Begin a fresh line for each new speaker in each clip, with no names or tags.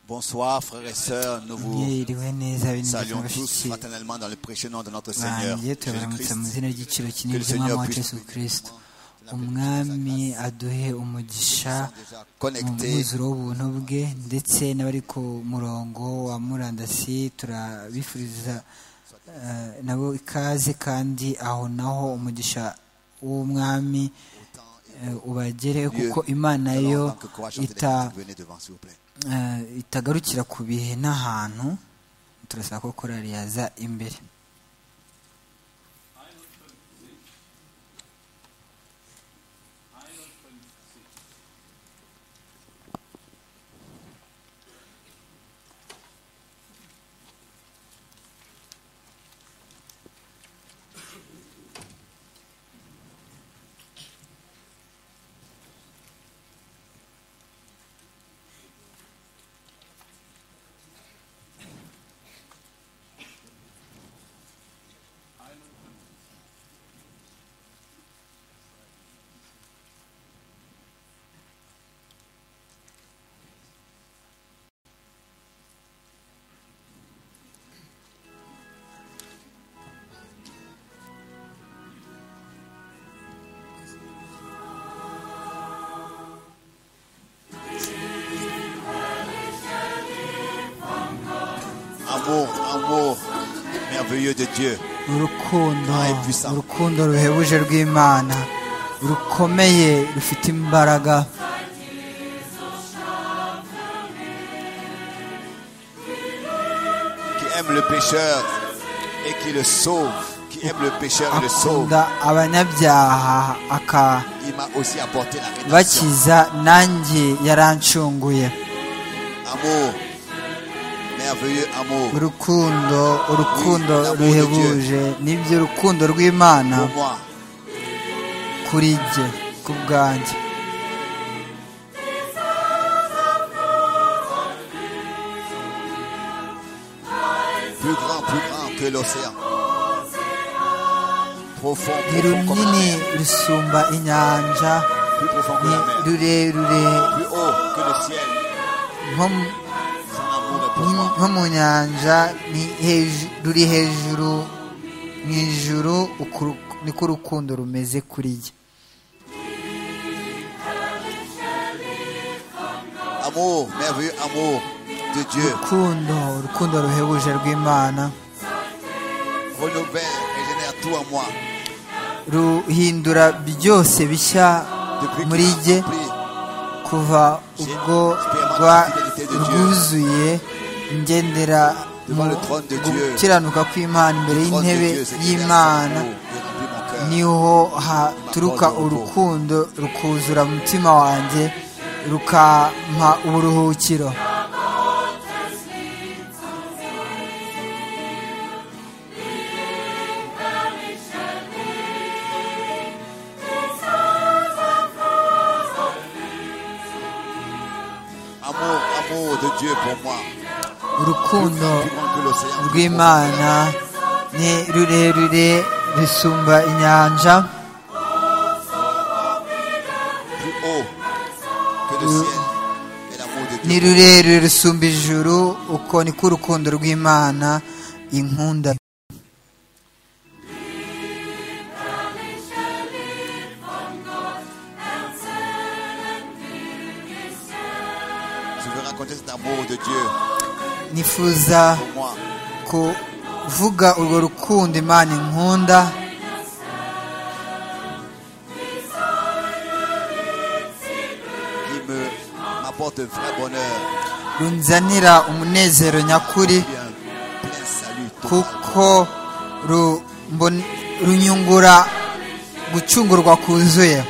Bonsoir, frères et sœurs. Nous vous saluons tous fraternellement dans le précieux nom de notre Seigneur. Jésus-Christ.
izina ry'igiciro
Que le
kinini ry'umwami
Seigneur
wa
puisse
Yesu kirisito umwami aduhe umugisha mu
Connectés
mwuzuro w'ubuntu bwe ndetse n'abari ku murongo wa murandasi turabifuriza eh, nabo ikaze kandi aho naho umugisha w'umwami eh, ubagere kuko imana
Nous allons
yo
entendre que courage chante
ita
l'église. Venez devant, s'il vous plaît.
eh, itagarukira ku bihe n'ahantu turasaba ko korari yaza imbere
Amour, amour merveilleux de Dieu.
urukundo
Ay, puissant.
urukundo ruhebuje rw'imana rukomeye rufite imbaraga
qui aime le pécheur et qui le sauve, qui aime le pécheur et le sauve,
akunda abanyabyaha
il m'a aussi apporté la rédemption.
akabakiza nanjye yarancunguye
Amour, merveilleux amour
urukundo urukundo ruhebuje nibyo urukundo rw'imana
pour moi.
kuri jye ku bwanjye
Plus grand, plus grand que l'océan. Profond,
ni
profond comme la
runini
mer.
rusumba inyanja
Plus profond que
ni
la mer.
rurerure
Plus haut que le ciel.
nko mu-
Son amour est pour
Ni-
moi.
nko mu nyanja ni heju- ruri hejuru mu ijuru ukuru- niko urukundo rumeze kuri jye
Amour, merveilleux amour de Dieu.
urukundo urukundo ruhebuje rw'imana
Renouvelle, régénère tout en moi.
ruhindura byose bishya
Depuis
muri
qu'il
jye
m'a pris,
kuva ubwo rwa rwuzuye ngendera mu gukiranuka kw'imana imbere
trône de
y'intebe
Dieu, c'est qu'il y a son
y'imana
amour qui remplit mon cœur.
niho haturuka urukundo rukuzura umutima wanjye rukampa uburuhukiro
Amour, amour de Dieu pour moi.
urukundo
Plus grand que l'océan. plus profond que la
rw'imana ni rurerure rusumba inyanja
mer, Plus haut que le ciel. Et l'amour de
ni
Dieu.
rurerure rusumba ijuru uko niko urukundo rw'imana inkunda
Je veux raconter cet amour de Dieu
nifuza
pour moi.
kuvuga urwo rukundo imana inkunda
Qui me m'apporte un vrai bonheur.
runzanira umunezero nyakuri
Et un plein salut. total.
kuko ru- mbon- runyungura gucungurwa kuzuye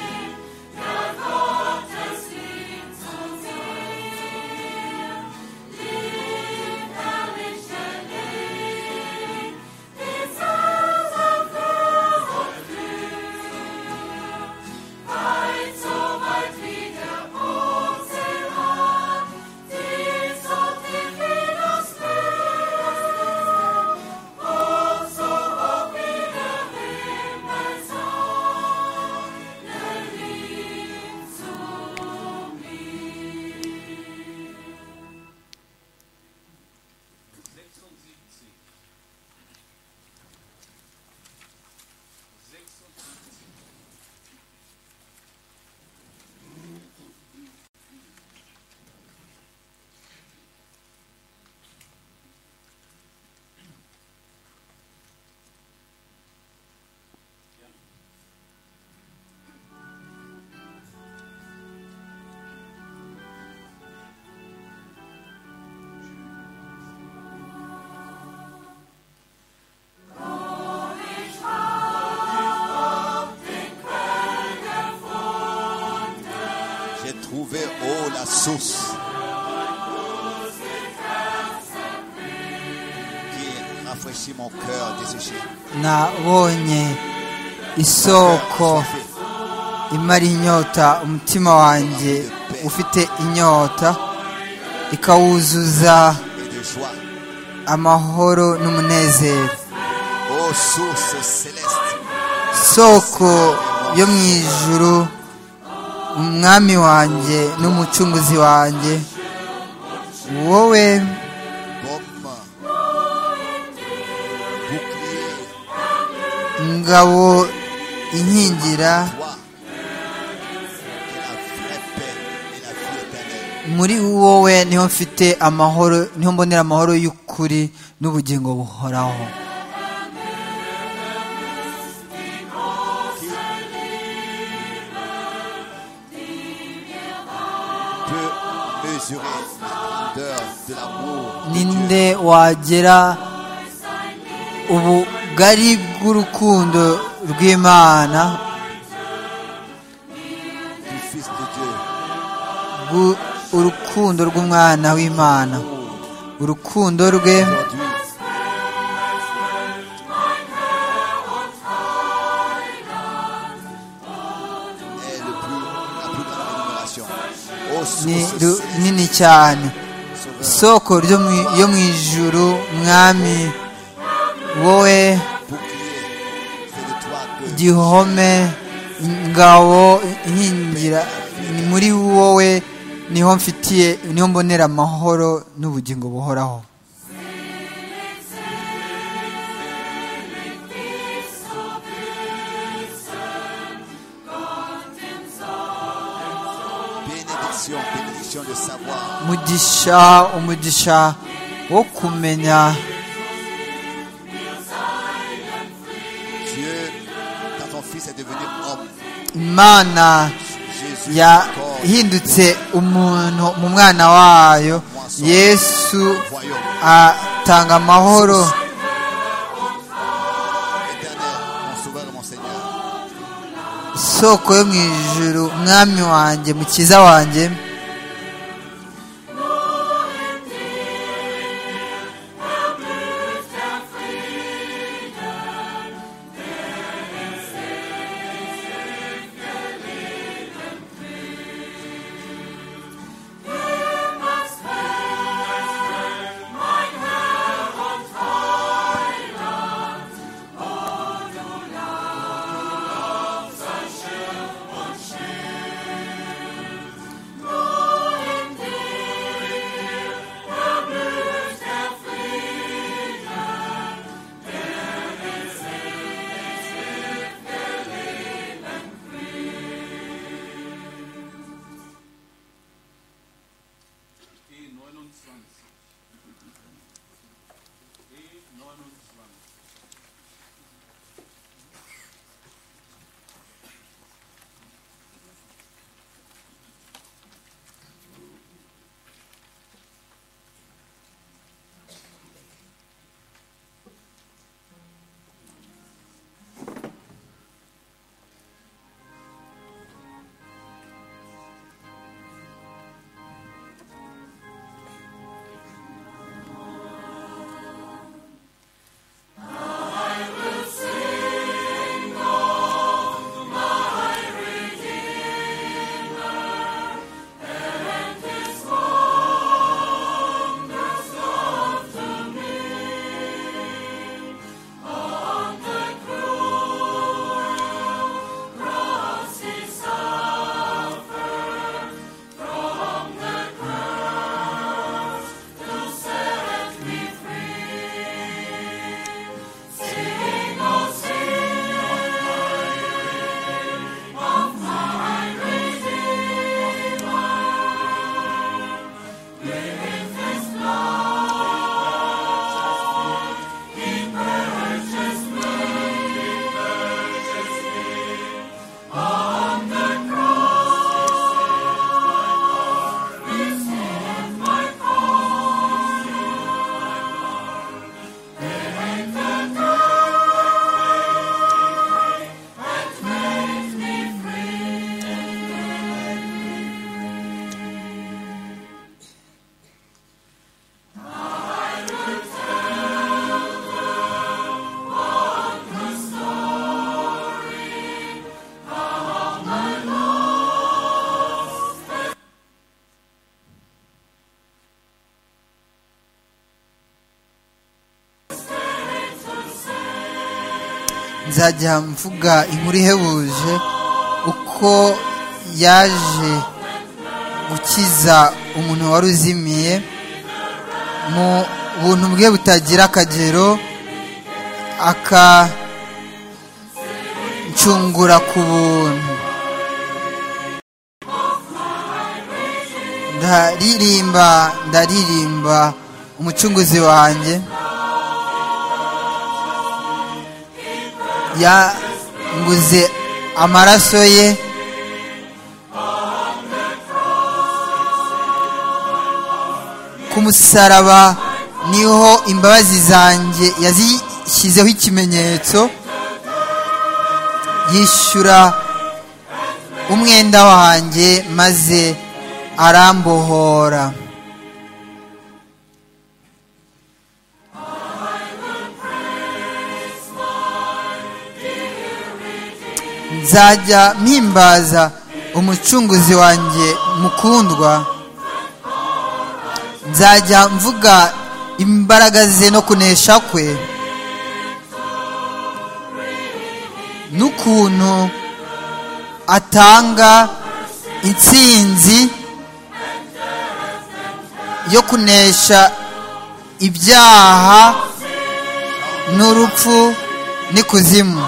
la source qui rafraîchit mon cœur desséché.
nabonye isoko imara inyota umutima wanjye ufite inyota ikawuzuza
et de joie.
amahoro n'umunezero
Ô source céleste,
soko yo mu ijuru umwami wanjye n'umucunguzi wanjye wowe
comme bouclier,
ngabo inkingira
toi, et la vraie paix et la vie éternelle.
muri wowe niho mfite amahoro niho mbonera amahoro y'ukuri n'ubugingo buhoraho
Peut mesurer la grandeur de l'amour de Dieu.
ninde wagera ubugari bw'urukundo rw'imana
du Fils de Dieu,
bw- urukundo rw'umwana w'imana urukundo rwe
aujourd'hui, est le plus, la plus grande rémunération. Ô
ni
source céleste,
runini cyane
sauveur,
soko ryo mu- yo mu ijuru mwami wowe
bouclier, c'est de toi que
gihome ingabo inkingira ni muri wowe niho mfitiye niho mbonera amahoro n'ubugingo buhoraho
bénédiction, bénédiction de savoir
umugisha umugisha wo kumenya
Dieu, quand ton Fils est devenu homme,
imana
Jésus, corps,
yahindutse umuntu mu mwana wayo yesu
royaume
atanga amahoro
éternel, mon sauveur et mon Seigneur.
soko yo mu ijuru mwami wanjye mukiza wanjye nzajya mvuga inkuru ihebuje uko yaje gukiza umuntu wari uzimiye mu buntu bwe butagira akagero akancungura ku buntu ndaririmba ndaririmba umucunguzi wanjye yanguze amaraso ye ku musaraba niho imbabazi zanjye yazishyizeho ikimenyetso yishyura umwenda wanjye maze arambohora nzajya mpimbaza umucunguzi wanjye mukundwa nzajya mvuga imbaraga ze no kunesha kwe n'ukuntu atanga intsinzi yo kunesha ibyaha n'urupfu n'ikuzimu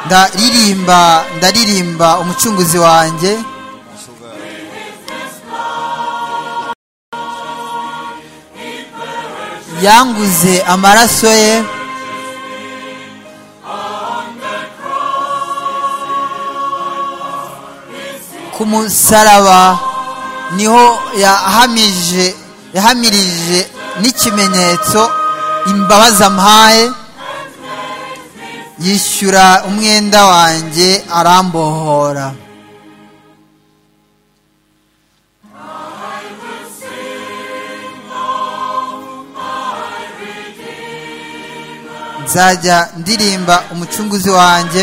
ndaririmba ndaririmba umucunguzi wanjye yanguze amaraso ye ku musaraba niho yahamije yahamirije n'ikimenyetso imbabazi ampaye yishyura umwenda wanjye arambohora nzajya ndirimba umucunguzi wanjye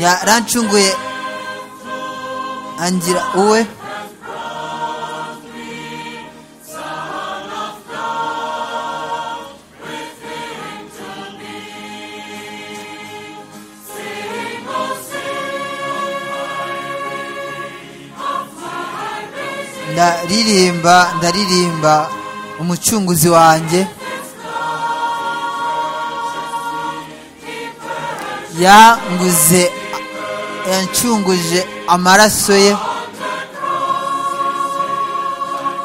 yarancunguye angira uwe ndaririmba ndaririmba umucunguzi wanjye yanguze yancunguje amaraso ye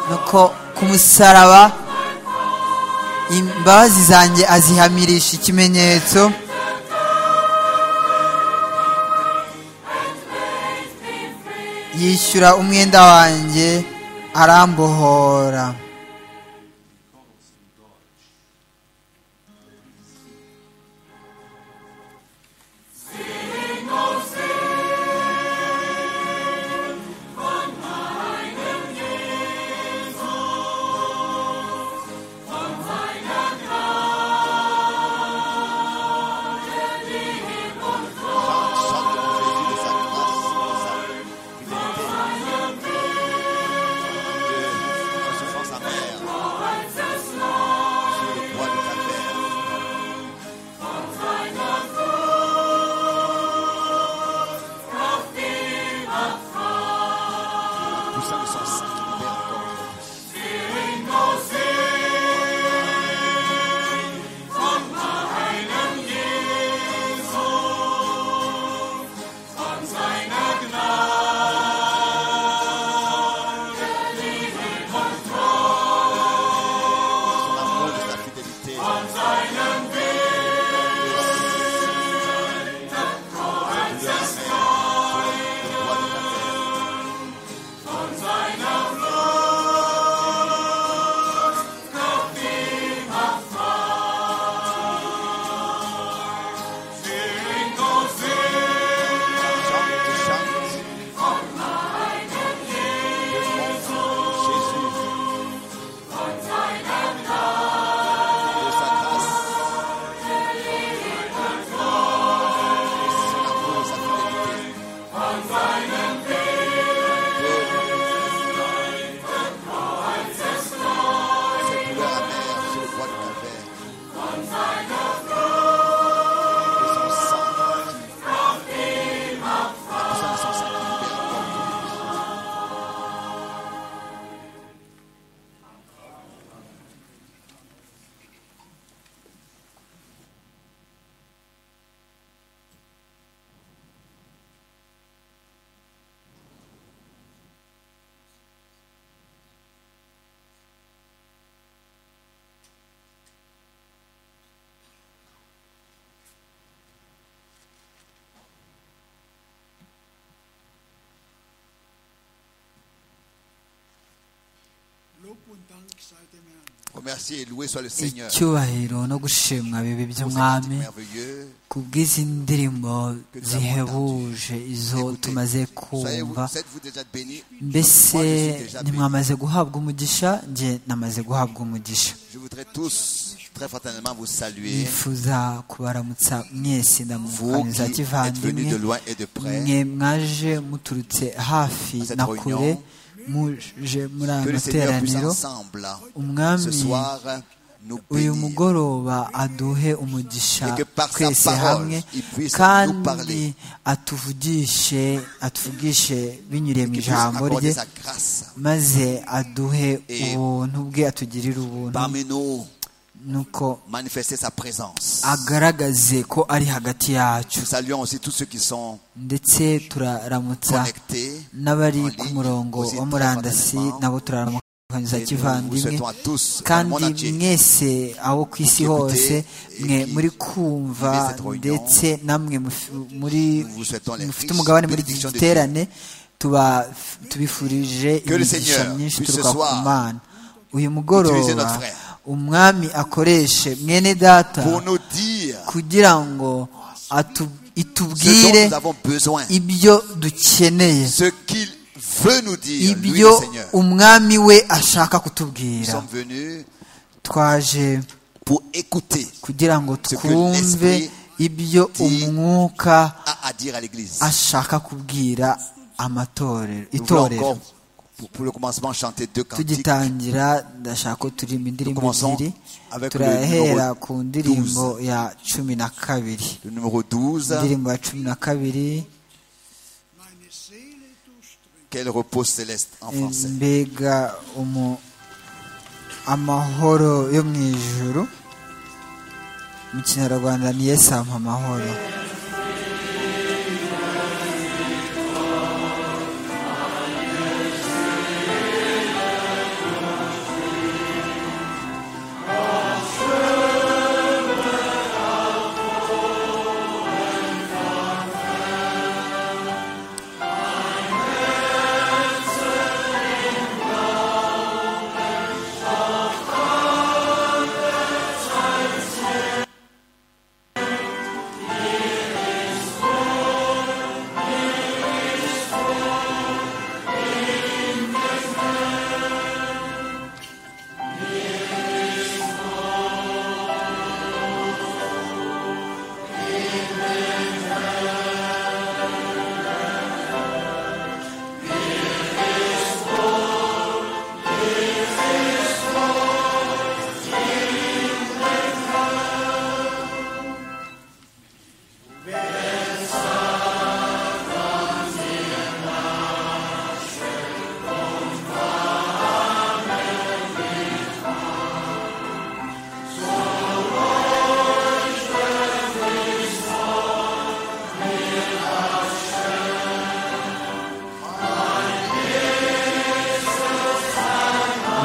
nuko ku musaraba imbabazi zanjye azihamirisha ikimenyetso yishyura umwenda wanjye arambohora
Remercier et louer soit le Seigneur.
icyubahiro no gushimwa bibi by'umwami ku bw'izi ndirimbo zihebuje izo tumaze kumva mbese ntimwamaze guhabwa umugisha njye namaze guhabwa umugisha
Je voudrais tous très fraternellement vous saluer.
nifuza kubaramutsa mwese
Vous
ndamukaniza
qui êtes venus de
kivandimwe
loin et de près,
mwe mwaje muturutse hafi
Cette
na
réunion.
kure muje muri aya
que le Seigneur puisse
materaniro
ensemble ce
umwami
soir nous
uyu
bénir.
mugoroba aduhe umugisha
Et que par sa
twese
parole,
hamwe
il puisse nous
kandi
parler.
atuvugishe atuvugishe binyuriye mu
Qu'il puisse
ijambo
accorder
rye
sa grâce
maze aduhe
Et
ubuntu bwe atugirire ubuntu
parmi nous,
nuko
manifester sa présence.
agaragaze ko ari hagati yacu
Nous saluons aussi tous ceux qui sont
ndetse turaramutsa
connectés.
n'abari
En ligne,
ku murongo
aussi
wa murandasi
très
nabo turaramukaniza
Et nous vous
kivandimwe
souhaitons à tous, dans le monde
kandi
entier,
mwese abo ku isi hose mwe muri kumva ndetse namwe muf- muri
nous vous souhaitons les
mufite
riches
umugabane muri iki
bénédictions de Dieu.
giterane tuba- tubifurije
Que le
imigisha
Seigneur
myinshi
puisse ce
turuka ku
soir
mana uyu
utiliser notre
mugoroba
frère.
umwami akoreshe mwene data
Pour nous dire
kugira ngo
ce
atu-
dont
itubwire
nous avons besoin,
ibyo dukeneye
ce qu'il veut nous dire, lui le
ibyo
Seigneur.
umwami we ashaka
Nous
kutubwira
sommes venus
twaje
pour écouter,
kugira ngo
Ce que
twumve
l'esprit
ibyo
dit
umwuka
à, à dire à l'Église.
ashaka kubwira amatorero
Nous voulons encore,
itorero
pour, pour le commencement, chanter deux cantiques.
tugitangira ndashaka ko turirimba indirimbo
Commençons
ebyiri
avec
turahera
le numéro
ku ndirimbo ya cumi na kabiri
Le numéro 12,
indirimbo ya cumi na kabiri
Quel repos céleste en français.
mbega umu amahoro yo mu ijuru mu kinyarwanda ni yesu ampa amahoro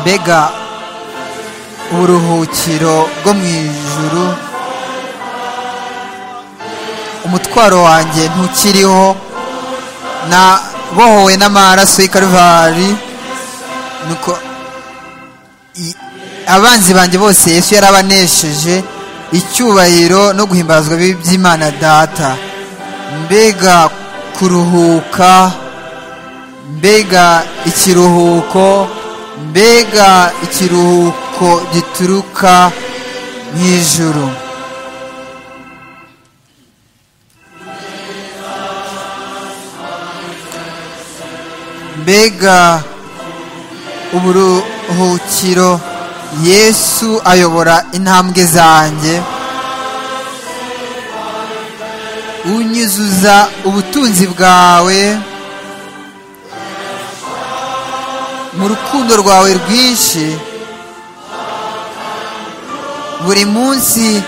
mbega uburuhukiro bwo mu ijuru umutwaro wanjye ntukiriho nabohowe n'amaraso y'i Karuvali nuko i- abanzi banjye bose yesu yarabanesheje icyubahiro no guhimbazwa bibi by'imana data mbega kuruhuka mbega ikiruhuko mbega ikiruhuko gituruka mu ijuru mbega uburuhukiro yesu ayobora intambwe zanjye unyuzuza ubutunzi bwawe mu rukundo rwawe rwinshi buri munsi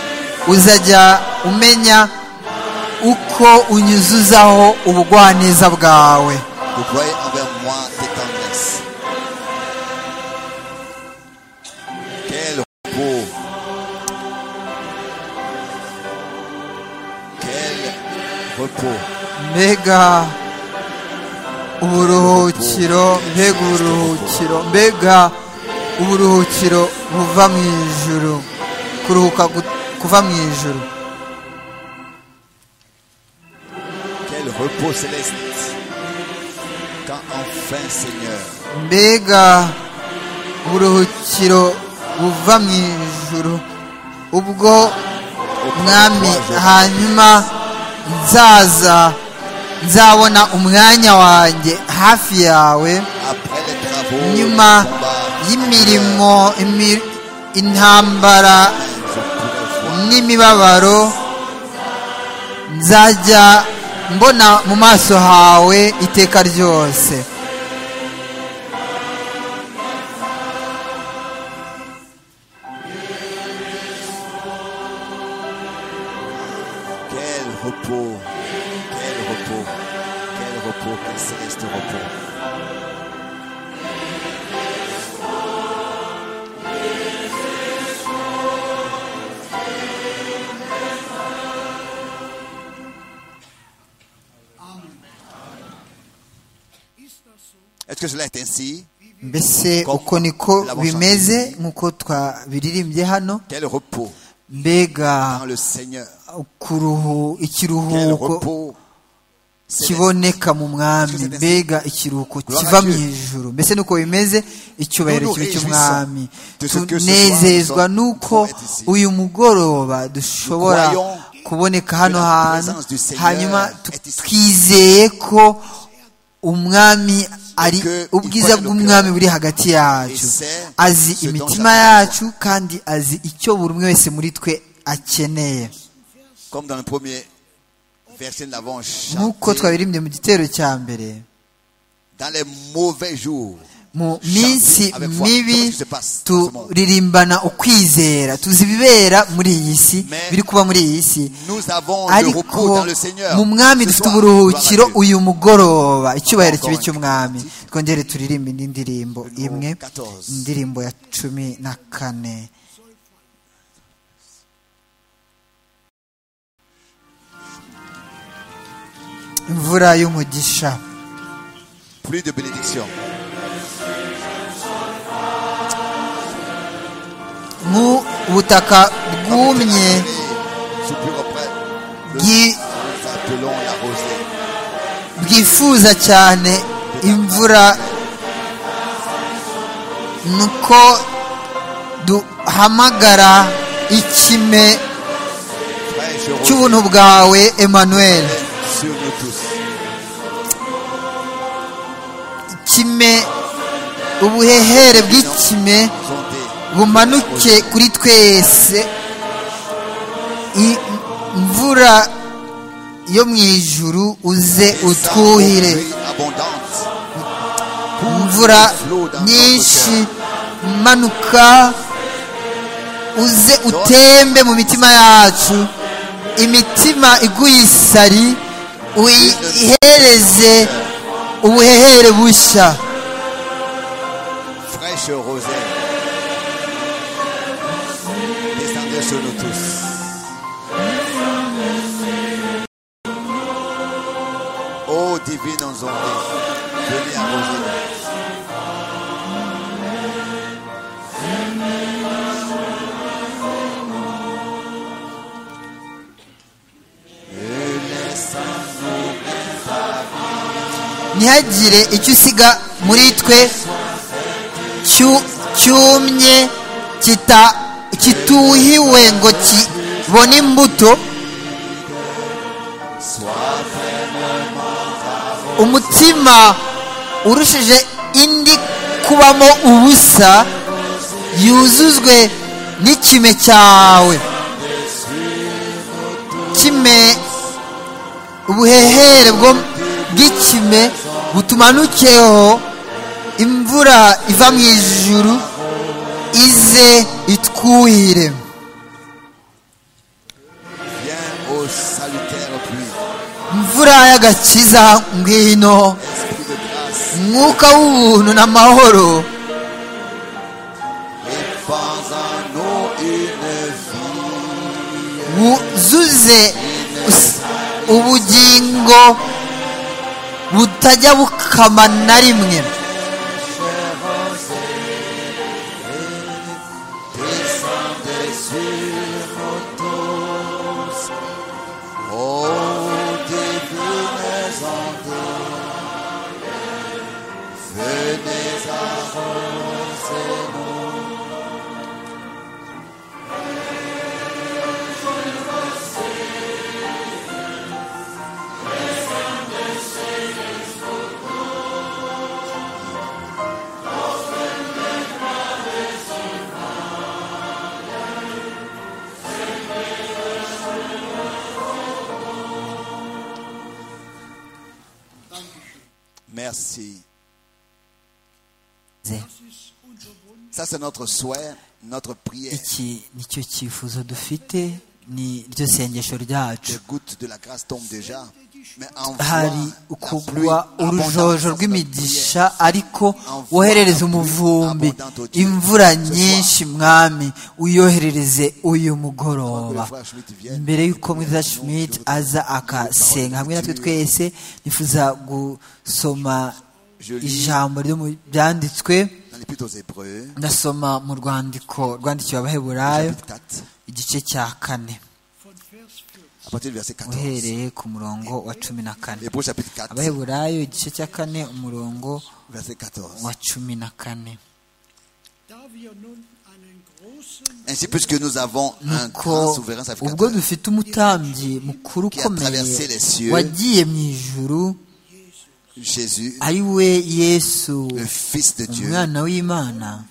uzajya umenya uko unyuzuzaho ubugwaneza bwawe
Déployez envers moi tes tendresses. Quel repos. Quel repos.
mbega uburuhukiro mbega uburuhukiro mbega uburuhukiro buva mu ijuru kuruhuka kuva mu ijuru
Quel repos céleste quand enfin Seigneur
mbega uburuhukiro buva mu ijuru ubwo mwami hanyuma nzaza nzabona umwanya wanjye hafi yawe nyuma y'imirimo intambara n'imibabaro nzajya mbona mu maso hawe iteka ryose mbese uko niko bimeze nk'uko twabiririmbye hano mbega ikiruhuko kiboneka mu mwami mbega ikiruhuko kiva mu ijoro mbese nuko bimeze icyubahiro kibi cy'umwami tunezezwa nuko uyu mugoroba dushobora kuboneka hano hantu hanyuma twizeye ko umwami ari ubwiza bw'umwami buri hagati yacu azi imitima yacu kandi azi icyo buri umwe wese muri twe akeneye nk'uko twabirimbye mu gitero cya mbere mu minsi mibi turirimbana ukwizera tuzi ibibera muri iyi si biri kuba muri iyi si ariko mu mwami dufite uburuhukiro uyu mugoroba icyubahiro kibi cy'umwami twongere turirimbe indi ndirimbo imwe indirimbo ya cumi na kane imvura y'umugisha
Plus de bénédiction.
nk'ubutaka bwumye bwifuza cyane imvura nuko duhamagara ikime cy'ubuntu bwawe emmanuel ikime ubuhehere bw'ikime bumanuke kuri twese imvura yo mu ijuru uze utwuhire imvura nyinshi imanuka uze utembe mu mitima yacu imitima iguye isari uyihereze ubuhehere bushya
sur nous tous. Ô divine enjambée, venez arroser
ntihagire icyo usiga muri twe cyumye kita kituhiwe ngo kibone imbuto umutima urushije indi kubamo ubusa yuzuzwe n'ikime cyawe kime ubuhehere bw'ikime butumanukeho imvura iva mu ijuru ize itwuhire imvura y'agakiza ngwino mwuka w'ubuntu n'amahoro wuzuze ubugingo butajya bukama na rimwe
juntos. Oh, divines anges, venez à nous. Merci. Ça, c'est notre souhait, notre prière.
iki nicyo cyifuzo dufite ni ryo sengesho
Les
ryacu
gouttes de la grâce tombent déjà. Mais
hari
envoie
ukugwa urujojo
rw'imigisha
rw'imigisha ariko woherereza umuvumbi imvura nyinshi mwami uyoherereze uyu mugoroba mbere y'uko mwiza schmidt aza akasenga hamwe natwe twese nifuza gusoma ijambo ryo mu byanditswe
Dans l'épître aux Hébreux,
ndasoma mu rwandiko rwandikiwe abaheburayo
chapitre 4,
igice cya kane
à partir du verset 14.
uhereye ku murongo wa cumi na kane
Hébreux chapitre 4,
abaheburayo igice cya kane umurongo
verset 14.
wa cumi na kane
Ainsi, puisque nous avons un grand
nuko
souverain sacrificateur
ubwo dufite umutambyi mukuru ukomeye wagiye mu ijuru
Jésus,
ari we yesu
le Fils de Dieu,
umwana w'imana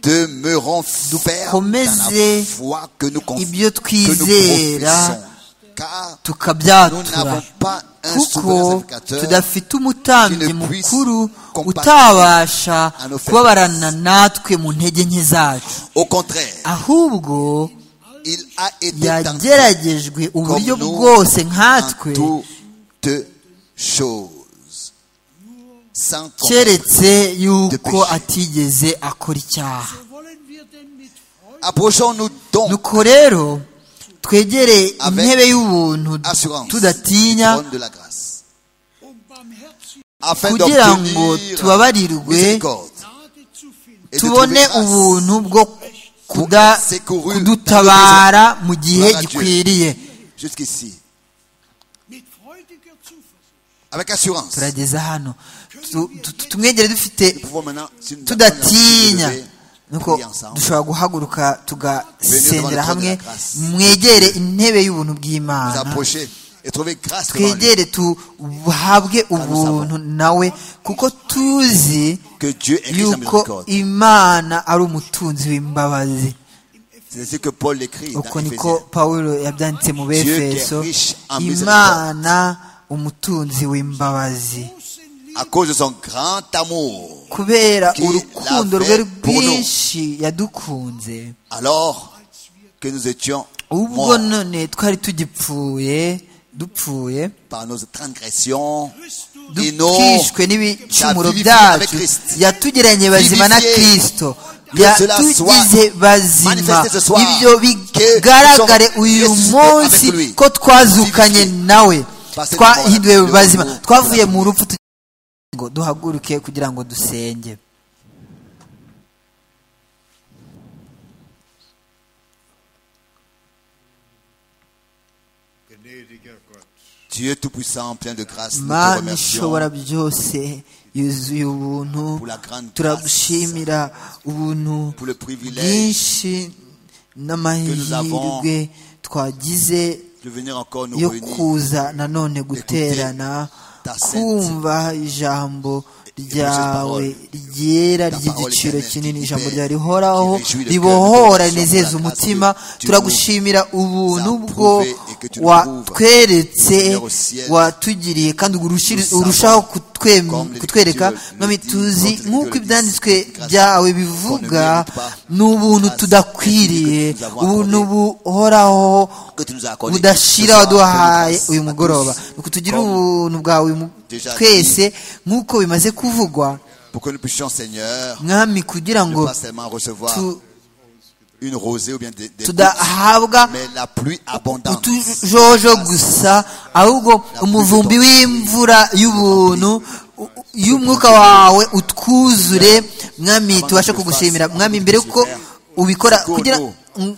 demeurons fermes dans la
Dukomeze
foi que nous conf-
ibyo
que nous
twizera
professons. Car nous
tukabyatura
n'avons pas un souverain
kuko
sacrificateur
tudafite umutambyi mukuru utabasha kubabarana natwe mu ntege nke zacu
Au contraire,
ahubwo
il a été tenté
yageragejwe
comme
uburyo
nous
bwose
en
nkatwe
toutes choses. Sans compter.
keretse yuko atigeze akora icyaha
Approchons-nous donc
nuko rero twegere
Avec
intebe y'ubuntu
assurance du
tudatinya
trône de la grâce. Afin
kugira ngo
d'obtenir
tubabarirwe
miséricorde et de
tubone
trouver grâce.
ubuntu bwo kuda-
Secouru
kudutabara mu gihe
Gloire à Dieu.
gikwiriye
jusqu'ici. Avec assurance.
turageza hano Tu- tu- tumwegere dufite
Nous pouvons maintenant, si nous avons la possibilité de
tudatinya
lever,
nuko
prier ensemble.
dushobora guhaguruka tugasendera hamwe mwegere intebe y'ubuntu
Nous
bw'imana
approcher et trouver grâce devant lui.
twegere tuhabwe ubuntu nawe kuko tuzi
Que Dieu est Christ en
yuko
miséricorde.
imana ari umutunzi w'imbabazi
C'est ainsi que Paul l'écrit dans
uko
Éphésiens.
niko pawulo yabyanditse mu befeso
Dieu qui est riche en
imana umutunzi w'imbabazi
À cause de son grand amour.
kubera
Qui
urukundo
l'a
rwe
fait pour nous.
rwinshi yadukunze
Alors que nous étions morts
ubwo none twari tugipfuye dupfuye
par nos transgressions et nos
dukishwe n'ibicumuro
vivifié avec
byacu
Christ.
yatugiranye bazima na
Vivifié.
kristo
Que cela
yatugize
soit
bazima
manifesté ce soir.
ibyo
Que
bigaragare
nous sommes
uyu
ressuscités
munsi
avec lui.
ko twazukanye
Vivifié.
nawe
Par cette
twahinduwe
parole,
bazima
le mot
twavuye
de la
mu rupfu tugiye ngo duhaguruke kugira ngo dusenge
Dieu Tout-Puissant, plein de grâce, nous te
mana
remercions
ishobora byose yuzuye ubuntu
pour la grande grâce,
turagushimira ubuntu
pour le privilège
bwinshi
nous avons
n'amahirwe twagize
de venir encore nous
yo
réunir
kuza nanone guterana
ta sainte-
kumva ijambo ryawe
parole.
ryera
Ta parole
ry'igiciro
éternelle
kinini
qui
ijambo
libère,
ryawe
qui
rihoraho
réjouit le cœur, qui
ribohora
console
rinezeza
la grâce
umutima
que tu
turagushimira ubuntu
nous as
bwo
prouvé et que tu nous
watweretse
Seigneur au ciel.
watugiriye kandi urushiri-
Nous
urushaho
savons,
kutwem-
comme les
kutwereka
Écritures le
mwami
disent,
tuzi
notre
nk'uko
Écriture le
ibyanditswe
dit, grâce
byawe
qu'on ne
bivuga
mérite pas,
ni ubuntu
grâce
tudakwiriye
que nous avons
ubuntu
accordé.
buhoraho
que tu nous as accordé.
budashira
Ce soir,
waduhaye
grâce
uyu
à
mugoroba
tous,
nuko tugire
comme
ubuntu bwawe mu-
déjà
twese nk'uko bimaze kuvugwa
Pour que nous puissions, Seigneur,
mwami kugira
ne
ngo
pas seulement recevoir
tu-
une rosée ou bien des, des gouttes,
tudahabwa
mais la pluie abondante.
utujojo gusa ahubwo umuvumbi w'imvura y'ubuntu u- u- y'umwuka wawe utwuzure mwami tubashe kugushimira mwami mbere yuko ubikora kugira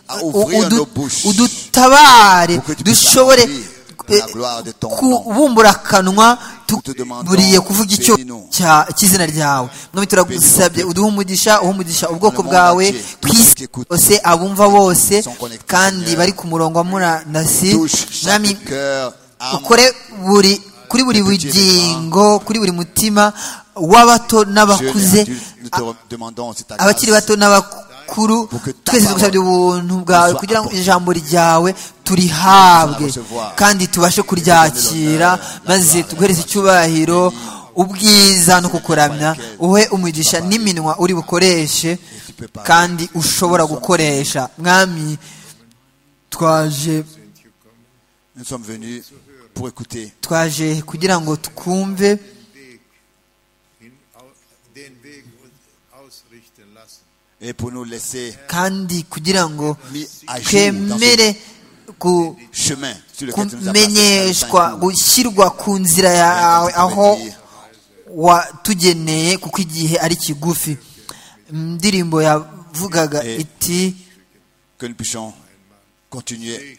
à ouvrir nos bouches
udutabare
que tu puisses
dushobore
accomplir la gloire de ton nom.
kubumbura akanwa
Nous te demandons,
buriye kuvuga icyo
bénis-nous.
cya- cy'izina ryawe mwami turagusabye
Bénis-nous.
uduhe umugisha uhe umugisha ubwoko
monde
bwawe
entier,
ku
tous ceux qui
isi
écoutent,
bose abumva bose
sont connectés,
kandi
Seigneur.
bari ku murongo wa murandasi
Touche
mwami
chaque cœur, âme,
ukore buri kuri buri
Petit
bugingo kuri buri mutima w'abato
jeune et
n'abakuze
adulte, nous te re- demandons, c'est ta
abakiri
grâce.
bato n'abakuru
Pour que ta
twese
parole
dugusabye ubuntu bwawe
soit
kugira ngo
apportée.
ijambo ryawe turihabwe
Nous allons recevoir.
kandi tubashe kuryakira maze tuguhereze icyubahiro ubwiza no kukuramya uhe umugisha n'iminwa uri bukoreshe kandi ushobora gukoresha mwami twaje
Nous sommes venus pour écouter
twaje kugira ngo twumve
Weg, hin, au, den Weg uns ausrichten lassen.
et pour nous laisser
kandi kugira ngo
mis à jour dans ce
twemere ku
chemin sur lequel tu nous as passé
kumenyeshwa gushyirwa ku nzira yawe aho watugeneye kuko igihe ari kigufi indirimbo yavugaga
Eh.
iti
que nous puissions continuer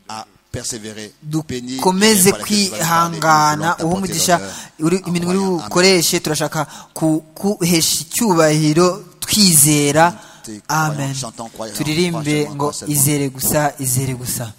à persévérer, bénis les
dukomeze
liens par lesquels tu vas nous parler, nous voulons
kwihangana
t'apporter
uha umugisha
l'honneur.
uri- iminwa uri
Amen.
bukoreshe turashaka kuguhesha icyubahiro twizera
Te-
amen
chantons, croyons,
turirimbe
franchement,
ngo
croissons.
izere gusa izere gusa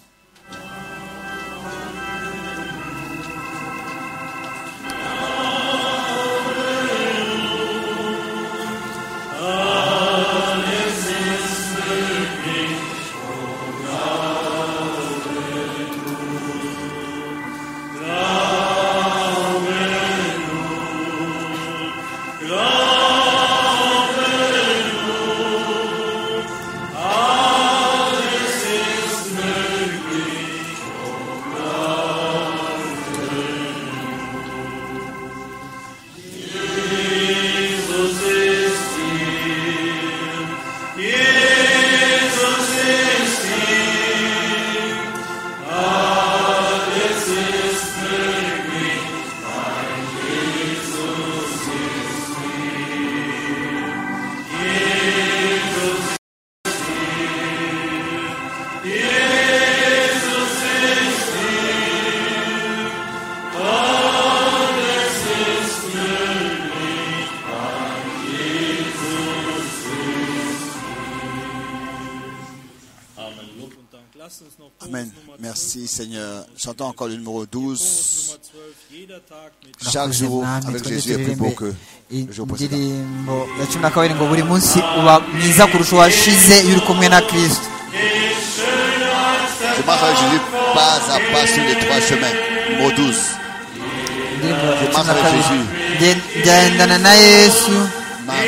Amen. Lob und Dank. Lasst uns noch Kurs
Amen.
Nummer 12,
Merci Seigneur. Chantons encore le numéro
Kurs
12.
Nummer 12, jeder Tag mit
Chaque
Urakoze
jour
mwami,
avec
twende
Jésus est plus beau que
turirimbe
le jour précédent.
indirimbo ya cumi na kabiri ngo buri munsi uba mwiza kurusha uwashize iyo uri kumwe na kirisito
Je marche avec Jésus pas à pas sur les trois chemins. Numéro 12.
indirimbo ya cumi na
Marche avec
kabiri
Jésus.
Ngen- ngendana na yesu
Ma main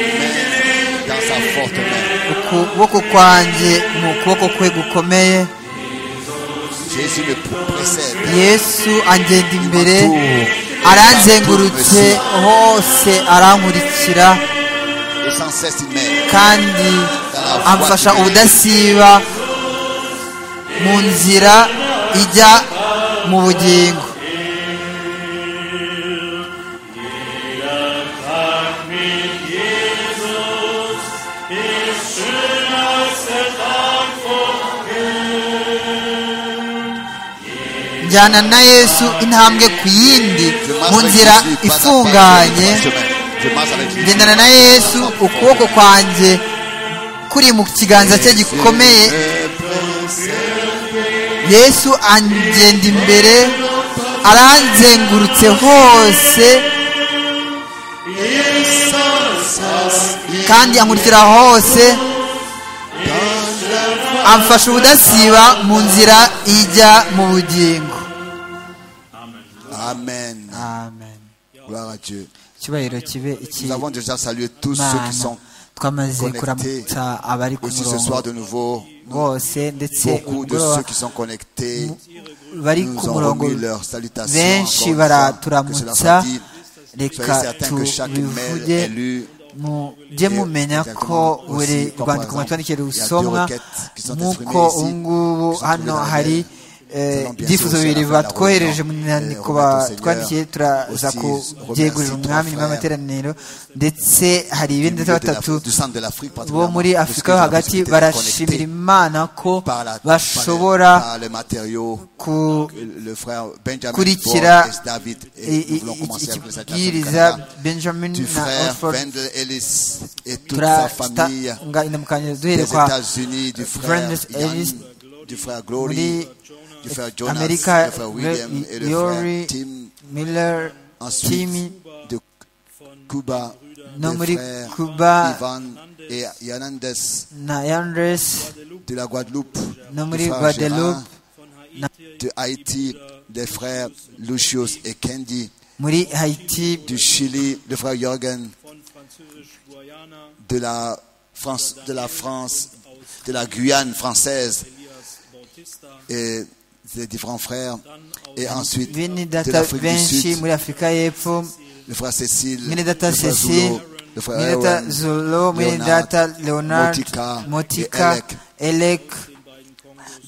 dans sa forte main.
ukuboko kwanjye ni ukuboko kwe gukomeye
Jésus me précède.
yesu angenda imbere
Imatour.
aranzengurutse hose arankurikira
Et sans cesse il m'aide.
kandi amfasha ubudasiba mu nzira ijya mu bugingo njyana na yesu intambwe ku yindi
Je marche
mu
avec
nzira
Jésus pas à pas sur les
ifunganye
trois chemins. Je marche avec Jésus.
ngendana na yesu ukuboko kwanjye kuri mu kiganza cye gikomeye yesu angenda imbere aranzengurutse hose kandi ankurikira hose amfasha ubudasiba mu nzira ijya mu bugingo
Amen.
amen
Gloire à Dieu.
icyubahiro kibe
Nous avons déjà salué tous ceux qui
ikimana
sont
twamaze
connectés
kuramutsa abari ku
aussi ce
murongo
soir de nouveau.
bose ndetse
Beaucoup de
umugoroba
ceux qui sont connectés
bari ku
nous ont
murongo
remis leurs salutations.
benshi
encore une fois, que cela
baraturamutsa
soit dit.
reka
Soyez certains que chaque mail
tubivuge
est lu.
mujye mumenya ko buri rwandiko mu rwandikiro rusomwa nk'uko ubungubu hano hari ibyifuzo bibiri batwohereje mu nyandiko batwandikiye turaza kubyegurira umwami nyuma y'amateraniro ndetse hari ibindi batatu bo muri afurika yo hagati barashimira imana ko bashobora gukurikira ikibwiriza benjamin na oxford turatanga indamukanyo duhereye kwa brandis ellis muri
du frère Jonas,
America,
du frère William
Le-
et le
Yori,
frère Tim.
Miller,
Ensuite,
Timmy,
de Cuba,
no muri
le frère
Cuba
Ivan et Yanandes
na Yandres,
de la Guadeloupe,
no
du
muri
frère
Guadeloupe,
Gérard, de Haïti, des frères Lucius et Candy,
muri Haiti,
du Chili, le frère Jorgen,
von Französisch Guayana,
de la France, de la France, de la Guyane française
Elias Bautista,
et des différents frères. Et ensuite,
bene
de
data
l'Afrique du
benshi
Sud,
muri Afurika y'Epfo,
le frère Cécile,
Mene
le
data
frère
Cécile,
Zulo, le
muri
frère
data
Erwan,
Zolo, muri
Leonard,
data Leonard,
Motika et
Motika,
Elek.
Elek,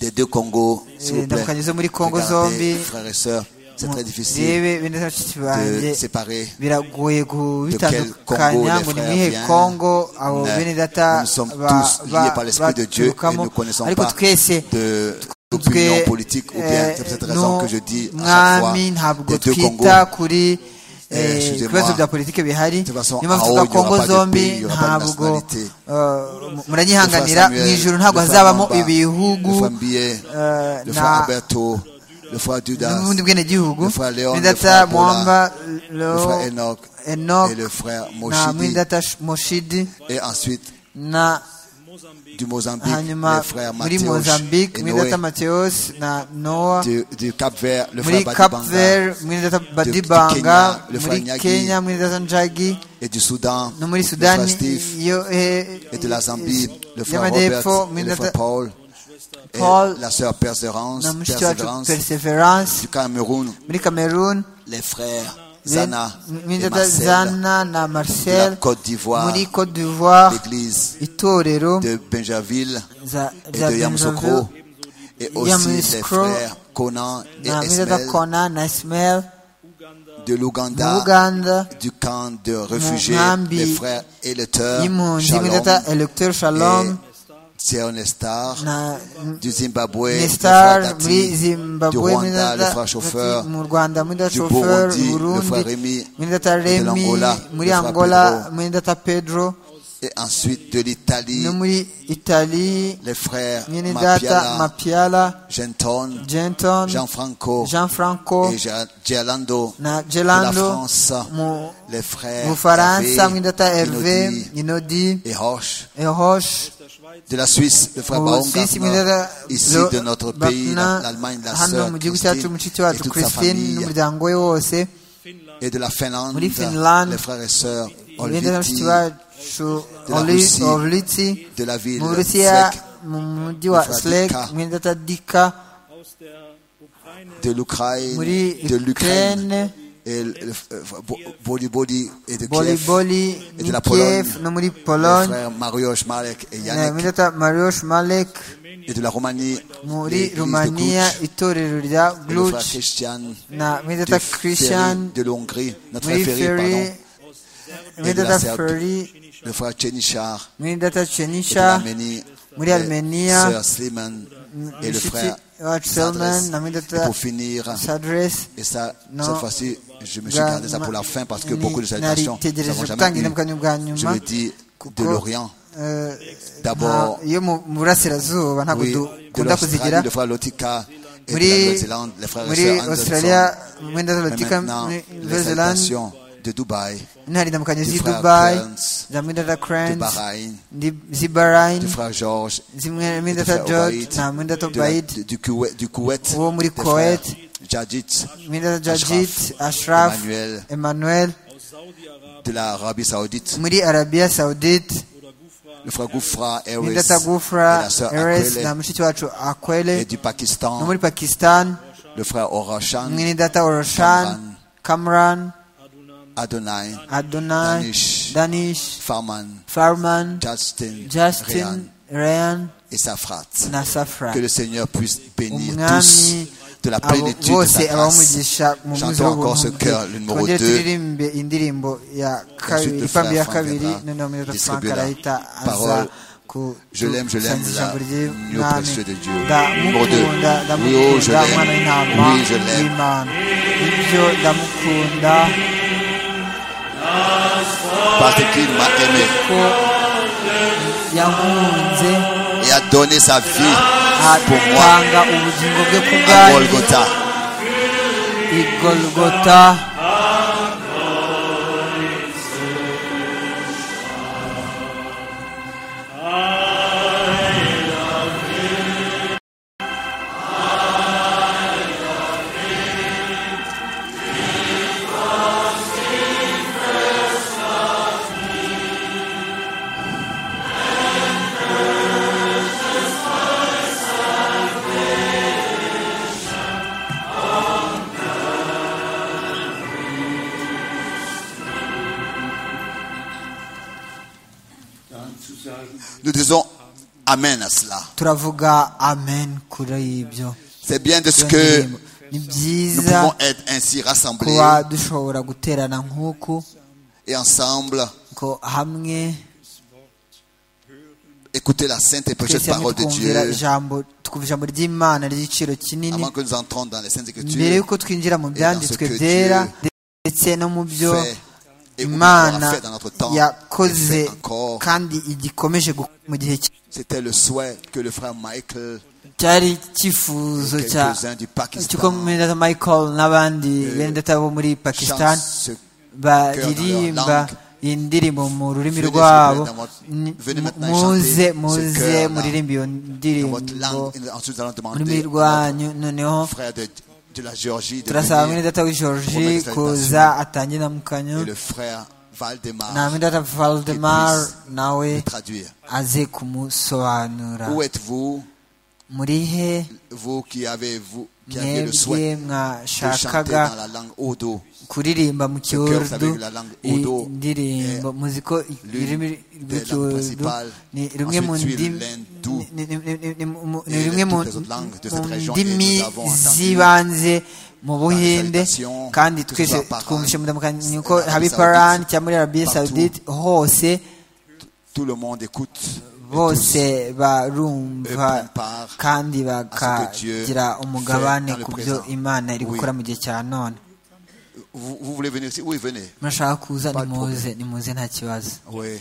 des deux Congos, s'il vous plaît.
indamukanyo zo muri Congo
Regardez,
zombi,
frères et sœurs, c'est très difficile
yewe bene data bashiki
de
banjye,
séparer.
biragoye
Congo les frères
gubitandukanya ngo ni ibihe
viennent,
kongo abo
mais
bene data
nous sommes
ba-
tous
ba-
liés par l'Esprit de Dieu et
baturukamo.
nous ne connaissons
ariko
pas
twese
de
twe
d'opinion politique ou bien c'est pour cette
eh,
raison
no-
que je dis à chaque fois
mwami ntabwo
les deux Congos.
twita kuri eh,
Eh, excusez-moi.
ibibazo bya politiki bihari
toute façon,
niyo mpamvu
en haut,
tuvuga
il y aura
kongo
pas de pays,
zombi
il y aura pas de
ntabwo
nationalité.
eh, muranyihanganira
Le frère
mu ijuru
Samuel,
ntabwo
le frère
hazabamo
Mamba,
ibihugu
le frère Mbiye,
eh,
le frère
na
Alberto, le frère Dudas,
n'ubundi bwenegihugu
le frère Léon,
bene
le
data
frère Paula,
mwamba
le frère
Lo-
Enoch
Enoch
et le frère
na
Moshidi
mwidata moshidi
et ensuite
na
du Mozambique, le
hanyuma
frère
muri
Mathieu
mozambique
et
mwidata
Noé,
mateos na noa
du, du Cap-Vert, le
muri
frère
cap
Badibanga
vert mwidata
du
badibanga
Kenya, le frère
muri
Nyagi.
kenya mwidata njagi
et du Soudan,
no muri
le frère
sudani
Steve
yo eh,
et de la Zambie, le frère
y'amajyepfo
Robert, et le frère
mwidata
Paul,
Paul,
et la sœur Perseverance,
na mushiki wacu
Perseverance
perseverance
du Cameroun,
muri cameroon
les frères Zana, et
mwidata
Marcel,
zana na
de la
marcel
Côte d'Ivoire,
muri cote d'ivoire
l'église
itorero
de Benjaville
za
et
za
de Yamoussoukro,
Benjamin.
et aussi les
Yamoussoukro,
frères Conan et
na mwidata
Ismaël
kona na ismael
de
mu
l'Ouganda,
buganda
du camp de réfugiés,
Nkambi
les frères Eleteur,
y'impunzi
Shalom,
mwidata electeur shalom
Sierra Nestar,
na
du Zimbabwe, le frère
nestar
Tati,
muri
du
zimbabwe
Rwanda, le
mwidata
frère Chauffeur,
mu rwanda mwidata
du
chauffeur
Burundi, le frère
burundi
Rémi,
mwidata
de
remi
l'Angola,
muri
le frère
angola
Pedro.
mwidata pedro
et ensuite de l'Italie,
no muri italie
les frères
mwidata
Mapiala,
mapiala
Genton,
genton
Gianfranco
jean franco
et Ger- Gerlando,
na
de la
gelando
France,
mu
les frères
mu bufaransa
Hervé,
mwidata herve
Inodi
inodi
et Roche,
ehosh
de la Suisse, le frère
Mu
Baron
Suisse,
Gartner,
mwidata
ici
Lo-
de notre pays, la-
Bapna,
l'Allemagne, la
hano
sœur
mu gihugu cyacu
Christine
mushiki
et
wacu
toute sa
christine
famille,
n'umuryango we wose
et de la Finlande,
Muri Finlande,
les frères et sœurs
ibendera
Olviti,
na mushiki wacu
de la Russie,
orlitsi
de la ville
mu burusiya
Zec,
mu mujyi wa
Mufradika.
slek mwidata dika
aus der Ukraine,
de l'Ukraine,
muri
de l'Ukraine,
ukraine
et le- le- euh, Bo- Boli Boli et de Kiev,
boliboli
et
ni
de la
kiev
Pologne,
no muri
les
pologne
frères Mariusz Malek et
eh,
Yannick,
mwidata mariusz malek
et de la Roumanie,
muri
l'église de
rumaniya
Cluj,
itorero rya
et le frère
gluch
Christian,
na
de,
mwidata
Ferry,
christian
de l'Hongrie, notre
muri
frère Ferry,
ferry
pardon,
mwidata
Serbie.
ferry
le frère Chenichar,
mwidata
et de
chenisha
l'Arménie,
muri Armenia,
Sœur Sliman, et le
mushiki
frère
wacu
Sadress.
Selman na
Et
mwidata
pour finir,
sadress
et ça,
Non.
cette fois-ci, je me suis gardé ça pour la fin parce que beaucoup de salutations, nous n'avons
naritegereje
jamais
gutanga
eu.
indamukanyo bwa
Je
nyuma
le dis
Kuko,
de l'Orient.
eh,
D'abord,
nta- iyo mu mu burasirazuba ntabwo
oui, de
dukunda kuzigira
l'Australie, le frère Lotika et de
muri
la Nouvelle-Zélande, les frères et
muri
sœurs
australia
Anderson.
mwenda
Mais
zalotika
maintenant,
muri
les
nouvelle-zelande
salutations de Dubaï,
intare indamukanyo
du
z'i
frère
dubai
Clarence,
za mwenda za
de
crans
Bahreïn,
z'i bahrain
du frère Georges,
zimwe
et
mwenda
du
za
frère
george
Obaïd,
na mwenda za
de la-
obaid
de- du Kuwait, du Kuwait,
Uwo muri
des frères
Koweït,
Jadjit,
mwenda za
Ashraf,
jajit ashraf
Emmanuel,
emmanuel
aus Saudi-Arabien
de l'Arabie Saoudite,
muri arabia saudite
oder Gufra,
le frère Goufra Airways,
mwenda za
et
gufra
la sœur
eres
Akwele,
na mushiki wacu
et
akwele
du
no
Pakistan,
muri pakistan
le frère Orashan,
mwene data oroshan kamran
Adunan,
Adonai,
adonai
Danish,
danish
Farman,
farman
Justin,
Justin,
Ryan,
Ryan
et Safrat.
na Safra
Que le Seigneur puisse bénir tous
umwami
de la
abo
plénitude de
bose
sa grâce.
abamugisha mu muzi
Chantons encore ce cœur, le numéro 2.
turirimbe indirimbo ya kabiri
le
ipambi ya
frère
kabiri
Franck
noneho muri
viendra
frank
distribuer la
arahita aza
parole.
ku-
Je l'aime, je l'aime,
gusangiza
la-
ijambo
l'agneau
ry'umwami
précieux de Dieu. Numéro deux.
ndamukunda
Oui, oh, je
ndamukunda
l'aime.
umwana w'intama
Oui, je l'aime.
w'imana ibyo ndamukunda
Parce qu'il m'a aimé
ko yankunze
et a donné sa vie pour moi.
atanga ubugingo bwe ku
à
bwanjye
Golgotha.
igolgota
Nous disons Amen à cela.
turavuga amen kuri ibyo
C'est bien de ce
Iyo
que
ndirimbo. ni
nous
byiza
pouvons être ainsi rassemblés
kuba dushobora guterana nk'uku
et ensemble
ngo hamwe
écouter la sainte et précieuse
twese hamwe
parole de
twumvira
Dieu
ijambo twumva ijambo ry'imana ry'igiciro kinini
avant que nous entrons dans les saintes
mbere
écritures.
y'uko twinjira mu byanditswe
que
byera
Dieu
ndetse no mu byo
Fait et où nous
imana
avons fait dans notre temps et
yakoze
fait encore.
kandi igikomeje gukora mu gihe cy-
C'était le souhait que le frère Michael,
cyari icyifuzo cya
quelques-uns du
cy'uko
Pakistan,
mwenda michael n'abandi
Euh,
bene data bo muri pakistan
chante ce
baririmba
langue.
iyi ndirimbo mu rurimi
Venez
rwabo
soulever dans votre-
Ni-
venez maintenant
muze
chanter ce
muze
cœur-là.
muririmbe iyo
dans votre
ndirimbo
langue. Et nous- ensuite, nous allons
mu rurimi
demander à
rwanyu noneho
notre frère de, de la Géorgie de
turasaba
venir.
mwene data w'i georgie
Promets
kuza
d'exaltation.
atangire na mukanyu
et le frère Valdemar
na mwene data valdemar nawe
de traduire.
aze kumusobanura
Où êtes-vous,
muri he
vous qui avez, vous, qui avez le
mwebwe
souhait de chanter
mwashakaga
dans la langue Odo
kuririmba mu
cœur, ça veut
kiurdu
dire la langue
i-
Urdu
indirimbo muziko rurimi
des langues
rw'ikiurdu
principales.
ni rumwe mu
Ensuite,
ndimi
l'Hindu
ni- ni- ni- ni- ni- mu- ni
et
rumwe mu
toutes les autres langues de
mu
cette région. Et
ndimi
nous avons entendu
z'ibanze mu buhinde
salutations,
kandi
que ce
twese
soit Paran,
twumvishe mudamukanyi ko
Arabie
habi
Saoudite,
paran cyangwa muri arabiya
partout.
sawudite hose
Tout le monde écoute. et tous
bose
eux
barumva
prennent part
kandi
à ce que Dieu
bakagira
fait
umugabane
dans le
ku byo
présent.
imana iri
Oui.
gukora mu gihe cya none
Vous, vous voulez venir ici Oui, venez.
murashaka kuza
Pas de
nimuze nimuze nta kibazo
Oui.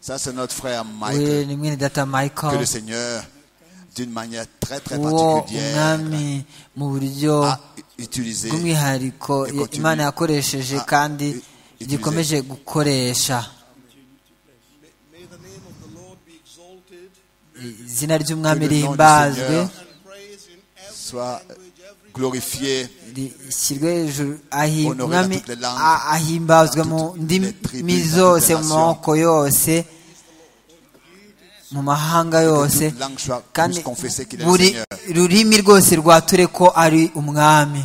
Ça, c'est notre frère
we
Michael.
ni mwene data
Que le
michael
Seigneur, d'une manière très, très
uwo
particulière,
umwami mu buryo
a utilisé.
bw'umwihariko
Et continue.
imana yakoresheje
Ah,
kandi
et- utiliser.
gikomeje gukoresha
May the name of the Lord be exalted
izina ry'umwami
Que le nom du
rihimbazwe
Seigneur
and praised in every
Soit
language, every
glorifié
rishyirwe hejuru ahi-
Honoré dans
umwami
toutes les langues,
a- ahimbazwe mu
dans toutes les tribus,
ndimi
dans toutes
zose
les
mu
nations.
moko yose mu mahanga yose
toute langue soit
kandi
puisse confesser qu'il est le
buri
Seigneur.
rurimi rwose rwature ko ari umwami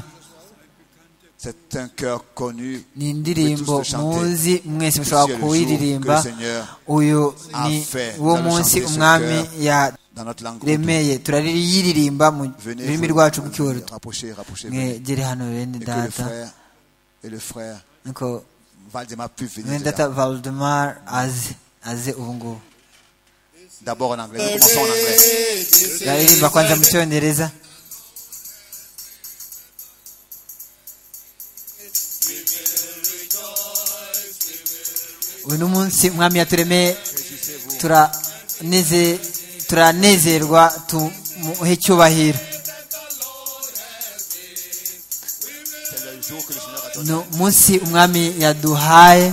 C'est un cœur connu.
ni
Vous
indirimbo
pouvez tous le chanter.
muzi mwese
Ici
mushobora
est le
kuwiririmba
jour que le Seigneur
uyu
a
ni
fait dans
wo
le
munsi
chantier ce
umwami
cœur. Dans notre langue, Odo.
yaremeye turayiririmba mu
venez
rurimi
vous-
rwacu rw'ikiwurudu
rapprochez, rapprochez. venez.
mwegere hano bene
Et que le
data
frère et le frère
nuko
Valdemar puisse venir.
bene
de
data
là.
valdemar aze aze ubu ngubu
D'abord en anglais. Nous commençons en anglais.
turaririmba kwanza mu cyongereza uyu ni umunsi umwami yaturemeye turaneze- turanezerwa tumuhe icyubahiro
C'est le jour que le Seigneur a
ni
donné.
umunsi umwami yaduhaye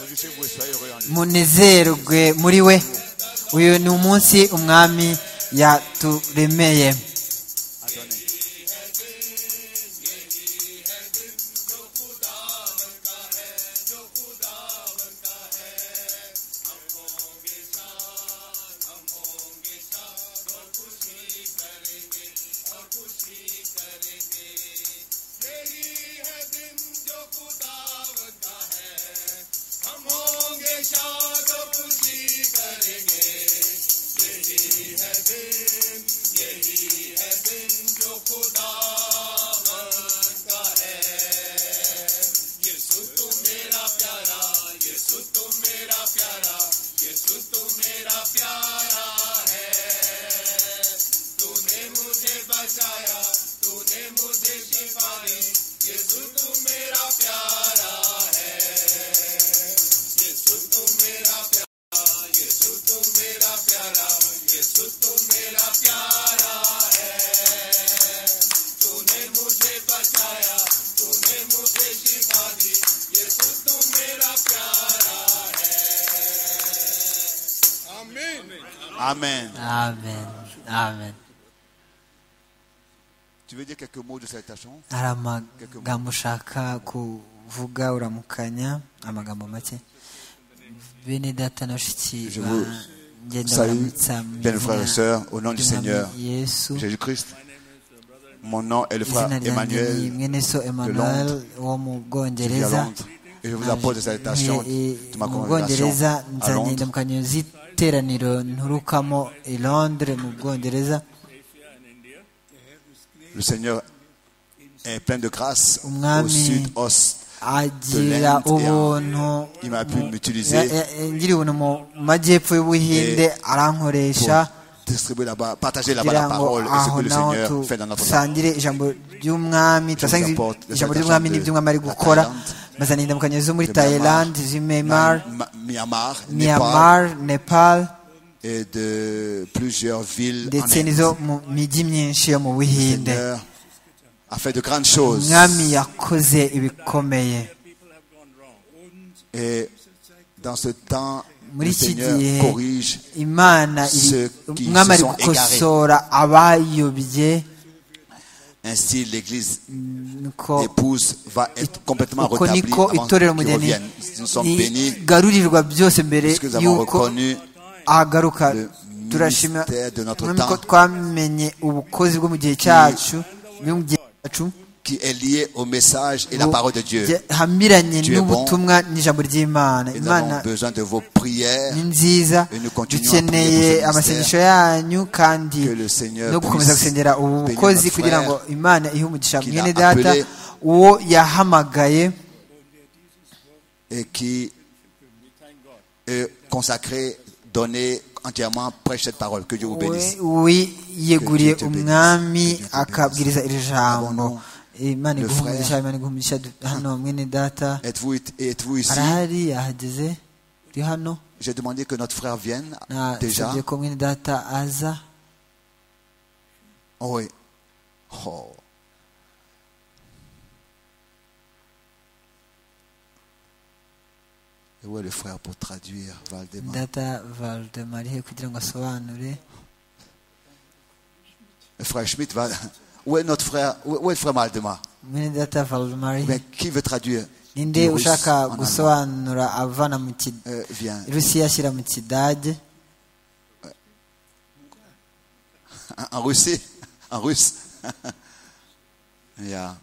Réjouissez-vous et soyez heureux en lui.
munezerwe muri we uyu ni umunsi umwami yaturemeye
A donné.
होंगे शाह कुछ ही करेंगे
Amen.
Amen. Amen.
Tu veux dire quelques mots de salutation
hari amagambo ushaka kuvuga uramukanya amagambo make bene data na bashiki
Je vous
bagenda
Salut,
baramutsa mu
bien frères et
izina
sœurs, au nom du
ry'Umwami
Seigneur
yesu
Jésus-Christ. Mon nom est le frère
izina ryanjye ni
Emmanuel
mwene so emmanuel wo mu
qui est à
bwongereza
Londres. Et je vous apporte des salutations
Mwe-
de ma
mu
congrégation
bwongereza
à
nzanye
Londres.
indamukanyo z'iteraniro nturukamo i londres mu bwongereza
Le Seigneur est plein de grâce au
Umwami
sud-ouest.
agira
Lent,
ubuntu
Il m'a pu
Ya-
m'utiliser
ya- ngira ubuntu mu majyepfo y'ubuhinde
pour
arankoresha
distribuer là-bas, partager là-bas
kugira
la
ngo
parole et ce
aho
que le
naho
Seigneur fait dans notre temps.
dusangire ijambo ry'umwami turasangiza
apporte les
ijambo ry'umwami
salutations
n'ibyo umwami ari
de la
gukora
Thaïlande,
bazana indamukanyo zo muri
de Myanmar,
tayilandi z'i myanmar
Ma- Myanmar, Népal
myanmar nepal
et de plusieurs villes en
ndetse
Inde.
n'izo mu mijyi myinshi yo mu buhinde
Seigneur a fait de grandes choses
umwami yakoze ibikomeye
et dans ce temps,
muri
le
iki
Seigneur
gihe
corrige
imana iri-
ceux qui
umwami
se
ari
sont
gukosora abayobye
ainsi l'Église
nuko
épouse va être complètement
uko
rétablie
niko
avant
itorero
qu'ils
umugeni
reviennent. Nous sommes bénis
igarurirwa byose mbere
puisque nous avons
y'uko
reconnu
ahagaruka
le
turashima
ministère de notre
mwami ko
temps.
twamenye ubukozi bwo mu gihe cyacu bwo mu gihe cyacu
qui est lié au message et la parole de Dieu.
hamiranye
Tu es bon.
n'ubutumwa n'ijambo ry'imana
Et nous
imana
avons besoin de vos prières
ni nziza
Et nous continuons à
dukeneye
prier pour ce
amasengesho yanyu kandi
que le Seigneur
no gukomeza
puisse
gusengera ubu
bénir
bukozi
notre
kugira
frère
ngo imana ihe umugisha
qu'il a
mwene data
appelé.
uwo yahamagaye
et qui est consacré, donné entièrement, prêche cette parole. Que Dieu vous bénisse.
wiyeguriye
Que Dieu te bénisse. Que
umwami
Dieu te bénisse.
akabwiriza iri jambo
Abandon
imana
le
iguhumugisha
frère.
imana iguhumugisha Du- hano mwene data
Êtes-vous êtes-vous ici
arahari yahageze uri hano
J'ai demandé que notre frère vienne déjà.
nasabye ko mwene data aza
Oh, oui. Oh. Et où est le frère pour traduire Valdemar
data valdemarihe kugira ngo asobanure
Le frère Schmidt va. Où est notre frère Où où est le frère Valdemar
mwene data valdemarihe
Mais qui veut traduire
ninde
du russe
ushaka
en allemand
gusobanura avana mu ki-
Euh, Viens.
rusiya ashyira mu kidage
En Russie En russe Ja.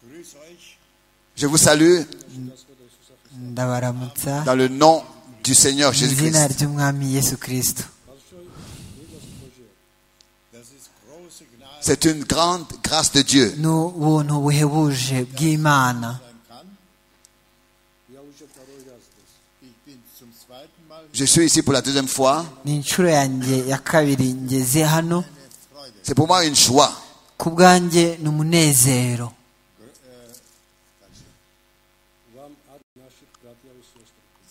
Grüß euch.
Je vous salue
ndabaramutsa
dans le nom du Seigneur
mu izina
Jésus-Christ.
ry'umwami yesu kirisito
Das ist große Gnade,
C'est une grande grâce de Dieu
ni ubuntu buhebuje bw'imana
sein kann. Ich bin zum zweiten Mal
Je suis ici pour la deuxième fois.
ni inshuro yanjye ya kabiri ngeze hano
Freude.
C'est pour moi une joie.
ku bwanjye ni umunezero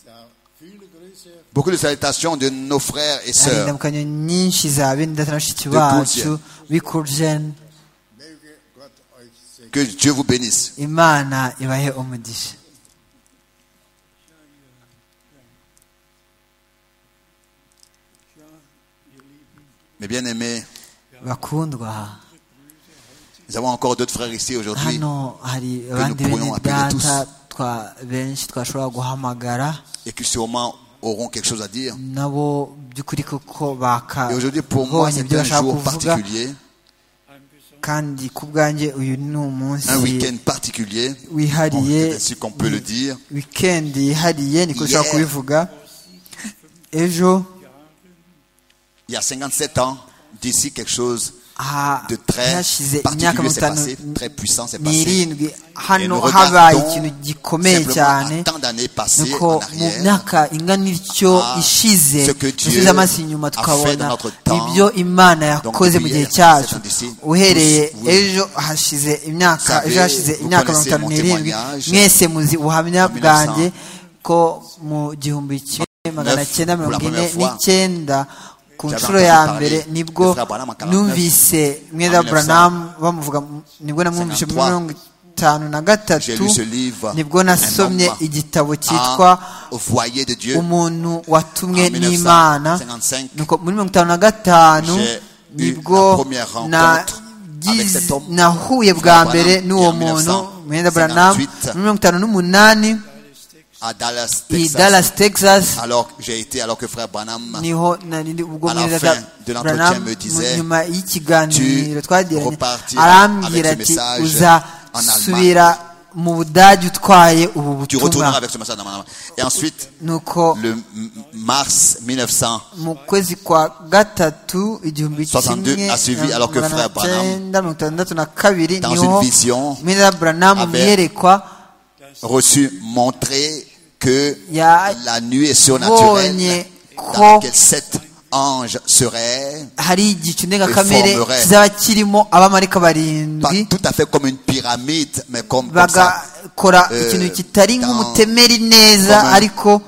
Ja, viele Grüße
Beaucoup de salutations de nos frères et
hari
sœurs.
indamukanyo nyinshi za bene data na bashiki
Depuis
bacu b'ikurujeni
möge Gott euch segnen.
Que Dieu vous bénisse.
imana ibahe umugisha
Mes bien-aimés,
bakundwa
nous avons encore d'autres frères ici aujourd'hui.
hano hari abandi
nous
bene
pourrions appeler
data twa- benshi twashobora guhamagara
et qui sûrement auront quelque chose à dire.
nabo by'ukuri koko
Et aujourd'hui, pour moi,
bakabonye
c'est
ibyo
un
bashaka
jour
kuvuga
particulier.
kandi ku bwanjye uyu ni
un
umunsi
week-end particulier, bon,
wihariye
c'est ainsi qu'on peut le dire,
wikendi yihariye niko
Yeah.
ushobora kubivuga ejo
il y a 57 ans, d'ici quelque chose
ha-
de très
hashize imyaka
particulier s'est
itanu
passé, très puissant s'est passé.
n'irindwi
Et
hano
nous
habaye ikintu
regardons
gikomeye
simplement
cyane
à tant d'années passées
nuko
en
mu
arrière,
myaka ingana ityo
à
ishize
ce que Dieu
dusubize amaso inyuma
a fait
tukabona
dans notre temps.
ibyo imana
Donc,
yakoze mu
depuis
gihe
hier,
cyacu
c'est d'ici.
uhereye
Tous, oui.
ejo hashize imyaka
Savez,
ejo hashize
vous
imyaka mirongo
connaissez
itanu
mon
n'irindwi
témoignage.
mwese muzi ubuhamya
En
bwanjye ko mu gihumbi kimwe magana cyenda
pour la
mirongo ine
première fois,
n'icyenda ku
j'avais
nshuro
entendu
ya
parler
mbere
de
nibwo
Frère Branham en 49,
numvise mwenda
en 1900,
buranamu bamuvuga nibwo namwumvise muri
53,
mirongo itanu na
j'ai
gatatu
lu ce livre,
nibwo nasomye
Un homme
igitabo cyitwa
à- au foyer de Dieu,
umuntu watumwe
En 1955,
n'imana nuko muri mirongo itanu na gatanu
j'ai eu
nibwo
la première rencontre
nagize-
avec cet homme,
nahuye bwa
Branham,
mbere n'uwo
en
muntu
1958,
mwenda buranamu muri mirongo itanu n'umunani
à Dallas,
i
Texas.
dallas texas
Alors que j'ai été, alors que frère Branham,
niho nari ndi ubwo
À la
mwenda
fin
bwa-
de l'entretien
Branham
me disait,
nyuma y'ikiganiro
"Tu
twagiranye
repartiras
arambwira
avec ce
ati
message en Allemagne.
uzasubira mu budage utwaye ubu
tu retourneras
butumwa
avec ce message dans ma main. Et ensuite,
nuko
le m- mars 1900,
mu kwezi kwa gatatu igihumbi
62
kimwe
a suivi, alors que
magana
frère Branham,
cyenda mirongo itandatu na kabiri
dans
niho
une vision,
mwenda buranamu
avait-
mwiyerekwa
reçu, montré que
Ya-
la nuit est surnaturelle,
Bonye ko-
dans laquelle sept anges seraient,
hari igicu ndengakamere
Reformerait.
kizaba kirimo abamarika
pas
barindwi
tout à fait comme une pyramide, mais comme, comme ça,
bagakora
Eh,
ikintu kitari
dans-
nk'umutemeri neza
comme un-
ariko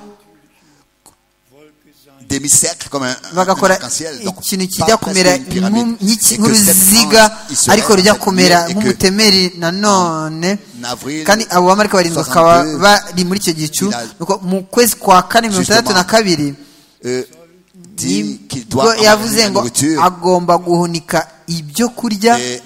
demi-cercle, comme un, un- un
bagakora
arc-en-ciel. Donc,
ikintu
pas
kijya
presque
kumera
une pyramide.
nk'um-
Et
nk'iki-
que sept
nk'uruziga
anges, ils seraient
ariko rujya kumera
en cette nuit et que
nk'umutemeri nanone
en avril
kandi abo bamarika barindwi bakaba
62,
bari muri icyo gicu
il a-
nuko mu kwezi kwa kane mirongo itandatu na
Justement,
kabiri
euh, dit qu'il
ubwo
doit
yavuze
enlever la
ngo
nourriture.
agomba guhunika ibyo kurya
Et,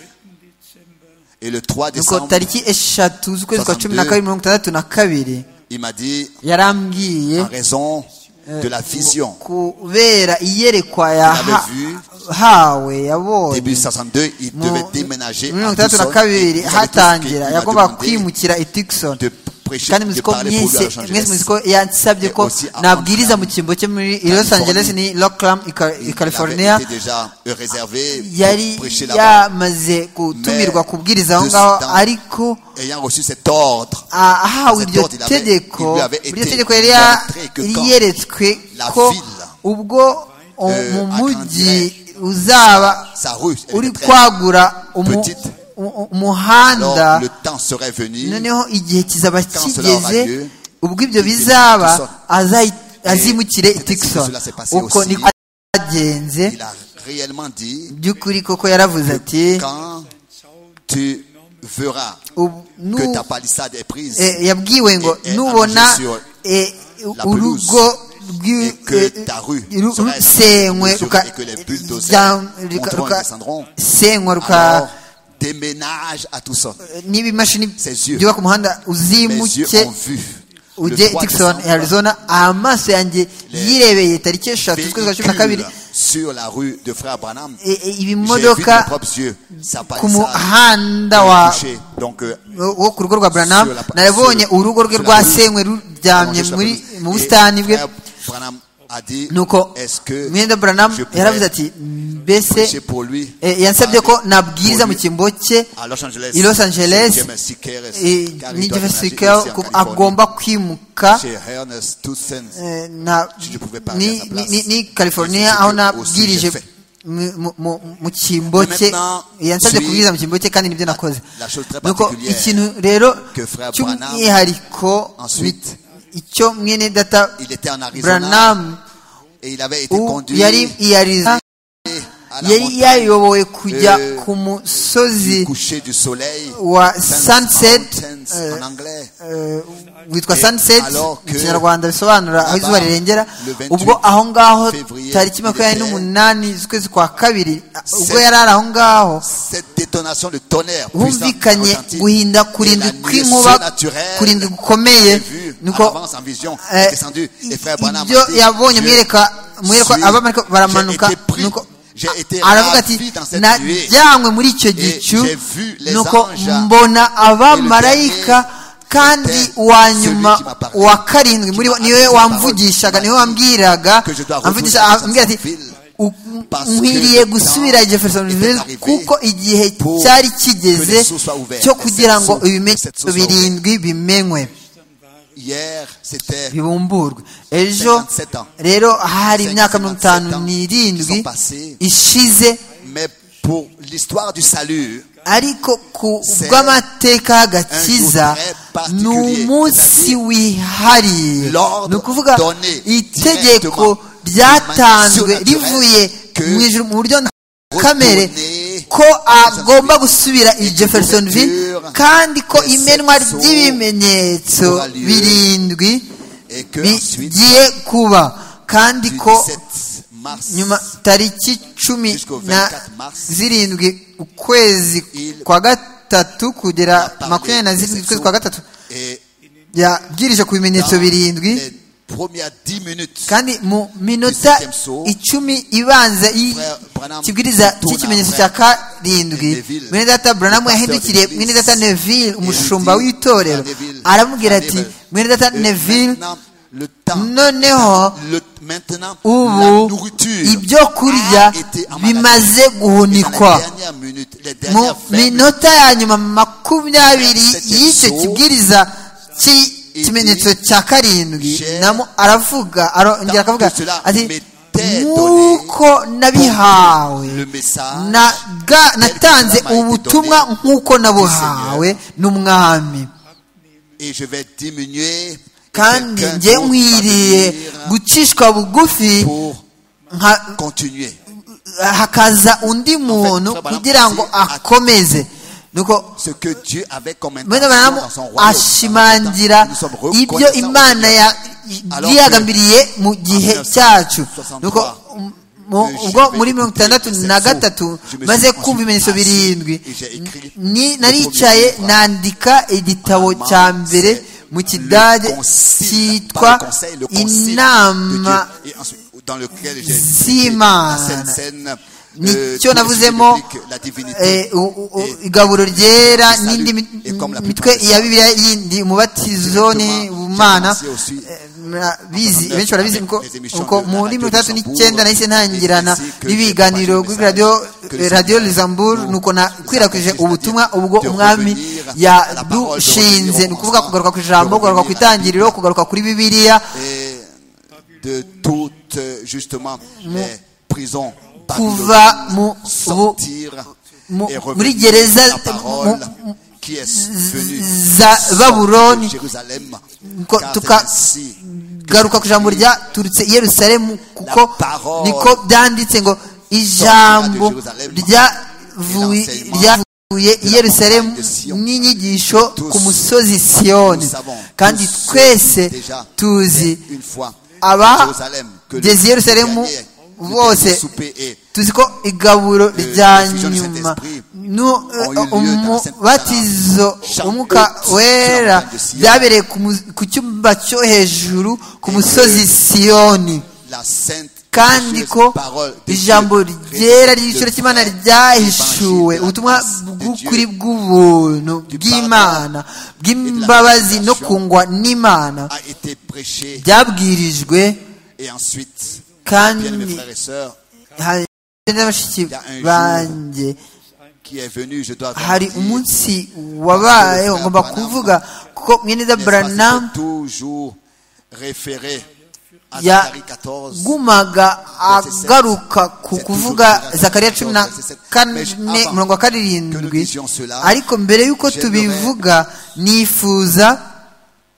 et le 3
nuko
décembre,
tariki eshatu z'ukwezi kwa cumi na
62,
kabiri mirongo itandatu na kabiri
il m'a dit,
yarambwiye
en raison de la vision,
kubera iyerekwa
vu.
yahawe yabonye
début 62, il
mu
devait déménager
mirongo
à
itandatu na
Tucson.
kabiri
Et vous savez tout ce qu'il
hatangira
m'a
yagombaga
demandé
kwimukira i Tucson
de prêcher,
kandi
de
muzi ko
parler pour lui à
mwese
Los
mwese muzi
Angeles.
ko yansabye
Et
ko
aussi à
nabwiriza mu
Oakland,
cyimbo cyo muri
Californie.
Los Angeles ni Rockland i Ca- i
Il
California
avait été déjà réservé
yari
pour prêcher là-bas.
yamaze gutumirwa kubwiriza aho
de
ngaho
Sudan.
ariko
Ayant reçu cet ordre,
a- ahawe
Cet
iryo
ordre, il avait-
tegeko
il lui avait
iryo
été-
tegeko yari
il lui
ya-
avait que quand
yeretswe
la
ko
ville,
ubwo o-
euh,
mu mujyi
agrandirait
uzaba
sa rue, elle
uri
était très-
kwagura umu-
petite.
u- u-
alors
umuhanda
le temps serait venu
noneho igihe kizaba
cela aura lieu,
kigeze ubwo ibyo
il
bizaba
ira
azayi- azimukire i
c'est ainsi que
Tucson
cela s'est passé
uko
aussi.
niko byagenze
il a réellement dit
by'ukuri koko yaravuze ati
quand tu verras
"Ubu-
que
nu-
ta palissade est prise
eh, yabwiwe ngo
eh,
nubona
allongé sur
eh,
la
urugo
et
rwi-
que
eh,
ta rue
ru-
sera
rusenywe
mesurée
ruka-
et que les bulldozers
rya- ruka-
monteront et
ruka-
descendront
senywa ruka
alors déménage à tout ça
n'ibimashini
Ses yeux.
byubaka umuhanda
mes yeux
uzimuke
ont vu le
ujye
3
Tucson
décembre
Arizona amaso yanjye yirebeye tariki eshatu z'ukwezi kwa cumi na kabiri
véhicule sur la rue de Frère Branham
E- e-
j'ai vu de mes
ibimodoka
propres yeux sa
ku
palissade
muhanda
m'a
wa
touché. donc euh,
wo ku rugo rwa Branham
Sur la-
nabonye
sur-
urugo rwe
sur la
rwa
rue.
senywe ruryamye
Comment
muri
je l'appelle
mu
Et
busitani bwe
Frère Branham a dit,
nuko
est-ce que
mwenda Branham
je pourrais
yaravuze ati
prêcher
mbese
pour lui
eh, yansabye ko nabwiriza
Pour
mu
lui.
cyimbo cye
à Los Angeles
i Los Angeles,
Chez James Siqueiros,
eh,
car il
ni
doit déménager
Jessica
ici en
ko
Californie.
agomba kwimuka
Chez Ernest Townsend.
eh, na
Si je pouvais parler à
ni,
sa
ni,
place.
ni, ni
Et c'est
California
ce
aho
que
nabwirije
aussi j'ai fait.
mu- mu- mu- mu cyimbo
Mais
cye
maintenant,
yansabye
suis-
kubwiriza mu cyimbo cye kandi nibyo nakoze
la chose très
nuko
particulière
ikintu rero
que Frère Branham,
cy'umwihariko
ensuite,
bi- icyo mwene data
Il était en Arizona
Branham
et il avait été
u-
conduit
yari i Arizona
à la
yari
montagne
yayobowe kujya
Euh,
ku
du
musozi
coucher du soleil.
wa
Sunset
sunset
Mountains
eh,
en anglais.
eh, witwa
Et
sunset
alors
mu
que
kinyarwanda bisobanura aho
là-bas,
izuba rirengera
le 28
ubwo aho ngaho
février,
tariki
il
makumyabiri
était-
n'umunani z'ukwezi kwa kabiri ubwo
Sept-
yari ari aho ngaho
Cette détonation de tonnerre puissante
humvikanye
retentit.
guhinda
Et
kurindwi
la nuit
kw'inkuba
surnaturelle
kurindwi gukomeye
vu en
nuko
avance en vision
eh,
est descendu et frère Branham
ibyo
a dit,
yabonye
Je
mwereka mwereka
suis-
abamarika baramanuka
j'ai été pris,
nuko
J'ai été
aravuga ati
ravi dans cette nuée.
najyanywe muri icyo gicu
j'ai vu les
nuko
anges
mbona abamarayika kandi
c'était
uwa
celui
nyuma
qui m'a parlé,
uwa karindwi muri bo
qui m'a
niwe
annoncé
wambvugishaga
parole,
niwe wambwiraga
que je dois
amvugisha
revenir dans
ambwira ati
cette ville,
"U-
parce
nkwiriye
que le
gusubira i
temps
jeffersonville
est arrivé
kuko igihe
pour
cyari
que les
kigeze
sources soient ouvertes,
cyo
que
kugira
cette
ngo
source- cette
ibimenyetso
source soit ouverte.
birindwi bimenywe
Hier, c'était
bibumburwe ejo
57 ans.
rero hari imyaka mirongo
57
itanu
ans
n'irindwi
sont passés.
ishize
Mais pour l'histoire du salut,
ariko ku
C'est
bw'amateka y'agakiza
un jour très particulier.
ni umunsi wihariye
L'ordre
ni ukuvuga
donné
itegeko
directement, de
ryatanzwe
manière
rivuye
surnaturelle
mu
que
ijuru mu buryo kamere
retourner
ko agomba gusubira i jeffersonville
Jeffersonville,
kandi ko
les
imenwa
sept sceaux
ry'ibimenyetso
aura lieu,
birindwi
et que ensuite,
bigiye kuba kandi
du
ko
17 mars,
nyuma tariki cumi
Jusqu'au
na
24 mars,
zirindwi ukwezi
il-
kwa gatatu kugera
parlé
makumyabiri na zirindwi
de
ukwezi kwa gatatu
et
yabwirije ku bimenyetso
dans
birindwi
les premières 10 minutes,
kandi mu minota
septième saut,
icumi ibanza
Frère Branham
y'ikibwiriza
tourna
cy'ikimenyetso cya
frère
karindwi
Neville,
mwene data buranamu
pasteur
yahindukiriye
de
mwene
l'église,
data neville umushumba
dit
w'itorero
à Neville,
aramubwira
à
ati
Neville,
mwene data
et
neville
maintenant, le temps,
noneho
le- maintenant, la
ubu
nourriture
ibyo kurya
a été emmagasiné.
bimaze
Et dans les
guhunikwa
dernières minutes, les
mu
dernières 20 minutes,
minota ya nyuma makumyabiri y'icyo kibwiriza cy'ikimenyetso cya karindwi namo aravuga aro- yongera akavuga ati nk'uko nabihawe
le message
naga- natanze ubutumwa nk'uko nabuhawe n'umwami
et je vais diminuer. et
kandi
quelqu'un
njye
d'autre va
nkwiriye
venir
gucishwa bugufi
pour
nka-
continuer.
hakaza undi muntu kugira ngo akomeze nuko
Ce que Dieu avait comme
mwene
intention
baramu
dans son royaume.
ashimangira
Nous sommes
ibyo
reconnaissants
imana
au Seigneur.
ya- yigambiriye mu gihe cyacu nuko um, mu- ubwo muri mirongo itandatu na gatatu maze kumva ibimenyetso birindwi ni- naricaye nandika igitabo cya mbere mu kidage cyitwa inama z'Imana. nicyo navuzemo eh, u- u- u- igaburo ryera
Salut.
n'indi mi-
Et comme la
mitwe
plupart des
ya bibiliya yindi umubatizo ni
Directement,
ubumana
j'ai commencé aussi,
Eh, murabizi benshi barabizi nuko-
les émissions
nuko
de la
muri
radio
mirongo itandatu
Luxembourg,
n'icyenda nahise ntangirana
les messages que
n'ibiganiro
j'ai
kuri
partagé,
radiyo
que le
radiyo
Seigneur
lizamburu
nous
nuko nakwirakwije
assiste,
ubutumwa
c'est-à-dire
ubwo
de
umwami
revenir à la parole, de revenir
yadushinze
au
ni ukuvuga
commencement,
kugaruka ku
de
ijambo kugaruka ku
revenir à la Bible.
itangiriro kugaruka kuri bibiliya
et de toutes euh, justement les prisons
Kuva
babyloniennes,
mu-
sortir
mu-
et
muri
revenir
gereza-
à la parole
mu-
qui est venue
za
sortir de
Babuloni.
Jérusalem
Ngo
car
tuka-
c'est ainsi que
garuka ku ijambo ryaturutse i yerusalemu kuko
parole
niko byanditse ngo ijambo ryavuye ryavuye i yerusalemu n'inyigisho ku musozi siyoni
nous savons
kandi
tous
twese
déjà
tuzi
une fois à Jérusalem que le
abageze i yerusalemu
dernier- le dernier
bose
souper est
tuzi ko igaburo rya nyuma nu- umubatizo umwuka wera byabereye ku mu- ku cyumba cyo hejuru ku musozi siyoni
la sainte
kandi ko ijambo ryera ry'igiciro cy'imana ryahishuwe ubutumwa bw'ukuri bw'ubuntu bw'imana bw'imbabazi no kungwa n'imana
a été prêché
byabwirijwe
et ensuite bien mes
kandi
frères et sœurs
hari n'abashiki banjye
qui est venu je dois vraiment
hari
dire,
umunsi wabayeho ngomba kuvuga kuko mweneza
n'est-ce pas,
Branham
c'était toujours référé à Zacharie 14
yagumaga agaruka ku kuvuga zakariya cumi na kane murongo wa karindwi ariko mbere y'uko tubivuga nifuza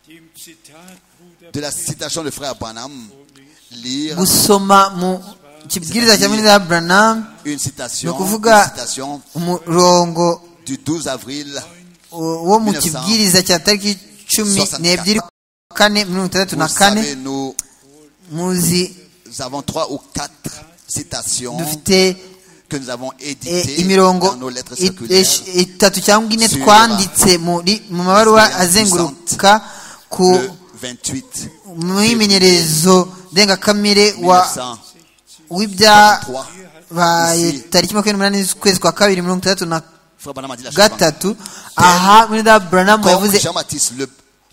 Dem Zitat Bruder
de la citation de frère Branham lire
gusoma mu kibwiriza cya mweneza Branham
une
ni
citation, une
ukuvuga
citation
umurongo
du 12 avril
wo mu kibwiriza cya tariki cumi n'ebyiri kane mirongo itandatu na
vous
kane
savez nous
muzi
avons trois ou quatre citations
dufite
que nous avons
eh,
éditées
imirongo
dans nos lettres
i-
circulaires
esh- itatu cyangwa ine
Sur-
twanditse muri- mu mabaruwa
Inspiration
azenguruka ku
le 28
mwimenyerezo ndengakamere wa-
1943
w'ibya baye
Ici.
tariki makumyabiri n'umunani z'ukwezi kwa kabiri mirongo itandatu na
Frère Branham a dit la chose suivante.
gatatu aha mwenda buranamu
Comme
yavuze
Jean-Baptiste, le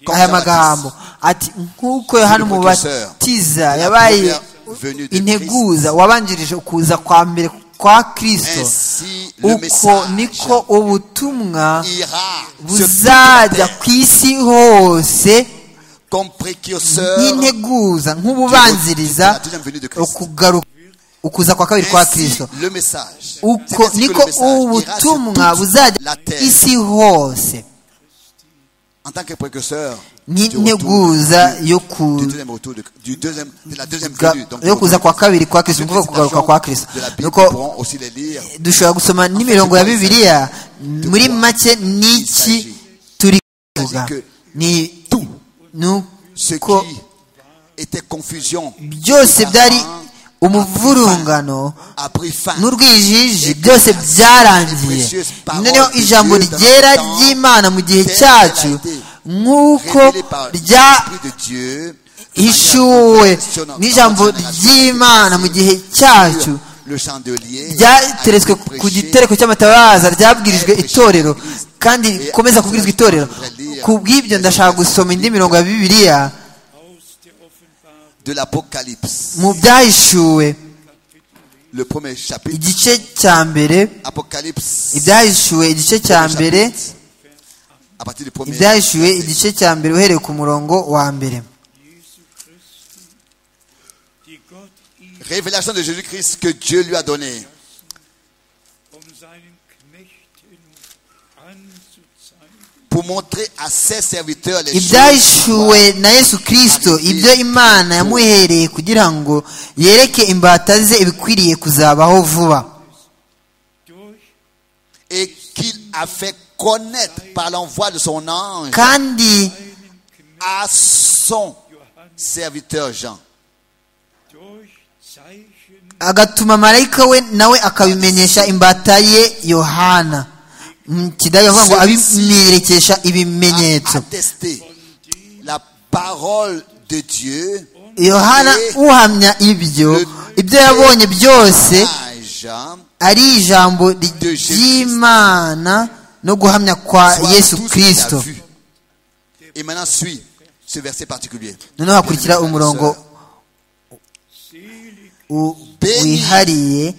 comme
aya
Jean-Baptiste,
magambo ati nk'uko yohana
Le précurseur.
umubatiza
La
yabaye
première venue de
integuza wabanjirije ukuza kwa mbere kwa kristo
ainsi le
uko
message
niko ubutumwa
ira se
buzajya
propager
ku isi hose
comme précurseur
nk'integuza nk'ububanziriza
La deuxième venue de Christ.
ukugaruka ukuza kwa kabiri kwa
Ainsi,
kristo
le message C'est
uko
ainsi que le
niko
message ira sur
ubutumwa
toute
buzajya
la
ku
terre.
isi hose
en tant que précurseur du retour-
nk'integuza yo
du
ku
deuxième retour de, du deuxième, de la deuxième
Ga-
venue. Donc,
yo
du
kuza
retour
kwa
de Christ.
kabiri kwa kristo
Les
ni ukuvuga kugaruka kwa kristo
de la Bible
nuko
pourront aussi les lire.
dushobora gusoma n'imirongo ya bibiliya muri make n'iki turi kuvuga ni
Ce
nuko
qui était confusion
byose byari umuvurungano
a pris fin.
n'urwijiji byose byarangiye noneho ijambo ryera ry'imana mu gihe cyacu nk'uko
Révélé par l'Esprit de Dieu, de manière
ryahishuwe
impressionnante
n'ijambo
dans la génération
ry'imana mu gihe cyacu
Le chandelier
ryateretswe
a été
ku
prêché
gitereko cy'amatabaza ryabwirijwe itorero kandi rikomeza kubwirizwa itorero ku bw'ibyo ndashaka gusoma indi mirongo ya bibiliya
aus der Offenbarung
de l'Apocalypse.
mu byahishuwe
Le premier chapitre,
igice cya mbere
Apocalypse,
ibyahishuwe igice cya mbere
à partir du premier
ibyahishuwe igice cya mbere uhereye ku murongo wa mbere
Jesu Christi, die Gott ihm
Révélation de Jésus-Christ que Dieu lui a donnée
um seinen Knechten anzuzeigen,
pour montrer à ses serviteurs les
ibyahishuwe na yesu kirisito ibyo imana yamuhereye kugira ngo yereke imbata ze ibikwiriye kuzabaho vuba
durch
et qu'il a fait connaître par l'envoi de son ange
kandi
einen Knecht
à son
Johannes,
serviteur Jean.
durch Zeichen
agatuma marayika we nawe akabimenyesha imbata ye yohana mu kidage avuga ngo abimerekesha ibimenyetso
Attester la parole de Dieu
yohana uhamya ibyo ibyo yabonye byose
à Jean
ari ijambo ry'imana no guhamya kwa
soit
yesu
tout ce qu'il a
kirisito
vu. Et maintenant suit ce verset particulier.
noneho hakurikira umurongo
selig,
u- wihariye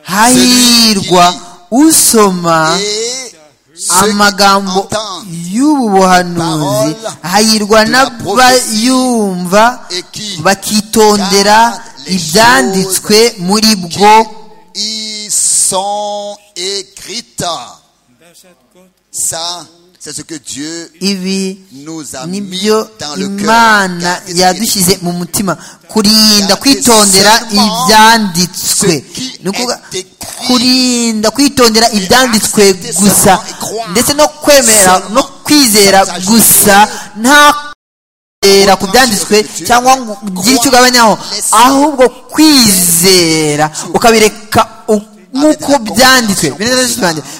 hahirwa usoma
Et ceux qui
amagambo
entendent
y'ubu buhanuzi hahirwa n'abayumva
et qui
bakitondera ibyanditswe muri bwo
y sont écrites.
das hat Gott
Ça, c'est ce que Dieu
ibi
nous a mis
nibyo
dans le cœur.
imana
Gardez ce qui est
yadushyize mu mutima kurinda kwitondera ibyanditswe ni ukuvuga kurinda kwitondera ibyanditswe gusa ndetse no kwemerera no kwizera gusa nta kwizera ku byanditswe cyangwa ngo ugire icyo ugabanyaho ahubwo kwizera ukabireka u- nk'uko byanditswe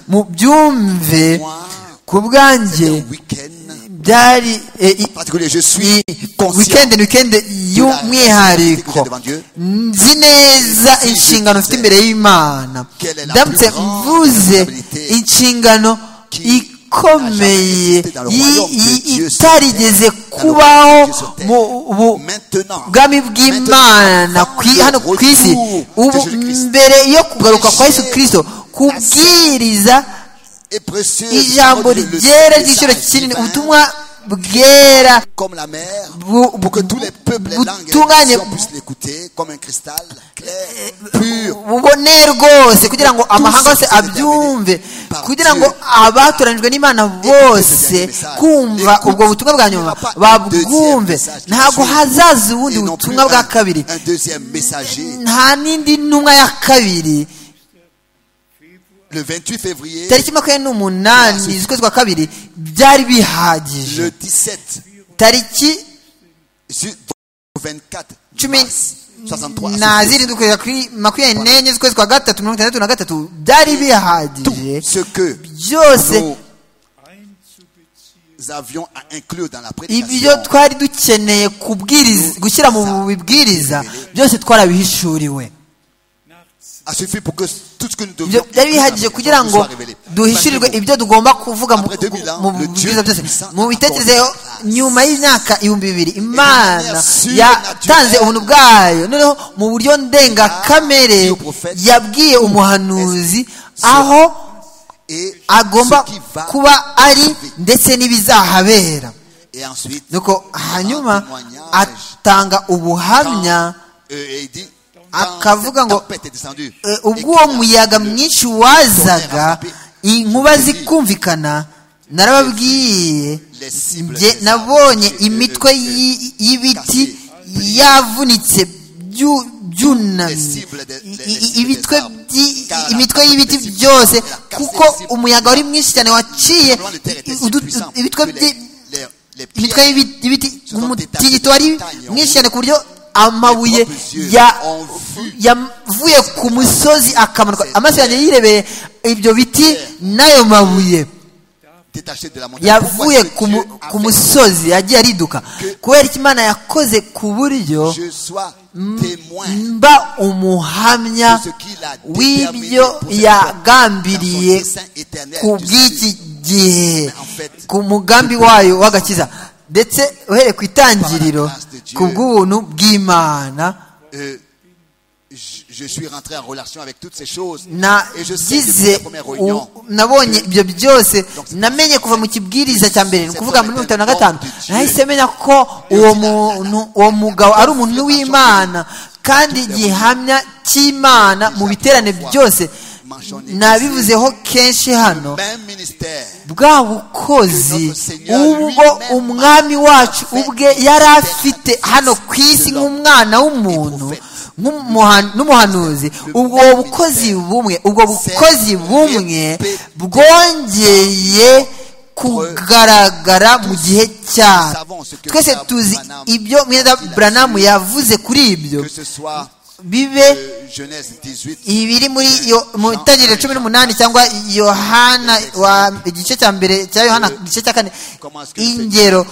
mu byumve ku bwanjye
Le week-end
byari eh, i-
particulier, je suis
i- weekend ni weekend y'umwihariko nzi neza inshingano mfite imbere y'imana ndamutse mvuze inshingano ikomeye yi- yi- itarigeze kubaho mu bu-
maintenant.
bwami bw'imana kwi- hano ku isi ubu mbere yo kugaruka kwa yesu kirisito kubwiriza
Et précieux,
ijambo
le- le-
ryera
le
ry'igiciro
message
kinini
divin,
ubutumwa bwera
comme la mer,
bu-
pour que tous les peuples, les langues et les
butunganye
nations puissent l'écouter comme un cristal clair, pur.
buboneye rwose kugira ngo amahanga yose abyumve kugira ngo abatoranijwe n'imana bose kumva ubwo butumwa bwa nyuma babwumve ntabwo hazaza ubundi
Et non plus
butumwa bwa
un,
kabiri
un deuxième messager.
nta n'indi ntumwa ya kabiri
Le 28 février,
tariki makumyabiri n'umunani z'ukwezi kwa kabiri byari bihagije
le 17
tariki
ju- au 24
cumi
mars 63
na zirindwi kugeza kuri makumyabiri n'enye z'ukwezi kwa gatatu mirongo itandatu na gatatu byari bihagije
tout ce que
byose
nous
einzubeziehen,
avions à inclure dans la
ibyo
prédication
twari dukeneye kubwiriza gushyira mu bibwiriza byose twarabihishuriwe
nach
à a suffi pour que tout ce que nous devions
ibyo byari bihagije kugira ngo
soit révélé.
duhishurirwe ibyo tugomba kuvuga mu
Après 2000 ans,
mu-
le
mu
Dieu
byiza byose
puissant
mu bitekerezo nyuma y'imyaka ibihumbi bibiri imana
manière
yatanze
surnaturelle.
ubuntu bwayo noneho mu buryo ndengakamere
Ah, iyo prophète.
yabwiye umuhanuzi
Sur-
aho
et
agomba
ce qui va
kuba ari
arriver.
ndetse n'ibizahabera
Et ensuite,
nuko hanyuma
témoignage.
atanga
quand,
ubuhamya
euh, il dit,
Akavuga
quand
ngo,
cette tempête est descendue,
Eh,
et
ubwo
qu'il
uwo
a-
muyaga mwinshi wazaga inkuba zikumvikana narababwiye
Les cibles
njye
des
nabonye
arbres,
imitwe
eh, eh,
y'i- y'ibiti
cassées.
yavunitse byu-
Les
byunamye
cibles des-
I-
les-
i-
les cibles
imitwe
des arbres.
byi-
Car la
imitwe
cassée
y'ibiti
des cibles,
byose
la cassée
kuko
des cibles.
umuyaga wari mwinshi cyane waciye
Simplement, le terre était si
udu-
puissant
ibitwe
que
byi-
les- les- les
imitwe
pierres
y'ibi- y'ibiti
se sont
umutingito
détachées
wari
des montagnes en
mwinshi
haut.
cyane ku buryo amabuye
propres yeux
ya-
ont vu.
yavuye ku musozi akamanuka
Ces
amaso yanjye yirebeye ibyo biti n'ayo mabuye
détaché de la montagne. Pourquoi
yavuye
est-ce que
ku
Dieu
mu-
a
ku
fait
musozi yagiye ariduka kubera ko imana yakoze ku buryo
que je sois témoin
mba umuhamya
de ce qu'il a déterminé
w'ibyo
pour cette fois
yagambiriye
dans son dessein éternel
ku
du
bw'iki
salut.
gihe
En fait,
ku mugambi wayo w'agakiza ndetse uhereye ku
Par
itangiriro
la grâce de Dieu.
ku bw'ubuntu bw'imana
Euh, je, je suis rentré en relation avec toutes ces choses. et je sais depuis la
nagize
première
u-
réunion.
nabonye ibyo byose namenye kuva mu kibwiriza cya mbere ni ukuvuga muri mirongo itanu na gatanu nahise menya ko uwo muntu uwo mugabo ari umuntu w'imana kandi gihamya cy'imana mu biterane byose nabivuzeho kenshi hano
Même ministère.
bwa bukozi ubwo umwami wacu ubwe yari afite hano ku isi nk'umwana w'umuntu nk'umuha- n'umuhanuzi ubwo bukozi bumwe ubwo bukozi bumwe bwongeye kugaragara mu gihe cyacu twese tuzi ibyo mwenda buranamu yavuze kuri ibyo
Que ce soit
bibe
euh, Genèse 18.
ibiri muri yo- mu itangiriro cumi n'umunani cyangwa yohana wa igice cya mbere cya yohana igice cya kane ingero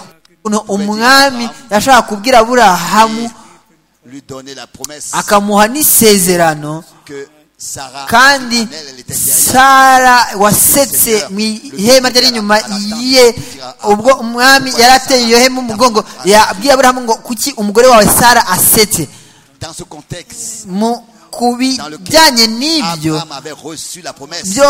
uno umwami yashaka kubwira aburahamu
Lui donner la promesse
akamuha n'isezerano
que Sarah,
kandi
son aile, elle était derrière.
sara wasetse mu ihema ryari inyuma ye ubwo umwami yari ateye iyo hema umugongo yabwiye aburahamu ngo kuki umugore wawe sara asetse
Dans ce contexte,
mu ku
dans lequel
bijyanye n'ibyo
Abraham avait reçu la promesse.
byo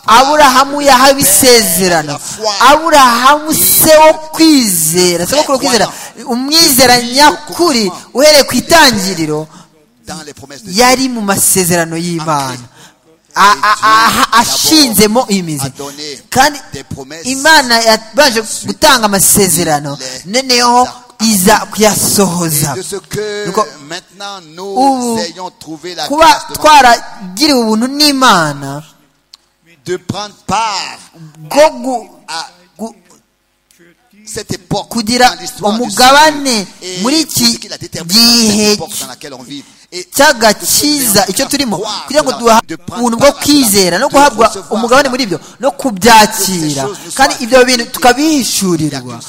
aburahamu yahawe isezerano aburahamu se wo kwizera se wo kwizera umwizera nyakuri uhereye ku itangiriro
dans les promesses de Dieu.
yari mu masezerano y'imana A- a- a- ashinzemo imizi kandi imana yabanje gutanga amasezerano noneho iza kuyasohoza
Et de ce que
Nuko-
maintenant nous
ubu
ayons trouvé la
kuba
grâce devant
twaragiriwe ubuntu n'imana
de prendre part
bwo gu-
à
gu-
cette époque
kugira
dans l'histoire du
umugabane
salut et
muri
tout ce
iki
qu'il a déterminé dans cette
gihe
époque dans laquelle on vit. Et
cy'agakiza icyo turimo kugira ngo duhabwe ubuntu bwo kwizera no guhabwa umugabane muri ibyo no kubyakira kandi ibyo bintu tukabihishurirwa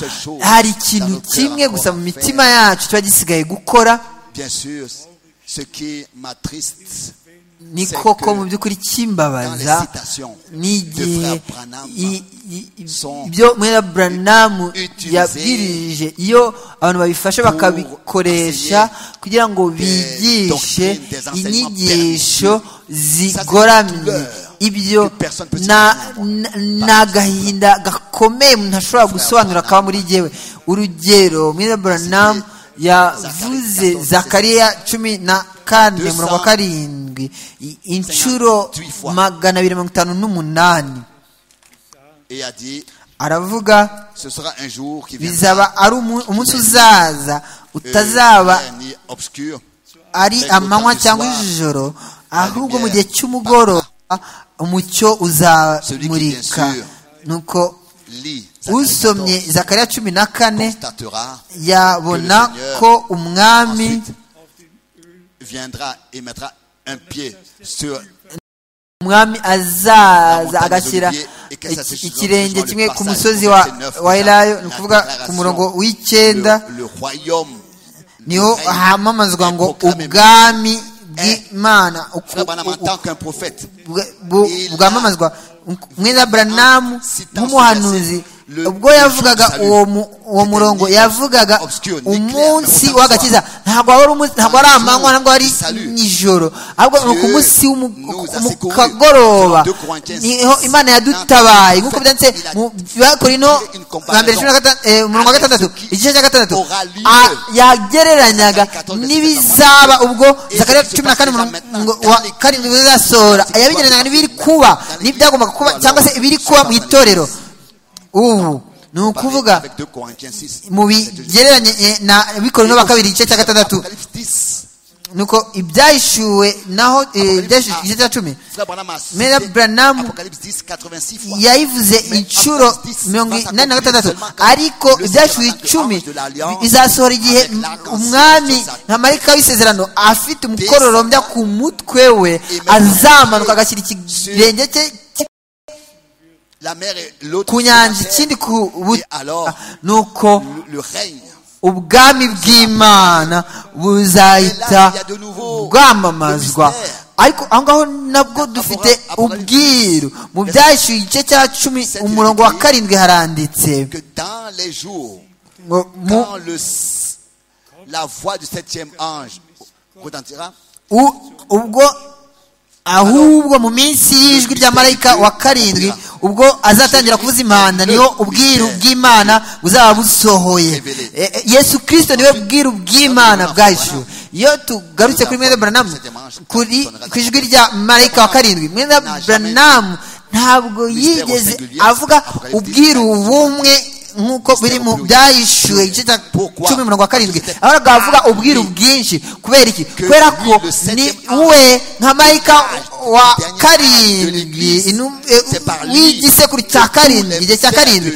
hari ikintu kimwe gusa mu mitima yacu kiba gisigaye gukora
bien sûr, ce qui m'attriste
ni koko mu by'ukuri kimbabaza n'igihe i- i- ibyo mwera buranamu yabwirije iyo abantu babifashe bakabikoresha kugira ngo bigishe inyigisho zigoramye ibyo na- na- ni agahinda gakomeye umuntu ashobora gusobanura kaba muri yewe urugero mwera buranamu yavuze zakariya cumi na kane murongo wa karindwi i- inshuro magana abiri mirongo itanu n'umunani
et a dit
aravuga
ce sera un jour qui viendra
bizaba ari umu- umunsi uzaza utazaba
clair ni obscur
ari amanywa cyangwa ijoro ahubwo mu gihe cy'umugoroba umucyo uzamurika nuko
lit
usomye zakariya cumi na kane
constatera
yabona ko umwami
ensuite viendra et mettra un pied sur
umwami azaza agashyira iki- ikirenge kimwe ku musozi wa wa elayo ni ukuvuga ku murongo w'icyenda
le, le royaume
niho
Le règne
hamamazwa ngo
est proclamé
ubwami bw'imana bwamamazwa mwene buranamu nk'umuhanuzi ubwo yavugaga uwo murongo yavugaga umunsi w'agakiza ntabwo ari amanywa ntabwo ari nijoro ahubwo ni ku munsi kagoroba niho imana yadutabaye nk'uko byanditse mu bakorino mbere cumi na gatandatu umurongo wa gatandatu igice cya gatandatu yagereranyaga n'ibizaba ubwo zakariya cumi na kane umurongo wa karindwi uzasora yabigereranyaga n'ibiri kuba n'ibyagombaga kuba cyangwa se ibiri kuba mu itorero ubu ni ukuvuga mu bigereranye na bikorino ba kabiri igice cya gatandatu nuko ibyahishuwe naho igice cya cumi mera buranamu yayivuze inshuro mirongo inani na gatandatu ariko ibyahishuwe icumi bizasohora igihe umwami nka marika w'isezerano afite umukororombya ku mutwe we azamanuka agashyira ikirenge cye ku nyanja ikindi ku nuko ubwami bw'imana buzahita bwamamazwa ariko aho ngaho nabwo dufite ubwiru mu byashyuye igice cya cumi umurongo wa karindwi haranditse ubwo ahubwo mu minsi y'ijwi rya marayika wa karindwi ubwo azatangira kuvuza impanda niho ubwiru bw'imana buzaba busohoye yesu kirisito niwe bwiru bw'imana bwacu iyo tugarutse kuri mwenda buranamu kuri ku ijwi rya marayika wa karindwi mwenda buranamu ntabwo yigeze avuga ubwiru bumwe nk'uko biri mu byahishuwe igice cya cumi mirongo karindwi ahora avuga ubwiru bwinshi kubera iki kubera ko ni we nka mayika wa karindwi w'igisekuru cya karindwi igihe cya karindwi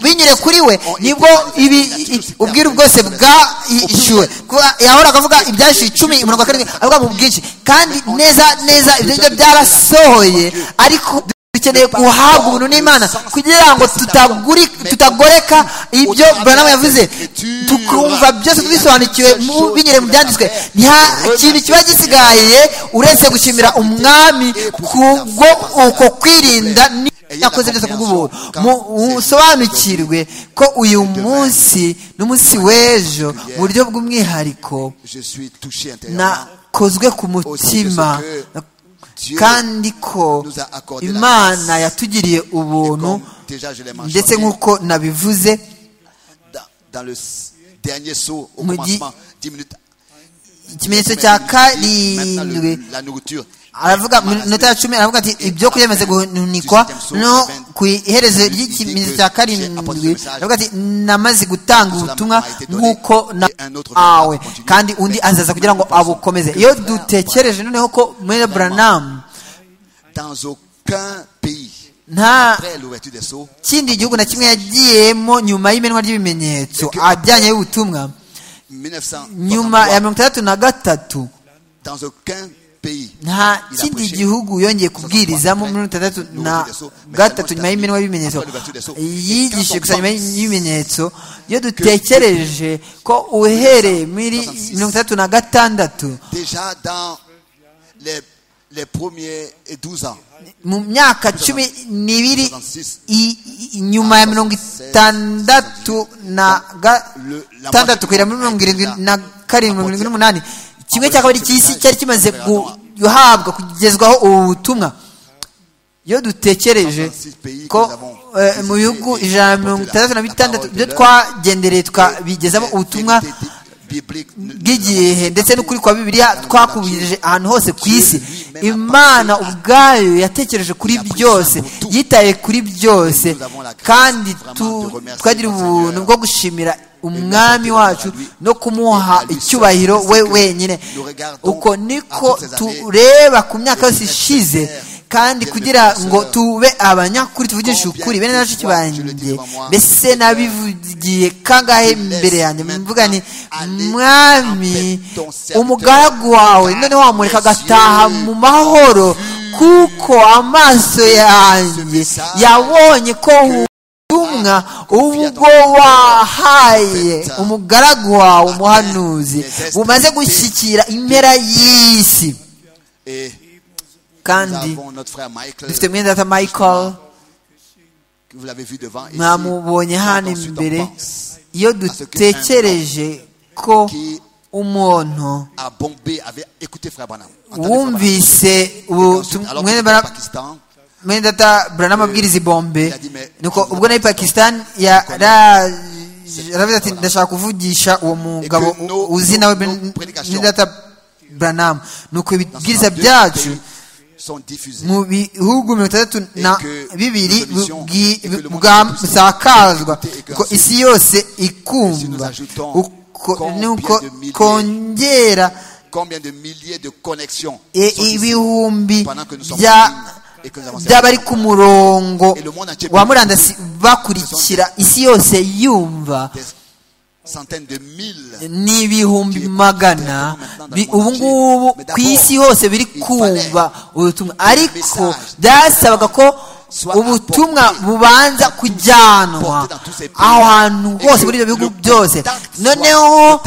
binyure kuri we nibwo ubwiru bwose bwahishuwe yahora akavuga ibyahishuwe icumi mirongo karindwi avuga mu bwinshi kandi neza neza ibyo ngibyo byarasohoye ariko dukeneye guhabwa ubuntu n'imana kugira ngo tutagoreka ibyo buranamu yavuze tukumva byose tubisobanukiwe binyere mu byanditswe nta kintu kiba gisigaye uretse gushimira umwami kubwo uko kwirinda yakoze byose kubw'ubuntu musobanukirwe ko uyu munsi n'umunsi w'ejo mu buryo bw'umwihariko nakozwe ku mutima kandi ko imana yatugiriye ubuntu ndetse nk'uko nabivuze ikimenyetso cya karindwi aravuga mu minota ya cumi aravuga ati ibyo kurya bimaze guhunikwa no ku iherezo ry'ikimenyetso cya karindwi aravuga ati namaze gutanga ubutumwa nk'uko nawe kandi undi azaza kugira ngo abukomeze iyo dutekereje noneho ko muri buranamu nta kindi gihugu na kimwe yagiyemo nyuma y'imenwa ry'ibimenyetso ajyanye y'ubutumwa nyuma ya mirongo itandatu na gatatu nta kindi gihugu yongeye kubwirizamo mirongo itandatu na gatatu nyuma y'iminwa y'ibimenyetso yigishije gusa nyuma y'ibimenyetso iyo dutekereje ko uhereye muri mirongo itandatu na gatandatu mu myaka cumi n'ibiri inyuma ya mirongo itandatu na gatandatu kugera muri mirongo irindwi na karindwi mirongo irindwi n'umunani kimwe cya kabiri cy'isi cyari kimaze guhabwa kugezwaho ubu butumwa iyo dutekereje ko mu bihugu ijana na mirongo itandatu na bitandatu ibyo twagendereye tukabigezamo ubutumwa bw'igihe ndetse n'ukuri kwa bibiliya twakubirije ahantu hose ku isi imana ubwayo yatekereje kuri byose yitaye kuri byose kandi twagira ubuntu bwo gushimira umwami wacu no kumuha icyubahiro we wenyine uko niko tureba ku myaka yose ishize kandi kugira ngo tube abanyakuri tuvugishe ukuri bene nashiki banjye mbese nabivugiye kangahe imbere yanjye mvuga ni mwami umugaragu wawe noneho wamureka agataha mu mahoro kuko amaso yanjye yabonye ko ubutumwa ubwo wahaye umugaragu wawe umuhanuzi bumaze gushyikira impera y'isi kandi dufite mwene data michael mwamubonye hano imbere iyo dutekereje ko umuntu wumvise mwene data buranamu abwiriza i bombe nuko ubwo nawe pakisitani yaravuze ati ndashaka kuvugisha uwo mugabo uzi nawe mwene data buranamu nuko ibibwiriza byacu mu bihugu mirongo itandatu na bibiri busakazwa ko isi yose ikumva nuko kongera ibihumbi by'abari ku murongo wa murandasi bakurikira isi yose yumva ni ibihumbi magana ubu ngubu ku isi hose biri kumva ubutumwa ariko byasabaga ko ubutumwa bubanza kujyanwa aho hantu hose muri ibyo bihugu byose noneho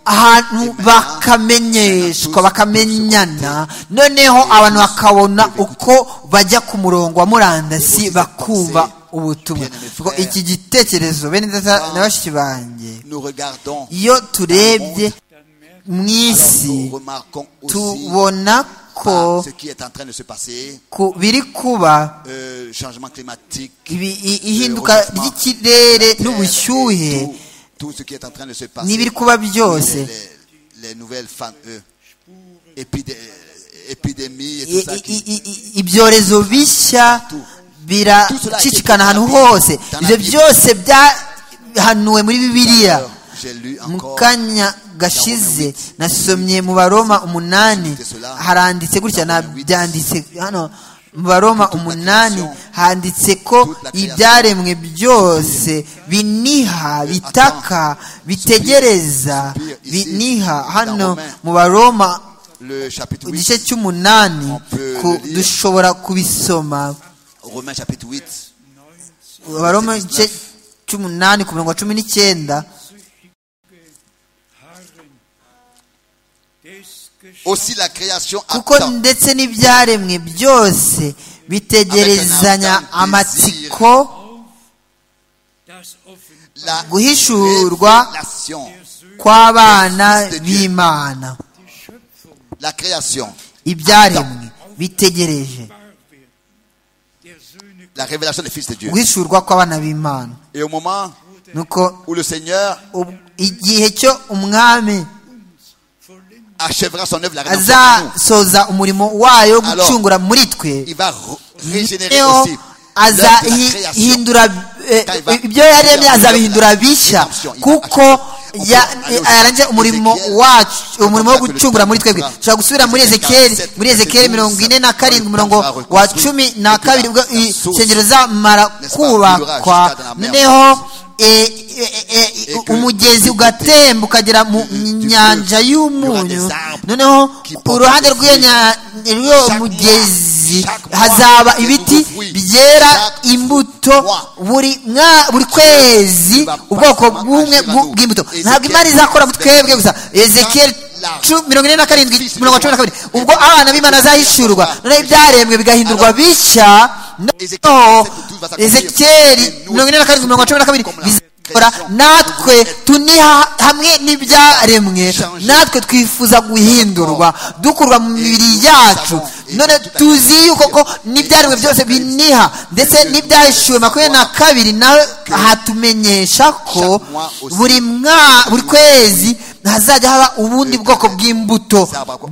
ahantu bakamenyeshwa bakamenyana noneho abantu bakabona uko bajya ku murongo wa murandasi bakumva ubutumwa iki gitekerezo bene data na bashiki banjye iyo turebye mu isi tubona ko biri kuba ihinduka ry'ikirere n'ubushyuhe n'ibiri kuba byose ibyorezo bishya biracicikana ahantu hose ibyo byose byahanuwe muri bibiliya mu kanya gashize nasomye mu baroma umunani haranditse gutya nabyanditse hano mu baroma umunani handitse ko ibyaremwe byose biniha bitaka bitegereza biniha hano mu baroma igice cy'umunani dushobora kubisoma abaroma igice cy'umunani ku mirongo cumi n'icyenda kuko ndetse n'ibyaremwe byose bitegerezanya amatsiko guhishurwa kw'abana b'imana ibyaremwe bitegereje
la révélation des fils de Dieu.
guhishurwa kw'abana b'imana
Et au moment
nuko
où le Seigneur
igihe cyo umwami
achèvera son œuvre, la rédemption
azasoza umurimo wayo wo
Alors,
gucungura muri twe
nous. il va re- régénérer
Néo,
aussi.
azahindura eh, ibyo yaremye azabihindura bishya kuko ya- eh, yarangije umurimo wacu umurimo wo gucungura muri twebwe dushobora gusubira muri ezekiyeli muri ezekiyeli mirongo ine na karindwi umurongo wa cumi na kabiri ubwo insengero zamara kubakwa noneho eh, eh, eh, eh, umugezi ugatemba ukagera mu nyanja y'umunyu noneho uruhande rw'iyo nya- rw'uwo mugezi hazaba ibiti byera imbuto buri mwa- buri kwezi ubwoko bw'umwe bw- bw'imbuto ntabwo imana izakora mu twebwe gusa ezekiyeli cu- mirongo ine na karindwi mirongo cumi na kabiri ubwo abana b'imana bazahishurwa noneho ibyarembwe bigahindurwa bishya noneho ezekiyeli mirongo ine na karindwi mirongo cumi na kabiri bizakora natwe tuniha hamwe n'ibyaremwe natwe twifuza guhindurwa dukurwa mu mibiri yacu none tuzi yuko ko n'ibyaremwe byose biniha ndetse n'ibyahishuwe makumyabiri na kabiri nawe hatumenyesha ko buri mwa buri kwezi hazajya haba ubundi bwoko bw'imbuto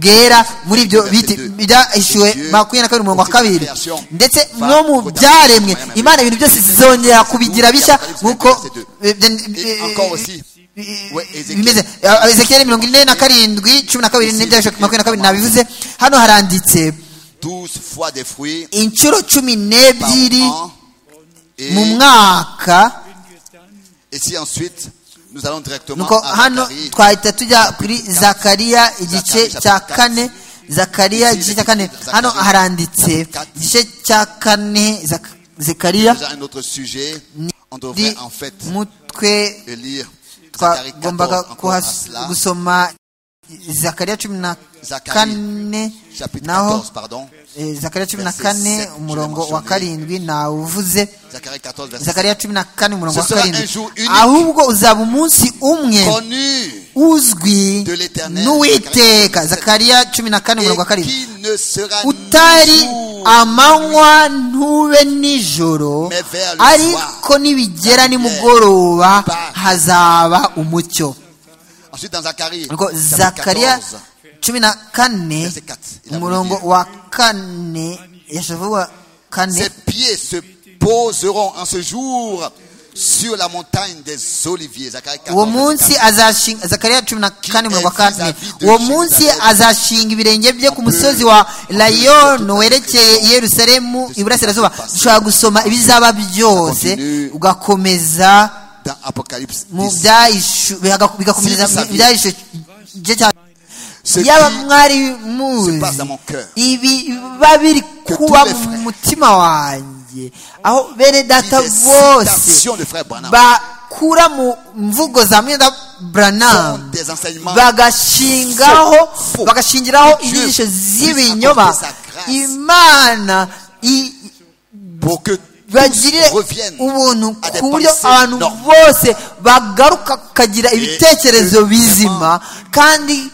bwera muri ibyo biti byahishuwe makumyabiri na kabiri umurongo wa kabiri ndetse no mu byaremwe imana ibintu byose zizongera kubigira bishya nk'uko eh,
Et encore aussi, Ouais, Ézéchiel.
bimeze ezekiyeli mirongo ine na karindwi cumi na kabiri n'ibyahishuwe makumyabiri na kabiri nabivuze hano haranditse
douze fois des fruits
inshuro cumi
par
n'ebyiri
an. Et,
mu mwaka
et si ensuite nous allons directement
nuko
à
hano
Zacharie,
twahita tujya kuri zakariya igice cya kane zakariya igice cya kane hano haranditse igice cya kane Zak- zakariya
déjà un autre sujet. On devrait en fait
mutwe
lire
twagombaga
14
kuhas-
à cela.
gusoma zakariya cumi na
Zacharie,
kane
chapitre
naho
14, pardon.
eh, zakariya cumi na
verset
kane
sept,
umurongo
je l'ai
wa karindwi ntawuvuze
Zacharie 14, verset
zakariya cumi na kane umurongo
Ce
wa
sera un
karindwi
jour unique.
ahubwo uzaba umunsi umwe
Connu
uzwi
de l'Éternel.
n'uwiteka zakariya cumi na kane
et
umurongo wa karindwi
qui ne sera ni
utari
jour,
amanywa ntube nijoro
Mais vers le
ariko
soir,
nibigera
la lumière
nimugoroba
part.
hazaba umucyo
Ensuite, dans Zacharie,
Nuko
chapitre
zakariya
14,
cumi na kane
verset 4, il a voulu
umurongo
dire,
wa kane yashavuga wa kane
Ses pieds se poseront en ce jour sur la montagne des oliviers. Zacharie
uwo
14,
munsi azashinga zakariya cumi na kane umurongo wa kane
vis-à-vis de
uwo
Jérusalem.
munsi azashinga ibirenge bye ku musozi wa layoni werekeye i yerusalemu iburasirazuba dushobora gusoma ibizaba byose
Continue.
ugakomeza
dans Apocalypse
mu
10,
byahishu bihaga- bigakomeza
Sinabisabiye.
ibyahishu igice cya
Ce
yaba
qui
mwari
se passe
muzi
dans mon cœur.
ibi biba biri
Que
kuba
tous les
mu
frères.
mutima wanjye aho bene data
des
bose
citations de frère Branham
bakura mu mvugo za mwenda
sont
buranamu
des enseignements
bagashingaho
Faux.
bagashingiraho
Dieu
inyigisho
puisse
z'ibinyoma
apporter sa grâce.
imana i-
pour que
bagirire
tous reviennent
ubuntu
à des
ku buryo
pensées
abantu
normales.
bose bagaruka kukagira ibitekerezo bizima kandi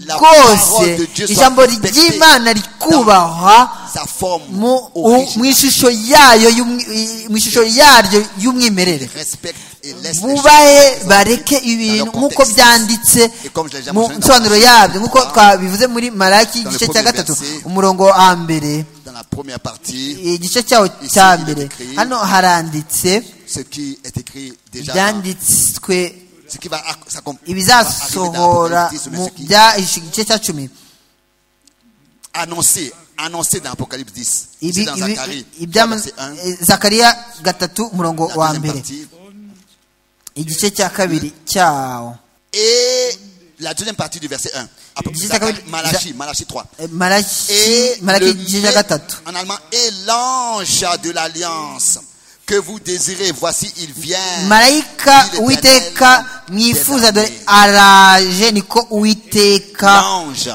La parole de
rwose
Dieu soit
ijambo
respectée
ry'imana rikubahwa
sa forme
mu u- mu
originale
ishusho yayo y'umwi- i- mu ishusho yaryo y'umwimerere
respecte et laisse les
bubahe
choses
bareke
dans
ibintu
leur
nk'uko
contexte.
byanditse
Et comme je l'ai déjà
mu
mentionné dans
nsobanuro
Malaki,
yabyo nk'uko
dans-
twabivuze muri maraki
dans le
igice cya
premier
gatatu
verset.
umurongo wa mbere
dans la première partie
igice cyawo
Ici,
cya
il est
mbere
écrit-
hano haranditse
ce qui est écrit déjà dans-
ibyanditswe
ce qui va acc- s'accomplir
ibizasohora mu
mais ce qui est
bya igice cya cumi
annoncé annoncé dans Apocalypse 10
Ibi-
c'est dans
ibi-
Zacharie
ibya-
verset 1
eh, zakariya gatatu umurongo
la
wa
deuxième
mbere
partie
igice cya kabiri cyawo
et la deuxième partie du verset 1 Apo-
Dis-
Zacharie-
Zacharie-
Malachie Malachie 3
Eh, maraki
et
maraki
le
igice cya
maître-
gatatu
en allemand et l'ange de l'alliance que vous désirez voici il vient
marayika
dit l'Éternel
uwiteka
des
mwifuza dore
armées.
araje niko uwiteka
l'ange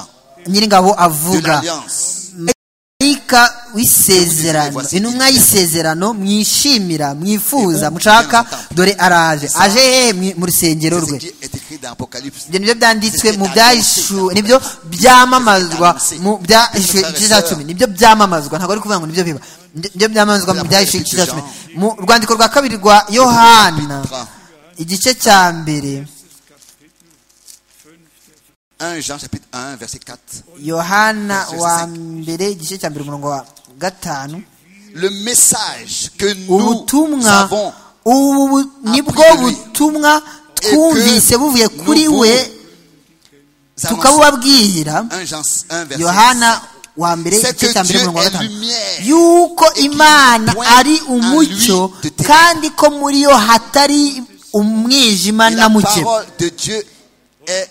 nyiringabo
de
avuga
l'alliance
marayika w'isezerano intumwa y'isezerano mwishimira mwifuza mushaka dore araje aje he mwi- mu rusengero
c'est ce
rwe
qui est écrit dans Apocalypse
ibyo nibyo byanditswe mu byahishuwe nibyo byamamazwa mu byahishuwe igice cya cumi nibyo byamamazwa ntabwo ari kuvuga ngo nibyo biba nibyo byamamazwa mu byahishuwe igice cya cumi mu rwandiko rwa kabiri rwa yohana igice cya mbere
un Jean chapitre 1 verset 4
yohana wa mbere igice cya mbere umurongo wa gatanu
le message que nous
ubutumwa
avons
ubu nibwo butumwa twumvise buvuye kuri we tukabubabwira
1 Jean 1 verset
yohana wa mbere
C'est
igice
que
cya mbere
Dieu
umurongo wa
est
gatanu
lumière,
yuko
et qu'il
imana
point
ari
en
umucyo
lui de ténèbres.
kandi ko muri yo hatari umwijima
Et
na
la
muke
parole de Dieu est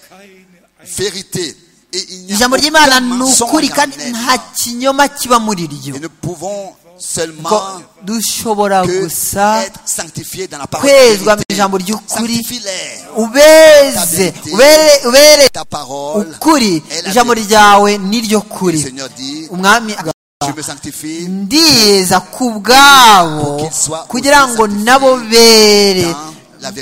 vérité et il n'y a
ijambo
aucun
ry'imana ni
mensonge
ukuri
en
kandi
elle.
nta kinyoma kiba muri ryo
et nous pouvons
Ko
seulement
dushobora
que
gusa
être sanctifiés dans la parole de
kwezwa mu
vérité.
ijambo ry'ukuri
Sanctifie-les.
ubeze ubere- ubere
ta parole
ukuri
est la
ijambo
vérité.
ryawe ni ryo
le
kuri
Seigneur dit
umwami aga-
je me sanctifie
ndiza ku bwabo kugira ngo nabo bere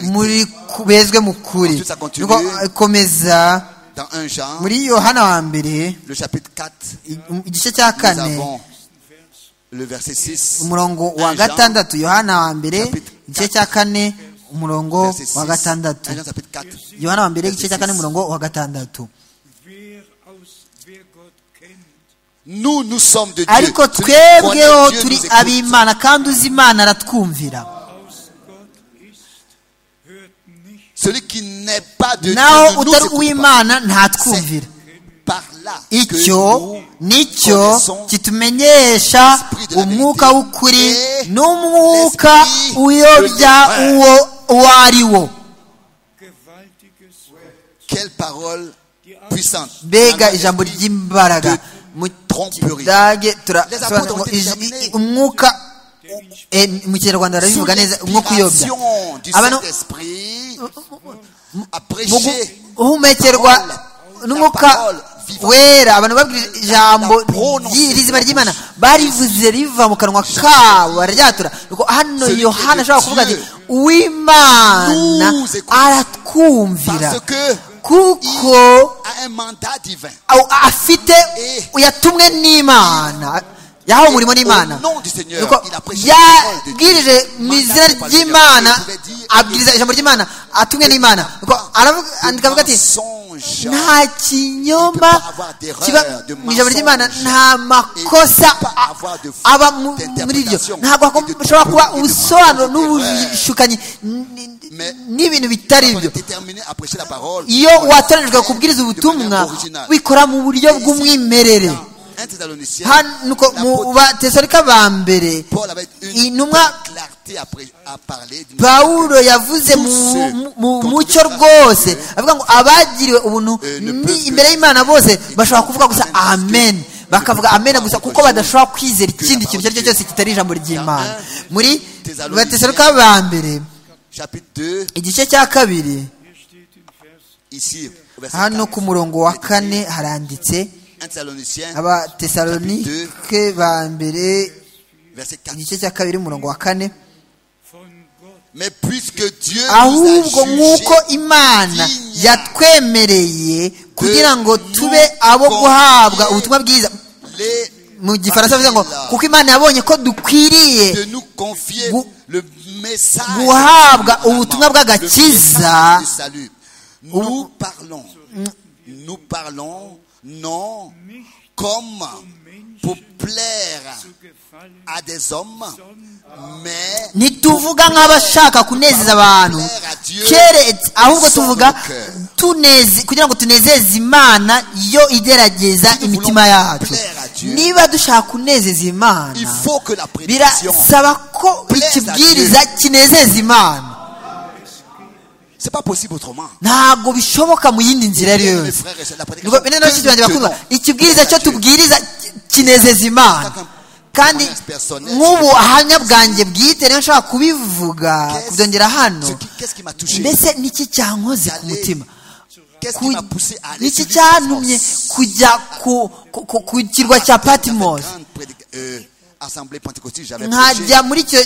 muri ku- bezwe mu kuri Nuko, eh, komeza
dans 1 Jean
muri yohana wa mbere
le chapitre 4
i- um, igice cya
nous
kane
avons le verset 6
umurongo wa
1 Jean,
gatandatu yohana wa mbere
chapitre
igice cya kane umurongo
verset
wa
6, 1
gatandatu
Jean chapitre 4
yohana wa mbere igice cya kane
verset 6.
umurongo wa gatandatu
Wer aus, wer Gott kennt,
nous nous sommes de Dieu
ariko
Celui qui connaît
twebweho
Dieu
turi
nous écoute.
ab'imana kandi uzi imana aratwumvira
aus Gott ist, hört nicht
celui qui n'est pas de Dieu ne
naho
nous
utari
écoute pas.
uw'imana ntatwumvira
par là que
icyo
nous
nicyo
connaissons
kitumenyesha
l'esprit de la
umwuka
vérité
w'ukuri
et
n'umwuka
l'esprit
uyobya
de
uwo uwo ari wo
gewaltiges Wort.
quelle parole puissante
mbega
Dans
ijambo
l'esprit
ry'imbaraga
de
mu
tromperie.
kidage
Les
turasobanura
apôtres
ngo
ont été
ij-
examinés.
umwuka mu kinyarwanda barabivuga neza umwuka uyobya abantu mu guhumekerwa n'umwuka wera abantu babwira ijambo ry'izima ry'imana barivuze riva mu kanwa kabo bararyatura hano yohana ashobora kuvuga ati uwimana aratwumvira kuko afite yatumwe n'imana yahawe umurimo n'imana yabwirije mu izina ry'imana abwiriza ijambo ry'imana atumwe n'imana akavuga ati nta kinyoma kiba mu ijambo ry'imana nta makosa aba muri ryo ntabwo hashobora kuba ubusobanuro n'ubushukanyi n'ibintu bitari byo iyo watoranijwe kubwiriza ubutumwa bikora mu buryo bw'umwimerere hano mu batesorika ba mbere intumwa pawulo yavuze mu mucyo rwose avuga ngo abagiriwe ubuntu imbere y'imana bose bashobora kuvuga gusa amen bakavuga amena gusa kuko badashobora kwizera ikindi kintu icyo ari cyo cyose kitari ijambo ry'imana muri batesorika ba mbere igice cya kabiri hano ku murongo wa kane haranditse abatesalonike ba mbere igice cya kabiri umurongo wa kane ahubwo nk'uko imana yatwemereye kugira ngo tube abo guhabwa ubutumwa bwiza mu gifaransa bavuga ngo kuko imana yabonye ko dukwiriye guhabwa ubutumwa bw'agakiza
non comme pour plaire à des hommes
ntituvuga nk'abashaka kunezeza abantu keretse ahubwo tuvuga kugira ngo tunezeze imana yo igerageza imitima yacu niba dushaka kunezeza imana birasaba ko ikibwiriza kinezeza imana ntabwo bishoboka mu yindi nzira ari yo yose ikibwiriza cyo tubwiriza kinezeza imana kandi nk'ubu ahamya bwanjye bwite rero nshobora kubivuga kubyongera hano mbese niki cyankoze ku mutima niki cyantumye kujya ku kirwa cya patimosi nkajya muri icyo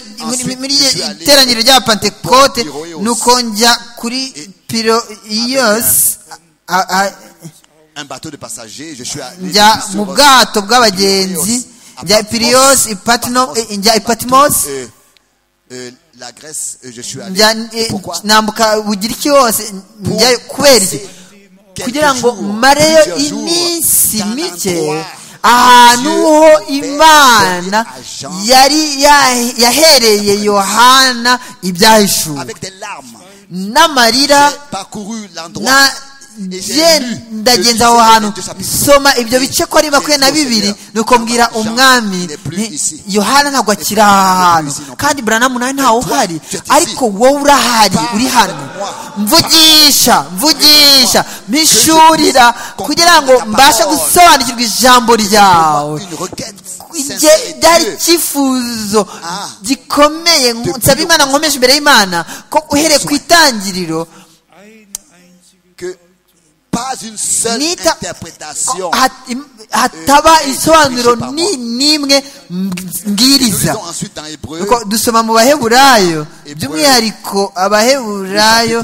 muri iteraniro rya pantekote nuko njya kuri piriyose njya mu bwato bw'abagenzi njya piriyose njya ipatimosi nambuka bugira iki hose njyayo kubera iki kugira ngo mareyo iminsi mike ahantu ho imana yari yahereye yohana ibyahishuwe n'amarira ndagenza aho hantu soma ibyo bice ko ari makumyabiri na bibiri ni mbwira umwami yohana ntabwo akiri aha hantu kandi buranamu nawe ntawe uhari ariko wowe urahari uri hano mvugisha mvugisha mpishurira kugira ngo mbashe gusobanukirwa ijambo ryawe ryari icyifuzo gikomeye nsaba imana nkomeje imbere y'imana ko uhereye ku itangiriro hataba isobanuro ni nimwe mbwiriza dusoma mu baheburayo by'umwihariko abaheburayo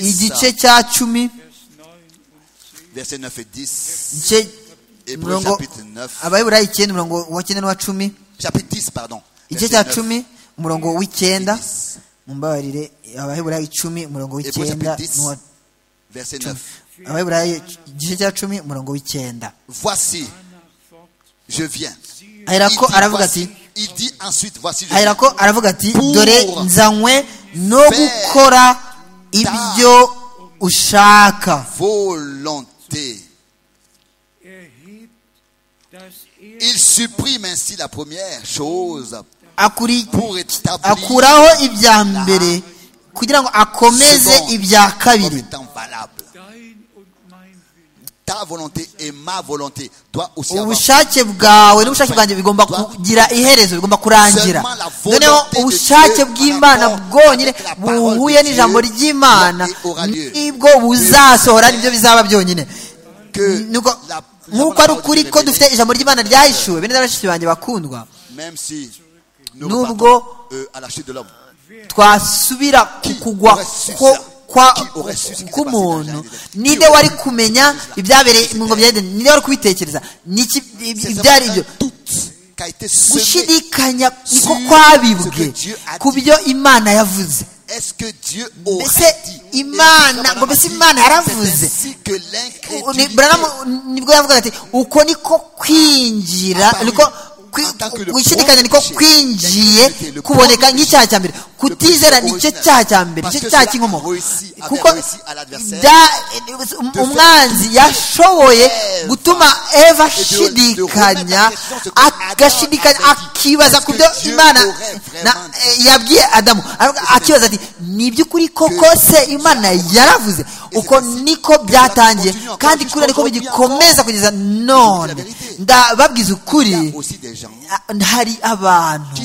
igice cya cumi abaheburayo icyenda umurongo wa cyenda n'uwa cumi igice cya cumi umurongo w'icyenda mumbabarire abaheburayo icumi umurongo w'icyenda n'uwa cumi abaheburayo igice cya cumi umurongo w'icyenda aherako aravuga ati aherako aravuga ati dore nzanywe no gukora ibyo ushaka
Il supprime ainsi la première chose
pour akuraho ibya mbere kugira ngo akomeze ibya kabiri
ta volonté et ma volonté doit aussi
ubushake bwawe n'ubushake bwanjye bigomba kugira iherezo bigomba kurangira noneho ubushake bw'imana bwonyine buhuye n'ijambo ry'imana nibwo buzasohora nibyo bizaba byonyine nk'uko ari ukuri ko dufite ijambo ry'imana ryahishuwe bene n'abashyitsi banjye bakundwa nubwo twasubira ku kugwa k'umuntu ninde wari kumenya ibyabereye mu ngobyi ya ninde wari kubitekereza ibyari ibyo gushidikanya niko kwabibwe ku byo imana yavuze mbese imana ngo mbese imana yaravuze nibwo yavuga ati uko niko kwinjira niko gushidikanya niko kwinjiye kuboneka nk'icyaha cya mbere kutizera nicyo cyaha cya mbere nicyo cyaha cy'inkomoko kuko umwanzi yashoboye gutuma eva ashidikanya agashidikanya akibaza ku byo imana yabwiye adamu akibaza ati ni iby'ukuri koko se imana yaravuze uko niko byatangiye kandi kuriya niko bigikomeza kugeza none ndababwiza ukuri hari abantu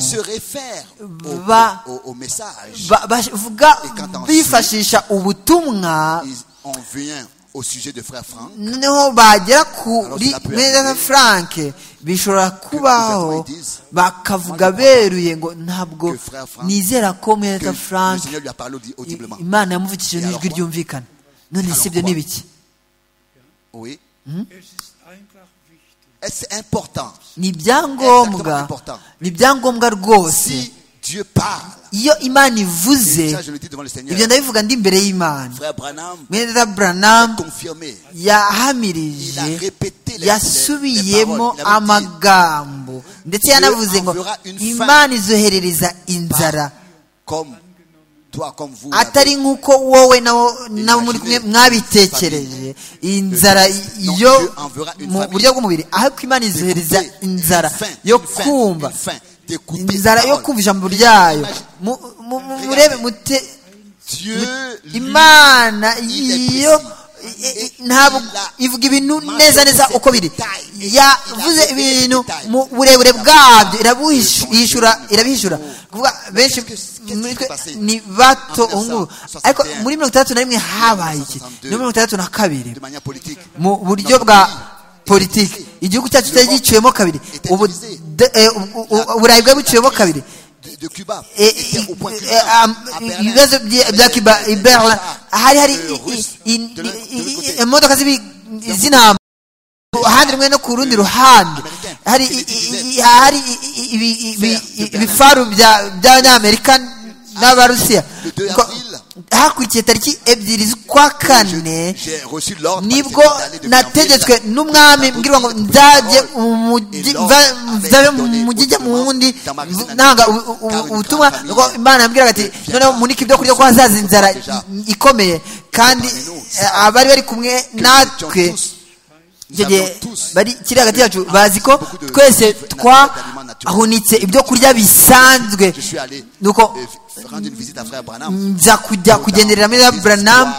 bavuga bifashisha ubutumwa noneho bagera kuri mwenda frank bishobora kubaho bakavuga beruye ngo ntabwo nizera ko mwenda frank imana yamuvugishije n'ijwi ryumvikana none si ibyo ni ibiki ni ibyangombwa ni ibyangombwa rwose iyo imana ivuze ibyo ndabivuga ndi imbere y'imana mwenda buranamu yahamirije yasubiyemo amagambo ndetse yanavuze ngo imana izoherereza inzara atari nk'uko wowe nabo muri kumwe mwabitekereje inzara yo mu buryo bw'umubiri ahubwo imana izohereza inzara yo kumva inzara yo kumva ijambo ryayo murebe mute imana yo ntabwo ivuga ibintu neza neza uko biri yavuze ibintu mu burebure bwabyo irabuhishura irabihishura kuvuga benshi ni bato ngubu ariko muri mirongo itandatu na rimwe habaye iki ni mirongo itandatu na kabiri mu buryo bwa politiki igihugu cyacu cyari giciyemo kabiri uburayi bwari buciyemo kabiri ibibazo bya kiba iberla hari hari imodoka z'intambara uruhande rumwe no ku rundi ruhande hari ibifaru by'abanyamerika n'abarusiya hakurikiye tariki ebyiri z'ukwa kane nibwo nategetswe n'umwami mbwirwa ngo nzajye mu mujyi ijya mu wundi ntanga ubutumwa imana yambwiraga ati noneho munike ibyo kurya ko hazaza inzara ikomeye kandi abari bari kumwe natwe icyo gihe bari kiri hagati yacu bazi ko twese twahunitse ibyo kurya bisanzwe nuko nza kujya kugenderera muri buranamu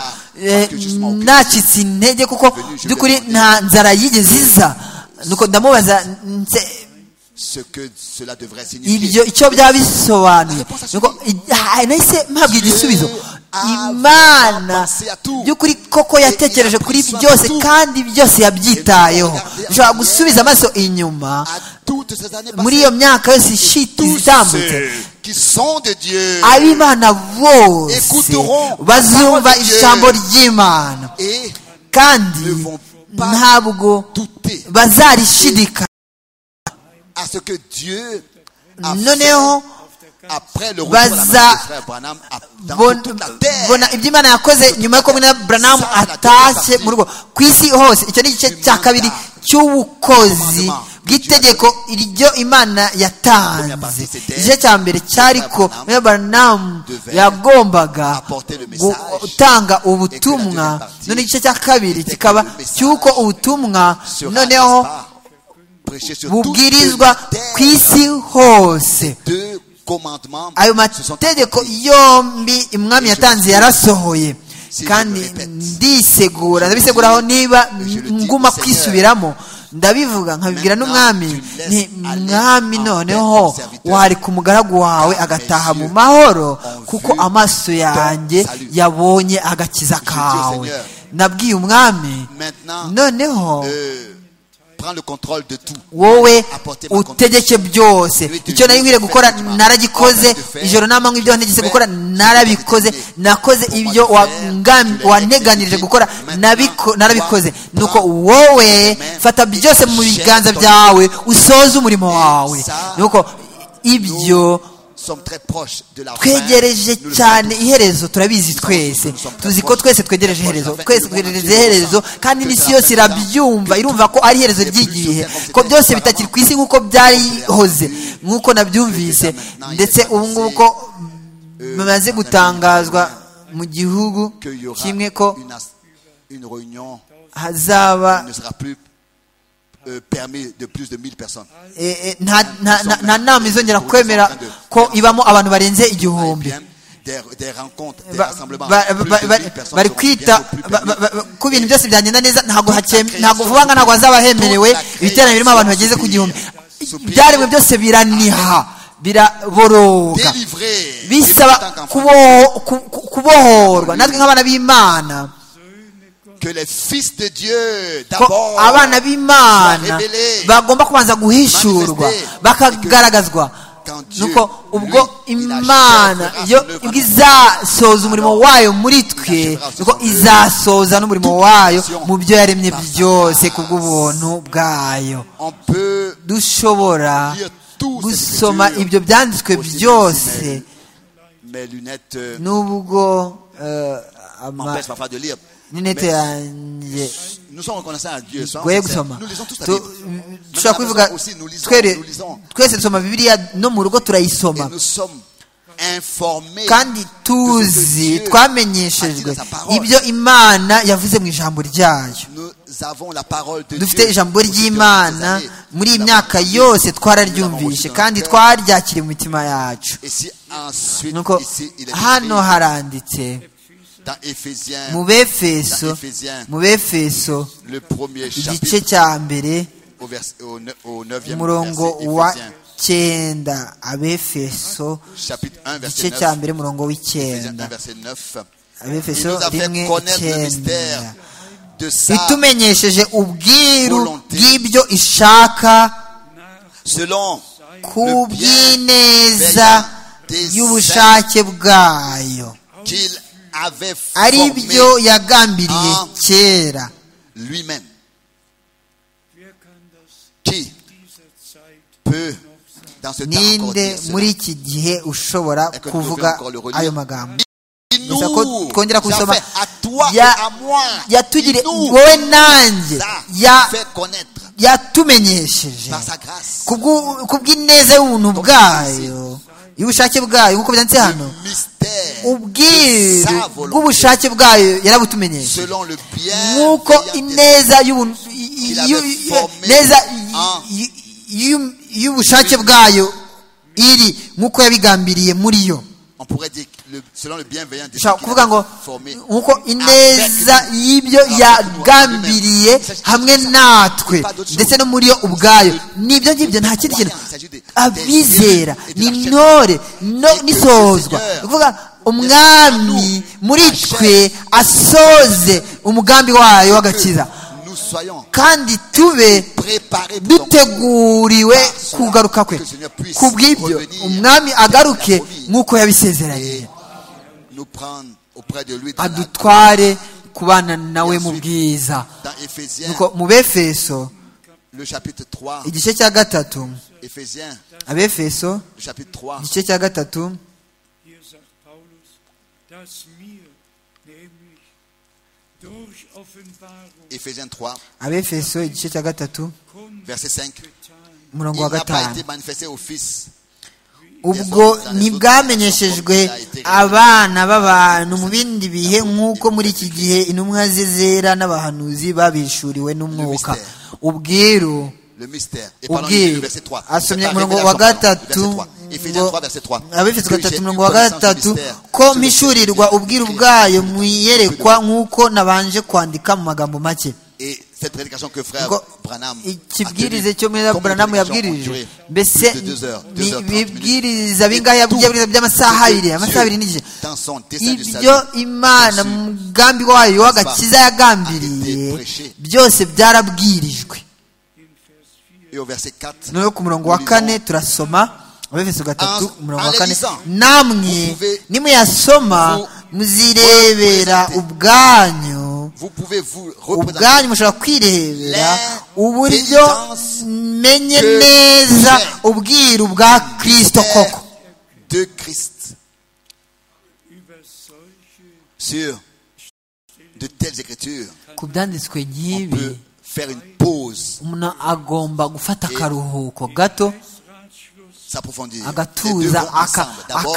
nacitse intege kuko by'ukuri nta nzara yigeze iza nuko ndamubaza ibyo icyo byaba bisobanuye nahise mpabwa igisubizo imana by'ukuri koko yatekereje kuri byose kandi byose yabyitayeho ushobora gusubiza amaso inyuma muri iyo myaka yose itambutse ab'imana bose bazumva ijambo ry'imana kandi ntabwo bazarishidika noneho bazabona ibyo imana yakoze nyuma y'uko mwene buranamu atashye mu rugo ku isi hose icyo ni igice cya kabiri cy'ubukozi bw'itegeko iryo imana yatanze igice cya mbere cyari ko mwene buranamu yagombaga gutanga ubutumwa none igice cya kabiri kikaba cy'uko ubutumwa noneho bubwirizwa ku isi hose ayo mategeko yombi umwami yatanze yarasohoye kandi ndisegura ndabiseguraho niba nguma kwisubiramo ndabivuga nkabibwira n'umwami ni mwami noneho wareka umugaragu wawe agataha mu mahoro kuko amaso yanjye yabonye agakiza kawe nabwiye umwami noneho
prends le contrôle de tout.
wowe utegeke byose icyo nari gukora naragikoze ijoro n'amanywa ibyo wantegetse gukora narabikoze nakoze ibyo waneganirije gukora narabikoze nuko wowe fata byose mu biganza byawe usoze umurimo wawe nuko ibyo twegereje cyane iherezo turabizi twese tuzi ko twese twegereje iherezo twese twegereje iherezo kandi n'isi yose irabyumva irumva ko ari iherezo ry'igihe ko byose bitakiri ku isi nk'uko byarihoze nk'uko nabyumvise ndetse ubu ngubu ko bimaze gutangazwa mu gihugu kimwe ko hazaba
permis de plus de 1000 personnes.
nta nama izongera kwemera ko ibamo abantu barenze igihumbi bari kwita ku bintu byose byagenda neza ntabwo vuba nka ntabwo hazaba hemerewe ibiterane birimo abantu bageze ku gihumbi ibyaremwe byose biraniha biraboroga bisaba kubohorwa natwe nk'abana b'imana
que les fils de Dieu d'abord
abana b'Imana bagomba kubanza guhishurwa bakagaragazwa nuko ubwo imana yo izasoza umurimo wayo muri twe nuko izasoza n'umurimo wayo mu byo yaremye byose ku bw'ubuntu bwayo dushobora gusoma ibyo byanditswe byose n'ubwo n'intete yanjye goye gusoma dushobora kubivuga twese dusoma bibiliya no mu rugo turayisoma kandi tuzi twamenyeshejwe ibyo imana yavuze mu ijambo ryayo dufite ijambo ry'imana muri iyi myaka yose twararyumvishe kandi twaryakiriye mu mitima yacu nuko hano haranditse mu befeso mu befeso igice cya mbere umurongo wa cyenda abefeso igice cya mbere umurongo w'icyenda abefeso rimwe icyenda bitumenyesheje ubwiru bw'ibyo ishaka ku bw'ineza y'ubushake bwayo ari byo yagambiriye kera ninde muri iki gihe ushobora kuvuga ayo magambo gusa ko twongera gusoma yatugire wowe nanjye yatumenyesheje ku bw'ineza y'ubuntu bwayo y'ubushake bwayo nk'uko byanditse hano ubwiru bw'ubushake bwayo yarabutumenyeshe nk'uko ineza neza y'ubushake bwayo iri nk'uko yabigambiriye muri yo dushobora kuvuga ngo nk'uko ineza y'ibyo yagambiriye hamwe natwe ndetse no muri yo ubwayo n'ibyo ngibyo nta kindi kintu abizera ni intore n'isozwa kuvuga umwami muri twe asoze umugambi wayo w'agakiza kandi tube duteguriwe kugaruka kwe ku bw'ibyo umwami agaruke nk'uko yabisezeranye adutware kubana nawe mu bwiza mu befeso igice cya gatatu abefeso igice cya gatatu abefeso igice cya gatatu umurongo wa gatanu ubwo ntibwamenyeshejwe abana b'abantu mu bindi bihe nk'uko muri iki gihe intumwa ze zera n'abahanuzi babishuriwe n'umwuka ubwiru ubwiru asomye umurongo wa gatatu abifite gatatu mirongo wa gatatu ko mpishurirwa ubwiru bwayo mwiyerekwa nk'uko nabanje kwandika mu magambo make
cette prédication que frère
ngo
Branham a tenue.
ikibwirize cyo muri
Combien de
buranamu
prédications ont
yabwirije
duré
mbese
Plus de deux heures,
ni-
deux heures, trente
ibibwiriza
minutes.
bingahe
Et tout
yabwirije by'amasaha
ce que
abiri amasaha abiri
Dieu,
n'igice
dans son dessein du
ibyo
salut,
imana
conçu,
mu mugambi wayo w'agakiza yagambiriye
a été prêché.
byose byarabwirijwe
et au verset 4
noneho ku murongo wa
nous
kane
lisons,
turasoma abefeso gatatu
En-
umurongo wa
en
kane
lisant,
namwe
vous pouvez-
nimuyasoma
vous-
muzirebera
vous-
ubwanyu
vous pouvez vous représenter
ubwanyu mushobora kwirebera
Les
uburyo
pénitences
menye
que
neza
vous faites.
ubwiru bwa kirisito koko
de Christ sur de telles écritures.
ku byanditswe
On peut
nk'ibi
faire une pause,
umuntu agomba gufata akaruhuko gato
s'approfondir. Les deux
agatuza
vont ensemble. D'abord,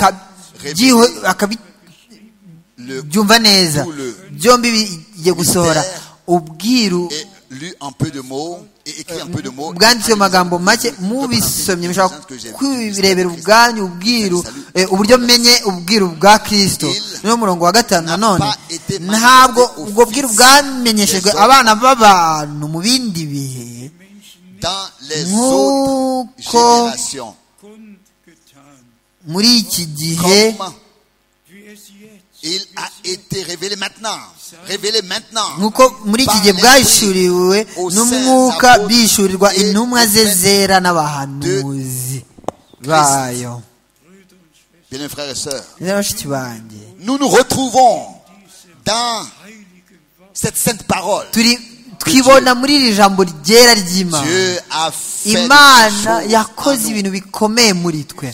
réviser le
akabyumva neza
tout le-
byombi bigiye gusohora
Mystère.
ubwiru
et lu en peu de mots et écrit en peu de mots.
bwanditswe mu magambo make mubisomye mushobora kwirebera ubwanyu ubwiru eh, uburyo menye ubwiru bwa kirisito niwo murongo wa gatanu nanone ntabwo ubwo bwiru bwamenyeshejwe abana b'abantu mu bindi bihe
Dans les autres
nk'uko
générations,
muri iki gihe
comme il a été révélé maintenant. Révélé maintenant.
nk'uko muri iki gihe bwahishuriwe n'umwuka bishurirwa intumwa ze zera n'abahanuzi bayo
Bien, frères et sœurs,
Neza bashiki banjye
nous nous retrouvons dans cette sainte parole.
turi twibona muri iri jambo ryera ry'imana
Dieu a fait des
imana
choses
yakoze
en nous.
ibintu bikomeye muri twe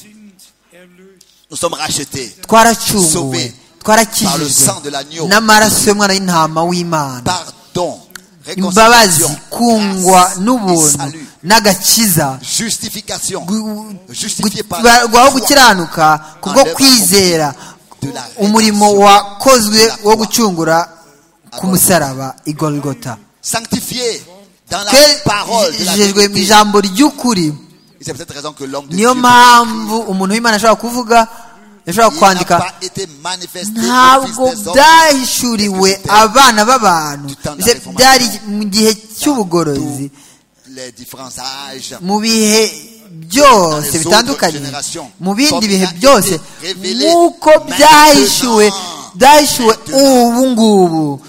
Nous sommes rachetés
twaracunguwe
Sauvé par le sang de
twarakijijwe
l'agneau.
n'amaraso y'umwana y'intama w'imana
Pardon,
imbabazi
réconciliation,
kungwa
grâce et
n'ubuntu
salut,
n'agakiza
justification,
gu-
justifié
gu-
par la
barwaho
foi.
gukiranuka kubwo
Enlève
kwizera
de la
umurimo
rédemption de
wakozwe
la
wo
croix.
gucungura ku musaraba igorigota
sanctifié dans la parole de la
kejejwe mu
vérité.
ijambo ry'ukuri
Et C'est pour cette raison que l'homme de
niyo
Dieu
mpamvu umuntu w'imana ashobora kuvuga ashobora
il n'a
kwandika
pas été manifesté au fils
ntabwo
des hommes
byahishuriwe abana b'abantu Mbese byari mu gihe cy'ubugorozi
tous les différents âges.
mu bihe byose bitandukanye mu bindi bihe byose nk'uko byahishuwe byahishuwe ubu ngubu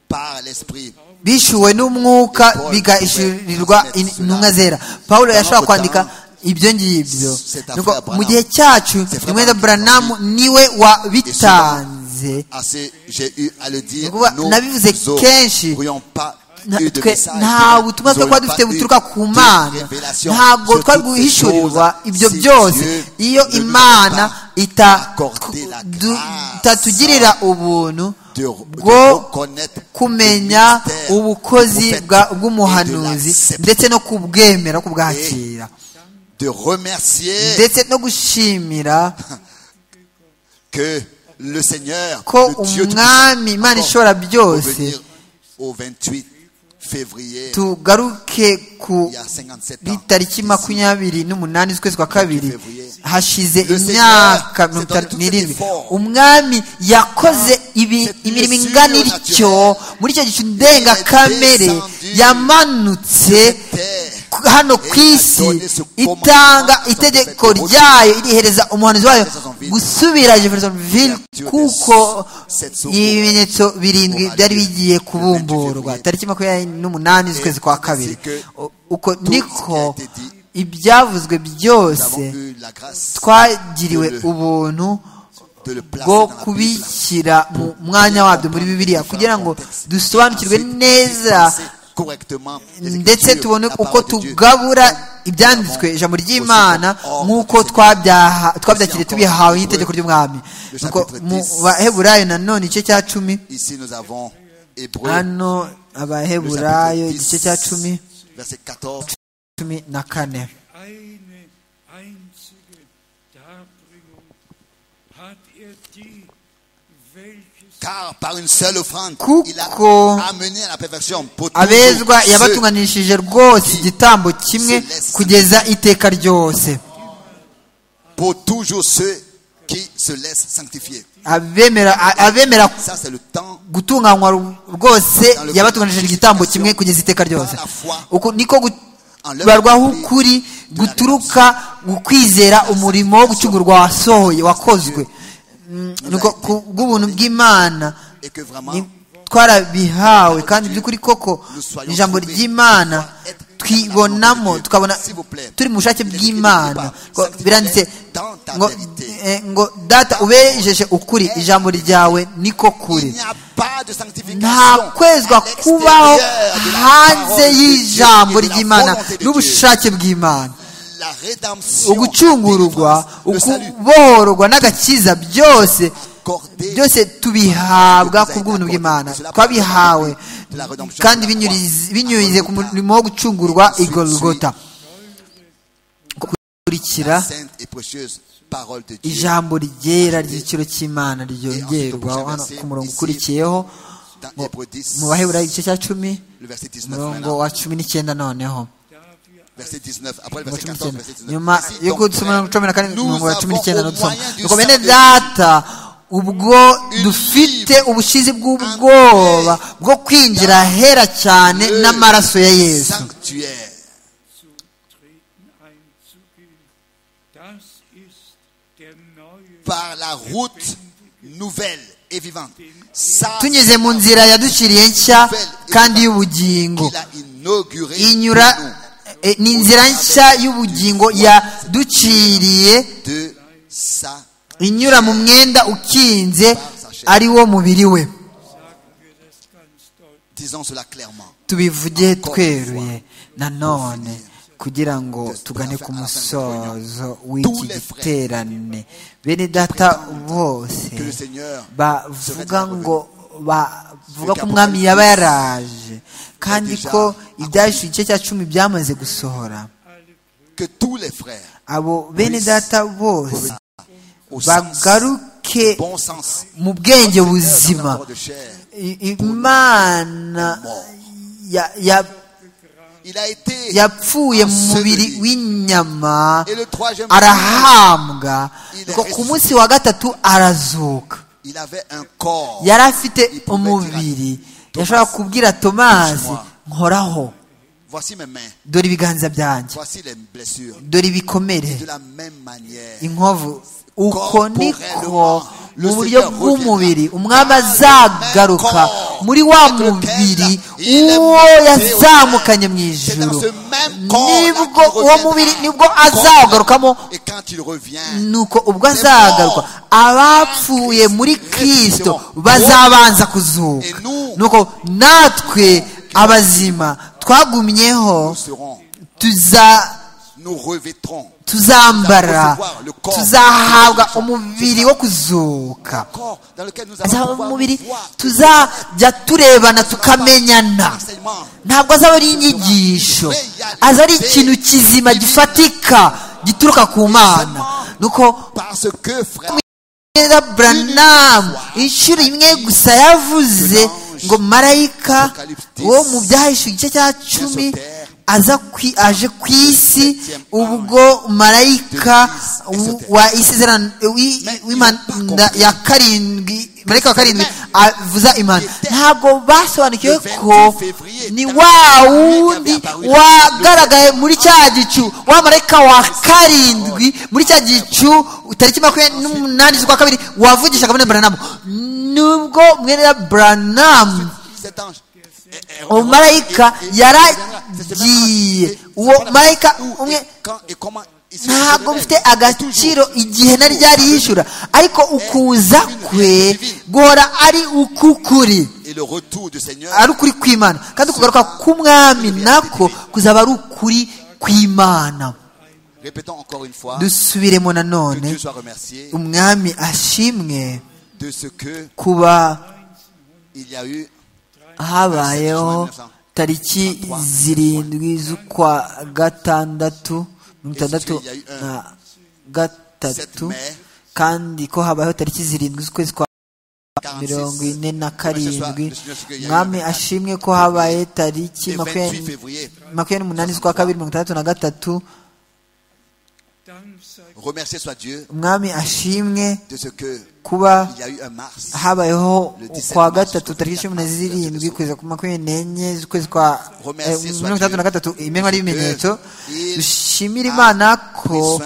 par l'esprit.
bishuwe n'umwuka bigahishurirwa intumwa zera pawulo yashobora kwandika ibyo ngibyo Nuko mu gihe cyacu imwenda buranamu niwe wabitanze
Ah, c'est- j'ai eu à le dire.
Nukuvuga,
nous
nabivuze kenshi,
n'aurions pas
Nta-
eu de
twe
message,
nta
nous
butumwa
n'aurions
twari
pas
dufite
eu
buturuka ku
de
mana
révélation
ntabwo
sur
twari
toutes ces
guhishurirwa
choses.
ibyo
Si Dieu
byose iyo
ne nous a
imana
pas
ita-
accordé la
du-
grâce
itatugirira ubuntu
de- de
bwo
reconnaître
kumenya
le mystère
ubukozi
du
bwa-
prophète et de
bw'umuhanuzi
l'accepter.
ndetse no kubwemera kubwakira
de remercier
ndetse no gushimira
que le Seigneur,
ko
le Dieu
umwami
Tout-Puissant,
imana
encore
ishobora byose.
revenir au 28 février,
tugaruke ku
il y a 57 ans.
itariki makumyabiri n'umunani z'ukwezi kwa kabiri hashize
Le Seigneur
imyaka
s'est
mirongo
donné
itanu
tout
n'irindwi
cet effort.
umwami yakoze ibi-
Cette
imirimo
blessure
ingana ityo
naturelle.
muri icyo gicu ndengakamere
descendu
yamanutse
Terre,
ku- hano ku
Et
isi
adonné ce
itanga
commandement
itegeko
à son
ryayo irihereza umuhanuzi wayo
Jeffersonville.
gusubira jeffersonville
Ouverture
kuko
des sept secours.
ibimenyetso birindwi
Moralité.
byari bigiye kubumburwa
Février.
tariki makumyabiri n'umunani z'ukwezi kwa kabiri
que
U- uko
ce qui a
niko
été dit,
ibyavuzwe
nous avons
byose
eu la grâce
twagiriwe
de le-
ubuntu
de le placer
bwo
dans la Bible.
kubishyira mu mwanya wabyo muri bibiliya kugira ngo dusobanukirwe neza ndetse tubone uko tugabura ibyanditswe ijambo ry'imana nk'uko twabyaha- twabyakiriye tubihawe n'itegeko ry'umwami nuko mu baheburayo nanone igice cya cumi
Ici nous avons Hébreu,
hano
le chapitre
abaheburayo
10,
igice cya cumi
verset 14.
cumi na kane
Eine einzige Darbringung hat er die, welches
Car par une seule offrande,
Kuko
il a amené à la perfection pour toujours
abezwa
ceux
yabatunganishije rwose igitambo kimwe kugeza iteka ryose
pour toujours ceux qui se laissent sanctifier.
abemera
Ça, c'est le temps
gutunganywa rwose yabatunganishije igitambo kimwe kugeza iteka ryose uko niko kubarwaho ukuri guturuka ukwizera umurimo wo gucungurwa wasohoye wakozwe bw'ubuntu bw'imana
et que vraiment
ni- twarabihawe kandi by'ukuri koko ijambo ry'imana twibonamo tukabona turi mu bushake bw'imana Ngo biranditse ngo eh, ngo data ubejeje ukuri ijambo ryawe niko
il
kuri
n'y a pas de sanctification
nta kwezwa
à l'extérieur
kubaho
de la
hanze
parole de Dieu
y'ijambo
et de la
ry'imana
volonté de Dieu.
n'ubushake bw'imana
La rédemption,
ugucungurwa
le salut
ukubohorwa n'agakiza byose
accordé
byose tubihabwa ku bw'ubuntu bw'imana twabihawe kandi binyuriz- binyurize ku murimo wo gucungurwa igorogota gukurikira
la sainte et précieuse parole de Dieu
ijambo ryera ry'igiciro cy'imana ryongerwaho hano ku murongo ukurikiyeho
dans Hébreux 10,
mu baheburayo igice cya cumi
le verset 19
umurongo
maintenant,
wa cumi n'icyenda noneho
verset 19, après le
Mu
verset 14,
cumi n'icyenda.
verset 19.
nyuma
Ainsi
yo
donc,
gusoma cumi na karindwi
nous
umurongo wa cumi
avons
n'icyenda
au
n'udusoma
moyen du
nuko bene
salut
data ubwo dufite ubushizi bw'ubwoba bwo kwinjira ahera cyane
le
n'amaraso ya yesu
sanctuaire par la route nouvelle et vivante. Ça,
tunyuze mu nzira yaduciriye nshya kandi y'ubugingo
il a inauguré
inyura
pour nous.
eh, ni inzira nshya y'ubugingo yaduciriye
de sa
inyura mu mwenda ukinze ari wo mubiri we
disons cela clairement
tubivuge tweruye nanone kugira ngo tugane ku musozo w'iki giterane bene data bose
que le Seigneur
bavuga ngo bavuga ko umwami yaba yaraje kandi ko ibyahishuye igice cya cumi byamaze gusohora
que tous les frères
abo bene data bose
au sens
bagaruke
bon sens
mu bwenge buzima
corps de chair
I- imana ya- ya-
il a été
yapfuye mu mubiri w'inyama
et le troisième jour,
arahambwa ngo ku munsi wa gatatu arazuka
il avait un corps
yari afite umubiri yashobora kubwira tomasi nkoraho
voici mes mains
dore ibiganza byanjye
voici les blessures
dore ibikomere
de la même manière
inkovu uko niko mu buryo bw'umubiri umwami azagaruka muri wa mubiri uwo yazamukanye mu ijuru nibwo uwo mubiri nibwo azagarukamo
et quand il revient
nuko ubwo azagaruka abapfuye muri kirisito bazabanza kuzuka nuko natwe abazima twagumyeho
nous serons
tuza
nous revêtrons
tuzambara tuzahabwa umubiri wo kuzuka
corps dans lequel nous
azaba
allons pouvoir
umubiri
voir
tuzajya turebana tukamenyana
l'enseignement
ntabwo azaba ari inyigisho aza ari ikintu kizima gifatika gituruka ku mana nuko
parce que frère
Reba Branham inshuro imwe gusa yavuze ngo marayika wo mu byahishe igice cya cumi aza kwi- aje ku isi ubwo marayika w- wa isezerano wi- w'imanda ya karindwi marayika wa karindwi avuza imana ntabwo basobanukiwe ko ni wa wundi wagaragaye muri cya gicu wa marayika wa karindwi muri cya gicu tariki makumyabiri n'umunani z'ukwa kabiri wavugishaga mwene buranamu nubwo mwene buranamu
cet ange est- est-
umumarayika
est- est-
yaragiye uwo marayika
où et
umwe
quand et comment il se
ntabwo
révèle.
bifite agaciro igihe nari ryarihishura ariko ukuza kwe guhora ari ukukuri
et le retour du Seigneur
ari ukuri kw'imana kandi ukugaruka k'umwami nako kuzaba ari ukuri kw'imana
répétons encore une fois
dusubiremo
que Dieu
nanone
soit remercié
umwami ashimwe
de ce que
kuba
il y a eu
habayeho tariki zirindwi z'ukwa gatandatu mirongo itandatu na gatatu kandi ko habayeho tariki zirindwi z'ukwezi kwa
46
mirongo ine na karindwi
Le Seigneur sait qu'il y a eu
mwami
un
ashimwe ko habaye tariki
et 28
makumyabiri
février
makumyabiri n'umunani z'ukwa kabiri mirongo itandatu na gatatu
Remercier soit Dieu
umwami ashimwe
de ce que
kuba
il y a eu un mars.
habayeho kwa gatatu tariki cumi na zirindwi kugeza ku makumyabiri n'enye z'ukwezi kwa eh, mirongo itandatu na gatatu imirimo ari ibimenyetso dushimira imana ko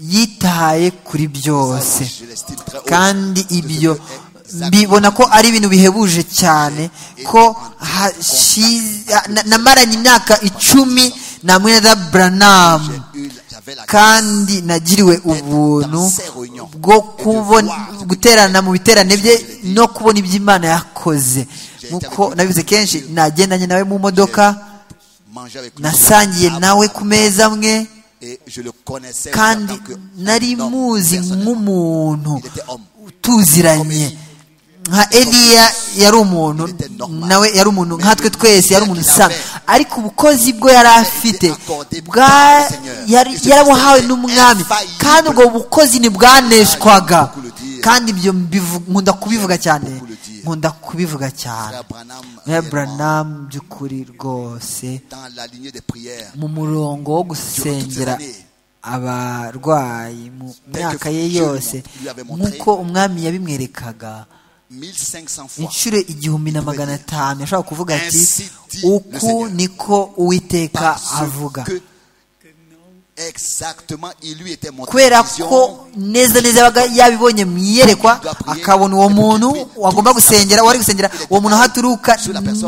yitaye kuri byose
Je l'estime très haut.
kandi ibyo
exactement.
mbibona ko ari ibintu bihebuje cyane ko hashize- na- namaranye imyaka icumi na mweneza buranamu
J'ai eu- J'avais la grâce
kandi nagiriwe ubuntu bwo kubona guterana mu biterane bye no kubona ibyo imana yakoze nk'uko nabivuze kenshi nagendanye nawe mu modoka
de manger avec lui.
nasangiye nawe ku meza amwe
Et je le connaissais en
kandi
tant que
nari
homme,
muzi
personnellement.
nk'umuntu
Il était homme.
utuziranye nka eliya yari umuntu nawe yari umuntu nkatwe twese yari umuntu usaga ariko ubukozi bwe yari afite bwa- yari- yarabuhawe n'umwami kandi ubwo bukozi ntibwaneshwaga kandi ibyo mbivu- nkunda kubivuga cyane nkunda kubivuga cyane
Frère Branham,
Mwe
réellement,
Branham by'ukuri rwose
dans la lignée des prières,
mu murongo wo gusengera abarwayi mu myaka ye yose nk'uko umwami yabimwerekaga
1500 fois,
inshuro igihumbi na magana atanu yashobora kuvuga ati
Ainsi dit le
uku
Seigneur.
niko uwiteka
parce
avuga
que exactement, il lui était montré
kubera
la
ko
vision,
neza neza yabaga yabibonye mu iyerekwa akabona uwo muntu wagomba gusengera wari gusengera uwo muntu aho aturuka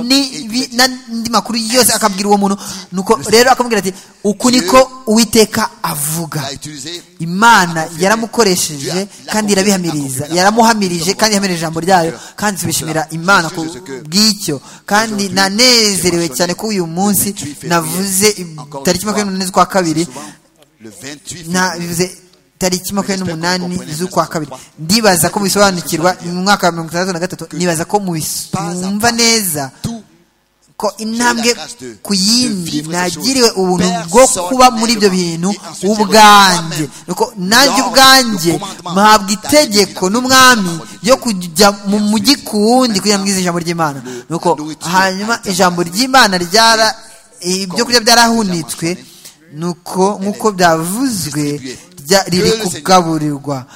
n'ibi- n'andi makuru yose akabwira uwo muntu nuko rero akamubwira ati uku niko uwiteka avuga
l'a utilisé
imana yaramukoresheje kandi irabihamiriza yaramuhamirije kandi yahamirije ijambo ryayo kandi tubishimira imana ku bw'icyo kandi nanezerewe cyane ko uyu munsi navuze tariki makumyabiri n'umunani z'ukwa kabiri
le 28 février.
navuze tariki makumyabiri n'umunani z'ukwa kabiri ndibaza ko mubisobanukirwa mu mwaka wa mirongo itandatu na gatatu nibaza ko mubis- mwumva neza
Tout
ko intambwe ku yindi nagiriwe ubuntu bwo kuba muri ibyo bintu ubwanjye nuko nanjye ubwanjye mpabwa itegeko n'umwami ryo kujya mu mujyi ku wundi kugira ngo mwize ijambo ry'imana nuko hanyuma ijambo ry'imana ryara ibyo kurya byarahunitswe nuko nk'uko byavuzwe rya- riri kugaburirwa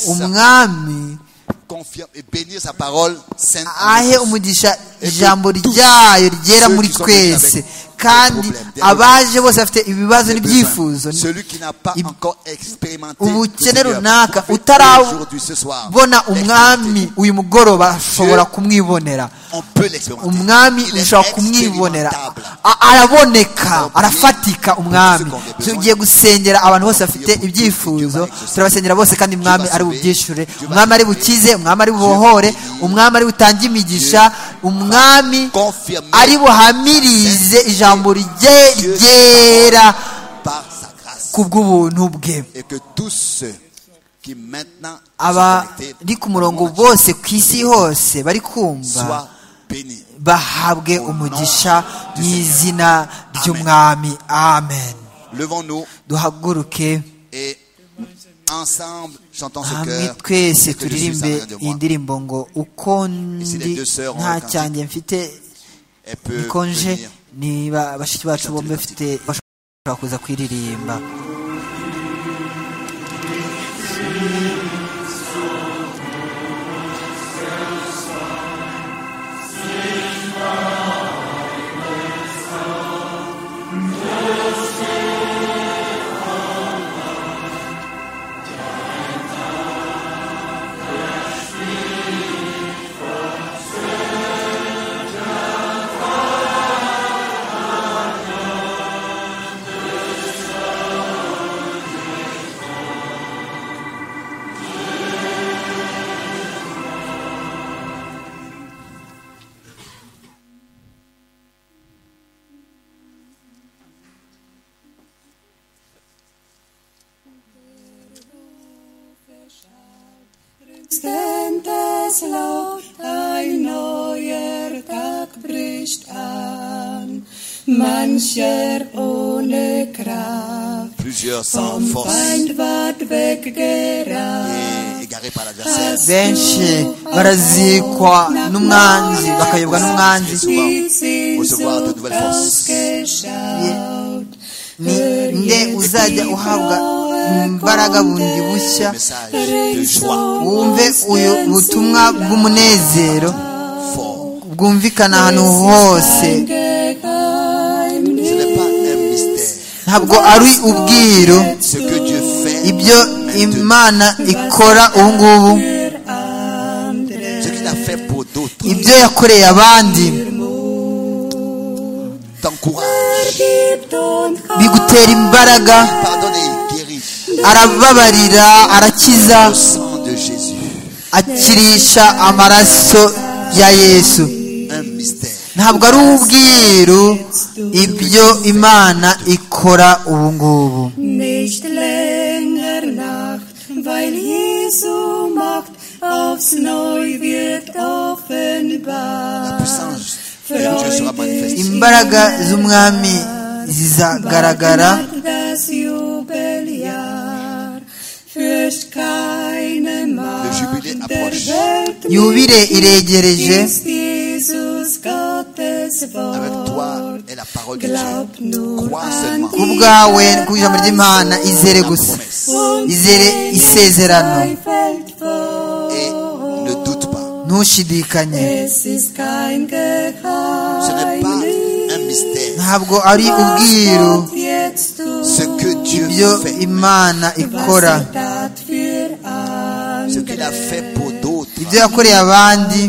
umwami
confirme et bénir sa parole sainte.
ahe umugisha ijambo ryayo ryera muri twese kandi abaje bose bafite ibibazo n'ibyifuzo
Celui qui n'a pas
Ib-
encore expérimenté
ubukene
le Seigneur,
runaka
profite aujourd'hui, ce soir,
utarabona umwami
l'expérimenter.
uyu mugoroba ashobora kumwibonera
On peut l'expérimenter.
umwami
Il est
ushobora kumwibonera
expérimentable.
A- araboneka arafatika umwami tugiye gusengera abantu bose bafite ibyifuzo turabasengera bose kandi umwami ari bubyishure umwami ari bukize umwami ari bubohore umwami ari butange imigisha umwami
Confirmé
ari buhamirize ijambo rye ryera
par sa grâce.
ku bw'ubuntu bwe
Et que tous ceux qui maintenant sont
abari
connectés
ku murongo bose ku isi hose bari kumva
soient bénis.
bahabwe umugisha mu izina ry'umwami amen
Levons-nous
duhaguruke
et ensemble chantons ce
hamwe
cœur.
twese
et que je suis en train
turirimbe
de
iyi
moi.
ndirimbo ngo uko ndi nta cyanjye mfite
Elle peut
bikonje
venir.
niba bashiki bacu bombi bafite bashobora kuza kwiririmba
Denn das Laub ein neuer Tag bricht an, mancher ohne Kraft,
Plusieurs sans
vom
force
Feind ward weggerannt.
et égarés par l'adversaire.
benshi barazikwa n'umwanzi bakayobwa n'umwanzi
Die sind so ausgeschaut,
ni nde uzajya uhabwa mu mbaraga bundi bushya wumve uyu butumwa bw'umunezero bwumvikana ahantu hose ntabwo ari ubwiru ibyo imana ikora ubu ngubu ibyo yakoreye abandi bigutera imbaraga arababarira arakiza akirisha amaraso ya yesu ntabwo ari ubwiru ibyo imana ikora ubu ngubu aufs neu wird offenbar imbaraga z'umwami zizagaragara yubire iregereje kubwawe ku ijambo ry'imana izere gusa izere isezerano ntushidikanye ntabwo ari ubwiru ibyo imana ikora ibyo yakoreye abandi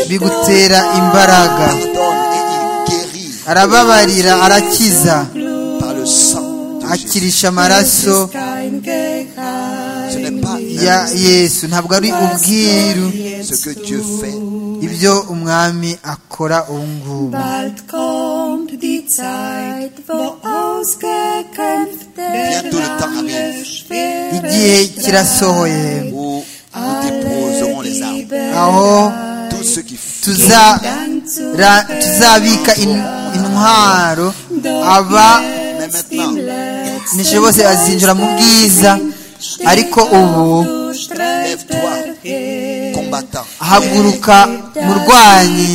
bigutera imbaraga arababarira arakiza akirisha amaraso ya yesu ntabwo ari ubwiru ibyo umwami akora ubu ngubu igihe kirasohoye aho tuzabika intwaro aba nishe bose bazinjira mu bwiza ariko ubu haguruka murwanyi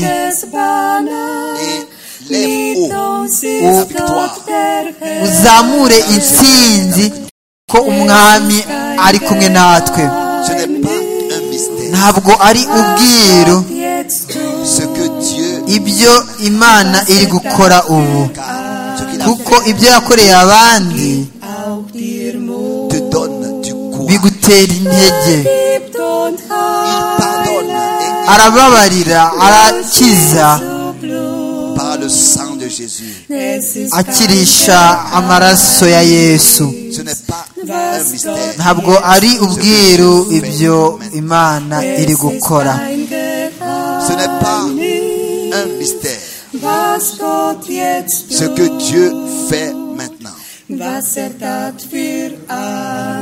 uzamure intsinzi ko umwami ari kumwe natwe ntabwo ari ubwiru ibyo imana iri gukora ubu kuko ibyo yakoreye abandi bigutera intege arababarira arakiza akirisha amaraso ya yesu ntabwo ari ubwiru ibyo imana iri gukora
ce que Dieu fait maintenant,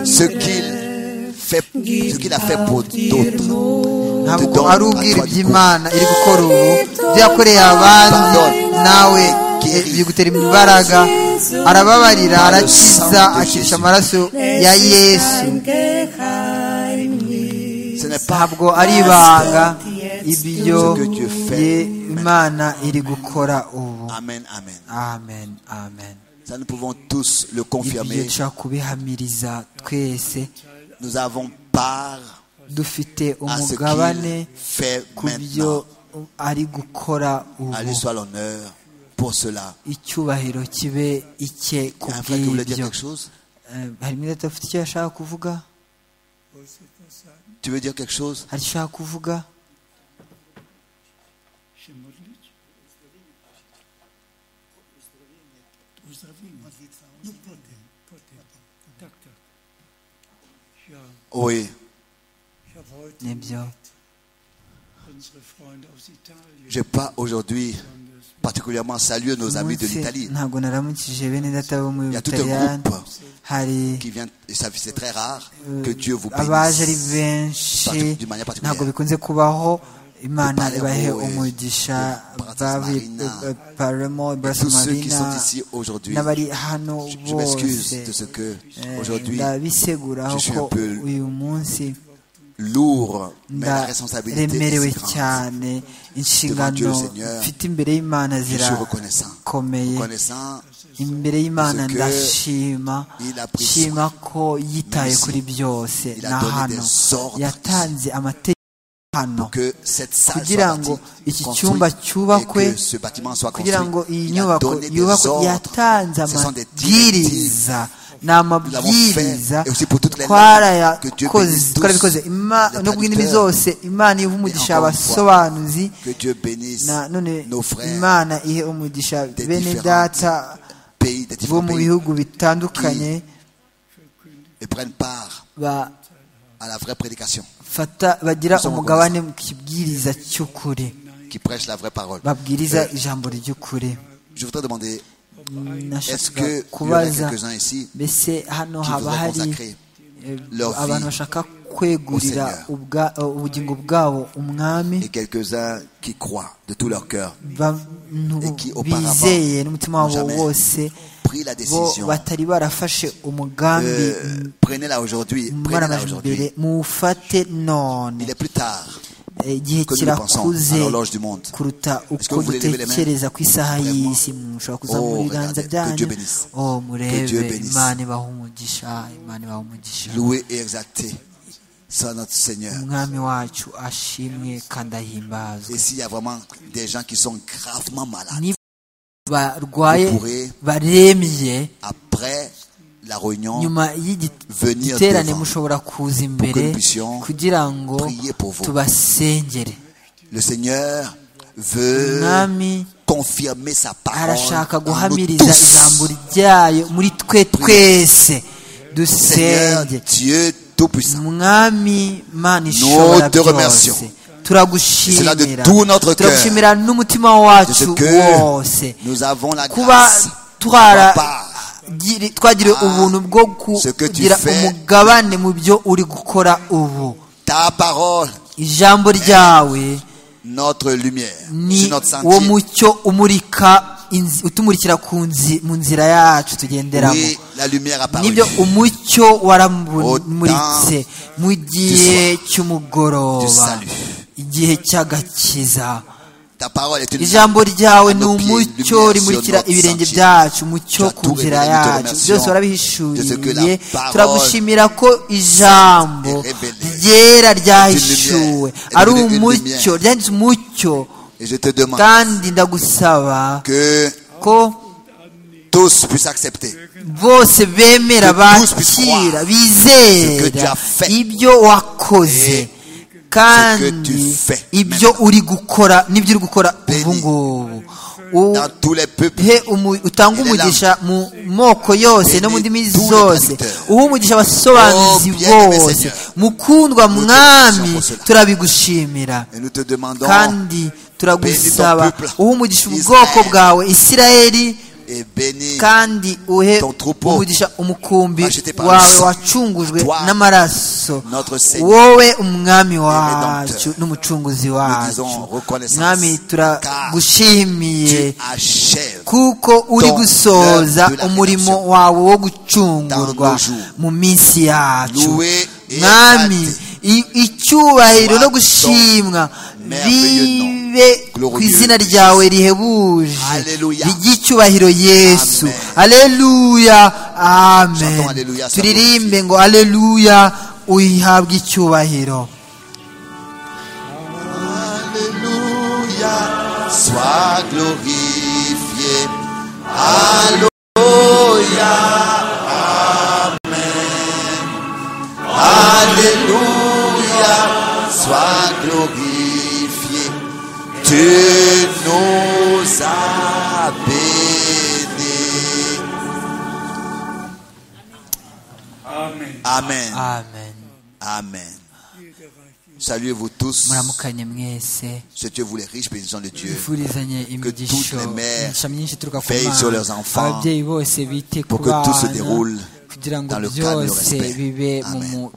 ce qu'il fait, ce qu'il a fait pour d'autres.
ntabwo ari ubwira iby'imana iri gukora ubu ibyo yakoreye abandi nawe bigutera imbaraga arababarira arakiza akirisha amaraso ya yesu ntabwo ari ibanga ibyo imana iri gukora ubu
amen amen
amen amen
ça nous pouvons tous le confirmer
dushobora kubihamiriza twese
nous avons part
dufite umugabane ku byo ari gukora ubu
à lui soit l'honneur pour cela
icyubahiro kibe icye ku bw'ibyo harimo udafite icyo yashaka kuvuga
tu veux dire quelque chose
hari icyo ushaka kuvuga
Oui. Je pas aujourd'hui particulièrement salué nos amis de l'Italie. Il y a tout un groupe qui vient, et c'est très rare que Dieu vous bénisse d'une manière particulière.
imana ibahe umugisha bavuye paramo barasumarina n'abari hano bose ndabiseguraho ko uyu munsi ndaremerewe cyane inshingano mfite imbere y'imana zirakomeye imbere y'imana ndashima shima ko yitaye kuri byose na hano yatanze amategeko hano kugira ngo iki cyumba cyubakwe kugira ngo iyi nyubako yubakwe yatanze amabwiriza ni amabwiriza twarayakoze twarabikoze no ku ndimi zose imana iha umugisha abasobanuzi none imana ihe umugisha bene data bo mu bihugu bitandukanye bagira umugabane mu kibwiriza cy'ukuri babwiriza ijambo ry'ukuri nashaka kubaza mbese hano haba hari abantu bashaka kwegurira ubugingo bwabo umwami bizeye n'umutima wabo wose bo batari barafashe umugambi mbere muwufate none igihe kirakuze kuruta uko dutekereza ku isaha y'isi mushobora kuzamura ibiganza byanyu oh murebe imana ibaha umugisha imana ibaha umugisha umwami wacu ashimwe kandi ahimbazwe barwaye baremye nyuma y'igiterane mushobora kuza imbere kugira ngo tubasengere umwami arashaka guhamiriza ijambo ryayo muri twe twese dusenge umwami mana ishobora byose turagushimira turagushimira n'umutima wacu wose kuba twara twagiriwe ubuntu bwo kugira umugabane mu byo uri gukora ubu ijambo ryawe ni wo mucyo umurika utumurikira mu nzira yacu tugenderamo nibyo umucyo waramuritse mu gihe cy'umugoroba igihe cy'agakiza ijambo ryawe ni umucyo rimurikira ibirenge byacu umucyo ku nzira yacu byose warabihishuriye turagushimira ko ijambo ryera ryahishuwe ari umucyo ryanditse umucyo kandi ndagusaba ko bose bemera bakira bizera ibyo wakoze kandi ibyo uri gukora n'ibyo uri gukora ubu ngubu utanga umugisha mu moko yose no mu ndimi zose uha umugisha abasobanuzi bose mukundwa mwami turabigushimira kandi turagusaba uha umugisha ubwoko bwawe isirayeri kandi uhe umugisha umukumbi wawe wacungujwe n'amaraso wowe umwami wacu n'umucunguzi wacu mwami turagushimiye kuko uri gusoza umurimo wawe wo gucungurwa mu minsi yacu mwami icyubahiro no gushimwa bibe ku izina ryawe rihebuje ry'icyubahiro yesu aleluya amen turirimbe ngo aleluya uyihabwe icyubahiro Sois glorifié. Alléluia. Amen. Alléluia. Sois glorifié. Tu nous as bénis. Amen. Amen. Amen. Amen. Saluez-vous tous. Ce Dieu vous les riches bénissons de Dieu. Que toutes les mères veillent sur leurs enfants. Pour que tout se déroule dans le cadre du respect. Amen.